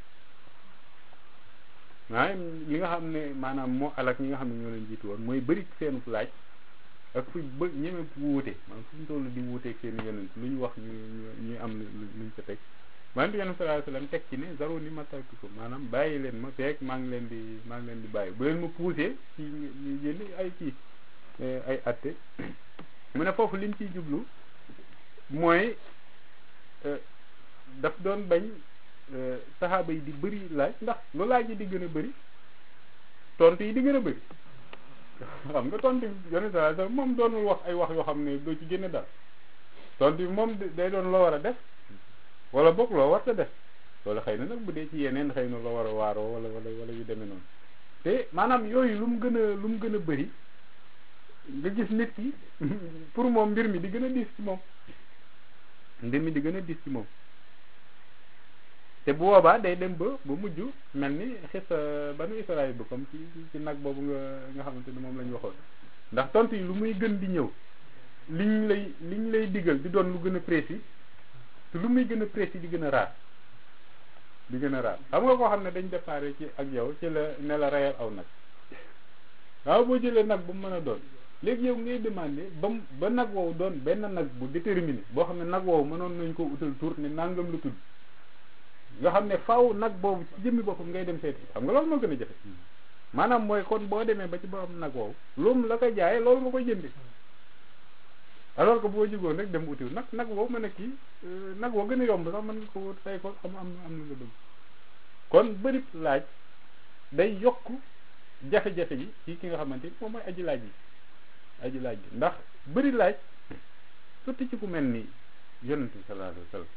maanaam li nga xam ne maanaam moo alak ñi nga xam ne ñoo leen jiitu woon mooy bëri seenu laaj ak fu bë ñeme wuute maanaam fu ñu toll di wuuteeg seen yonent lu ñu wax ñu ñu am luñ ko teg wante yonent sallallahu alayhi wasallam teg ci ne zaro ni ma tartukum maanaam bàyyi leen ma feek maa ngi leen di maa ngi leen di bàyyi bu leen ma poussé ci yénn ay kii ay atte mu ne foofu liñ ciy jublu mooy daf doon bañ saxaaba yi di bëri laaj ndax lu laaj yi di gën a bëri tontu yi di gën a bëri xam nga tontu bi yonent sallallahu alayhi wasallam moom doonul wax ay wax yoo xam ne doo ci génne dara tontu bi moom day doon loo war a def wala boog loo war a def loolu xëy na nag bu dee ci yeneen xëy na loo war a waaroo wala wala wala yu demee noonu te maanaam yooyu lu mu gën a lu mu gën a bëri nga gis nit ki pour moom mbir mi di gën a diis ci moom mbir mi di gën a diis ci moom te bu boobaa day dem ba ba mujj mel ni xis banu Israël ba comme ci ci nag boobu nga nga xamante ne moom la ñu waxoon ndax tontu yi lu muy gën di ñëw liñ lay liñ lay digal di doon lu gën a précis te lu muy gën a précis di gën a raar di gën a raar xam nga koo xam ne dañ déparé ci ak yow ci la ne la reyal aw nag waaw boo jëlee nag bu mu mën a doon léegi yow ngay demandé ba mu ba nag woowu doon benn nag bu déterminé boo xam ne nag woowu mënoon nañ ko utal tur ne nangam lu tudd nga xam ne faaw nag boobu ci jëmmi boppam ngay dem seeti xam nga loolu moo gën a jafe maanaam mooy kon boo demee ba ci borom nag woowu loolu la koy jaayee loolu nga koy jëndee alors que boo jigoon rek dem utiw nag nag woowu mën a kii nag woo gën a yomb sax mën nga ko tey ko am am am na nga bëgg kon bëri laaj day yokk jafe-jafe ji ci ki nga xamante ni moom mooy aji laaj yi aji laaj bi ndax bëri laaj surtout ci ku mel ni yonent bi sallallahu alayhi wa sallam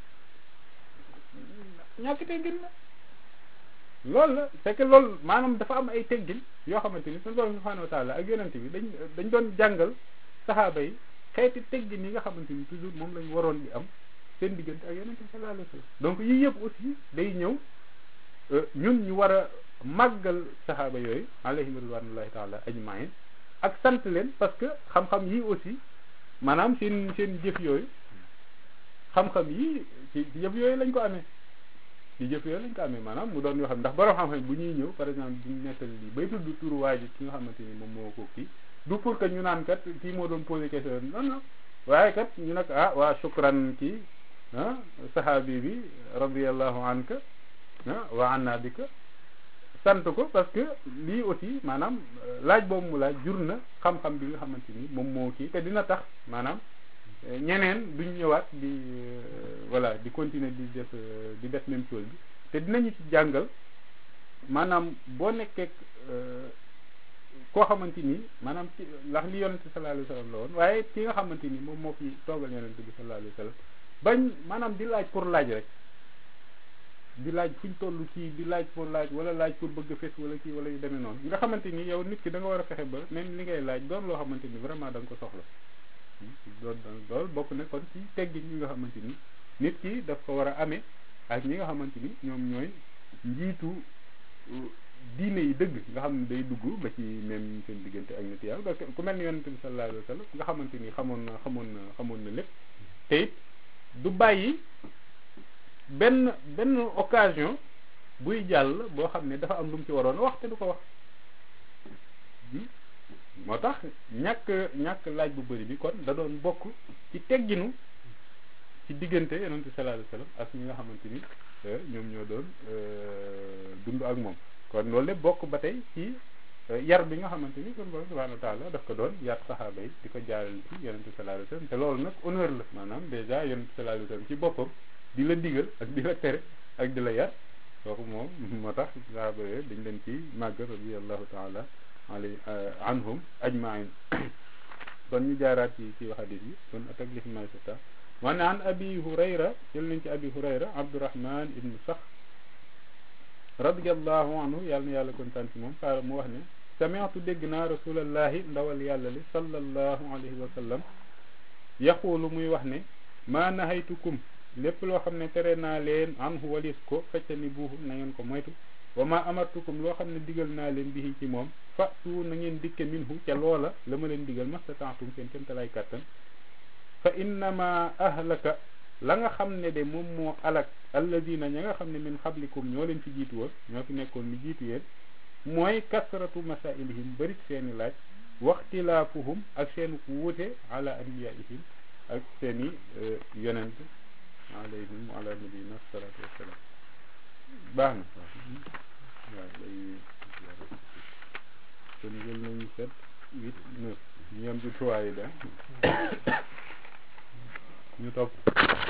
ñàkk teggin la loolu la c'est que loolu maanaam dafa am ay teggin yoo xamante ni suñu borom subhanahu wa taala ak yonent bi dañ dañ doon jàngal saxaaba yi xeeti teggin yi nga xamante ni toujours moom lañ waroon di am seen diggante ak yonent bi sallallahu alayhi wa sallam donc yii yëpp aussi day ñëw ñun ñu war a màggal saxaaba yooyu alayhim ridwanullahi taala ajmain ak sant leen parce que xam-xam yi aussi maanaam seen seen jëf yooyu xam-xam yi ci jëf yooyu lañ ko amee ci jëf yooyu lañ ko amee maanaam mu doon yoo xam ndax borom xam-xam bu ñuy ñëw par exemple duñ nettali lii bay tudd turu waa ji ki nga xamante ni moom moo ko kii du pour que ñu naan kat kii moo doon posé question non non waaye kat ñu nag ah waa shukran kii ah sahabi bi radiallahu anka ah wa anna bika sant ko parce que lii aussi maanaam laaj boobu mu laaj jur na xam-xam bi nga xamante ni moom moo kii te dina tax maanaam ñeneen duñ ñëwaat di voilà di continuer di def di def même chose bi te dinañu ci jàngal maanaam boo nekkee koo xamante ni maanaam ci ndax li yonente sallallahu alayhi wa sallam la woon waaye ki nga xamante ni moom moo fi toogal yonente bi sallallahu alayhi wa sallam bañ maanaam di laaj pour laaj rek di laaj fuñ toll kii di laaj pour laaj wala laaj pour bëgg a fes wala kii wala yu demee noonu nga xamante ni yow nit ki da nga war a fexe ba même li ngay laaj doon loo xamante ni vraiment da nga ko soxla doon loolu bokk na kon ci teggin yi nga xamante ni nit ki daf ko war a amee ak ñi nga xamante ni ñoom ñooy njiitu diine yi dëgg nga xam ne day dugg ba ci même seen diggante ak nit yàlla parce que ku mel ni yonente bi sallallahu alayhi wa sallam nga xamante ni xamoon na xamoon na xamoon na lépp te it du bàyyi benn benn occasion buy jàll boo xam ne dafa am lu mu ci waroon wax te du ko wax moo tax ñàkk ñàkk laaj bu bëri bi kon da doon bokk ci tegginu ci diggante yonent bi sallallahu alayhi wasallam ak ñi nga xamante ni ñoom ñoo doon dund ak moom kon loolu lépp bokk ba tey ci yar bi nga xamante ni kon borom subhanahu wa taala daf ko doon yar saxaaba yi di ko jaaral ci yonent bi sallallahu alayhi wasallam te loolu nag honneur la maanaam dèjà yonent bi sallallahu alayhi wasallam ci boppam di la digal ak di la tere ak di la yar kooku moom moo tax saxaaba yooyu dañ leen ci màgg radiyallahu taala alay anhum ajmain kon ñu jaaraat ci ci hadith yi kon atak li fi may sata moo ne an abi hurayra jël nañ ci abi hurayra abdurahman ibnu sax radiallahu anhu yàlla na yàlla kontaan ci moom xaala mu wax ne sami'tu dégg naa rasulallahi ndawal yàlla li sallallahu alayhi wa sallam yaqulu muy wax ne maa nahaytukum lépp loo xam ne tere naa leen anhu walis ko fecca ni buuxu na ngeen ko moytu wa ma amartukum loo xam ne digal naa leen bihi ci moom fatu na ngeen dikke minhu ca loola la ma leen digal mastataatum seen kémtalaay kàttan fa innama ahlaka la nga xam ne de moom moo alak alladina ña nga xam ne min xablikum ñoo leen fi jiitu woon ñoo fi nekkoon lu jiitu yéen mooy kasratu masailihim bëri seeni laaj waxtilaafuhum ak seen wuute ala anbiyaihim ak seeni yonent alayhim wa ala nabiyina salatu wassalam baax na waaw day kon jël nañu sept huit neuf ñu yem ci trois yi da ñu topp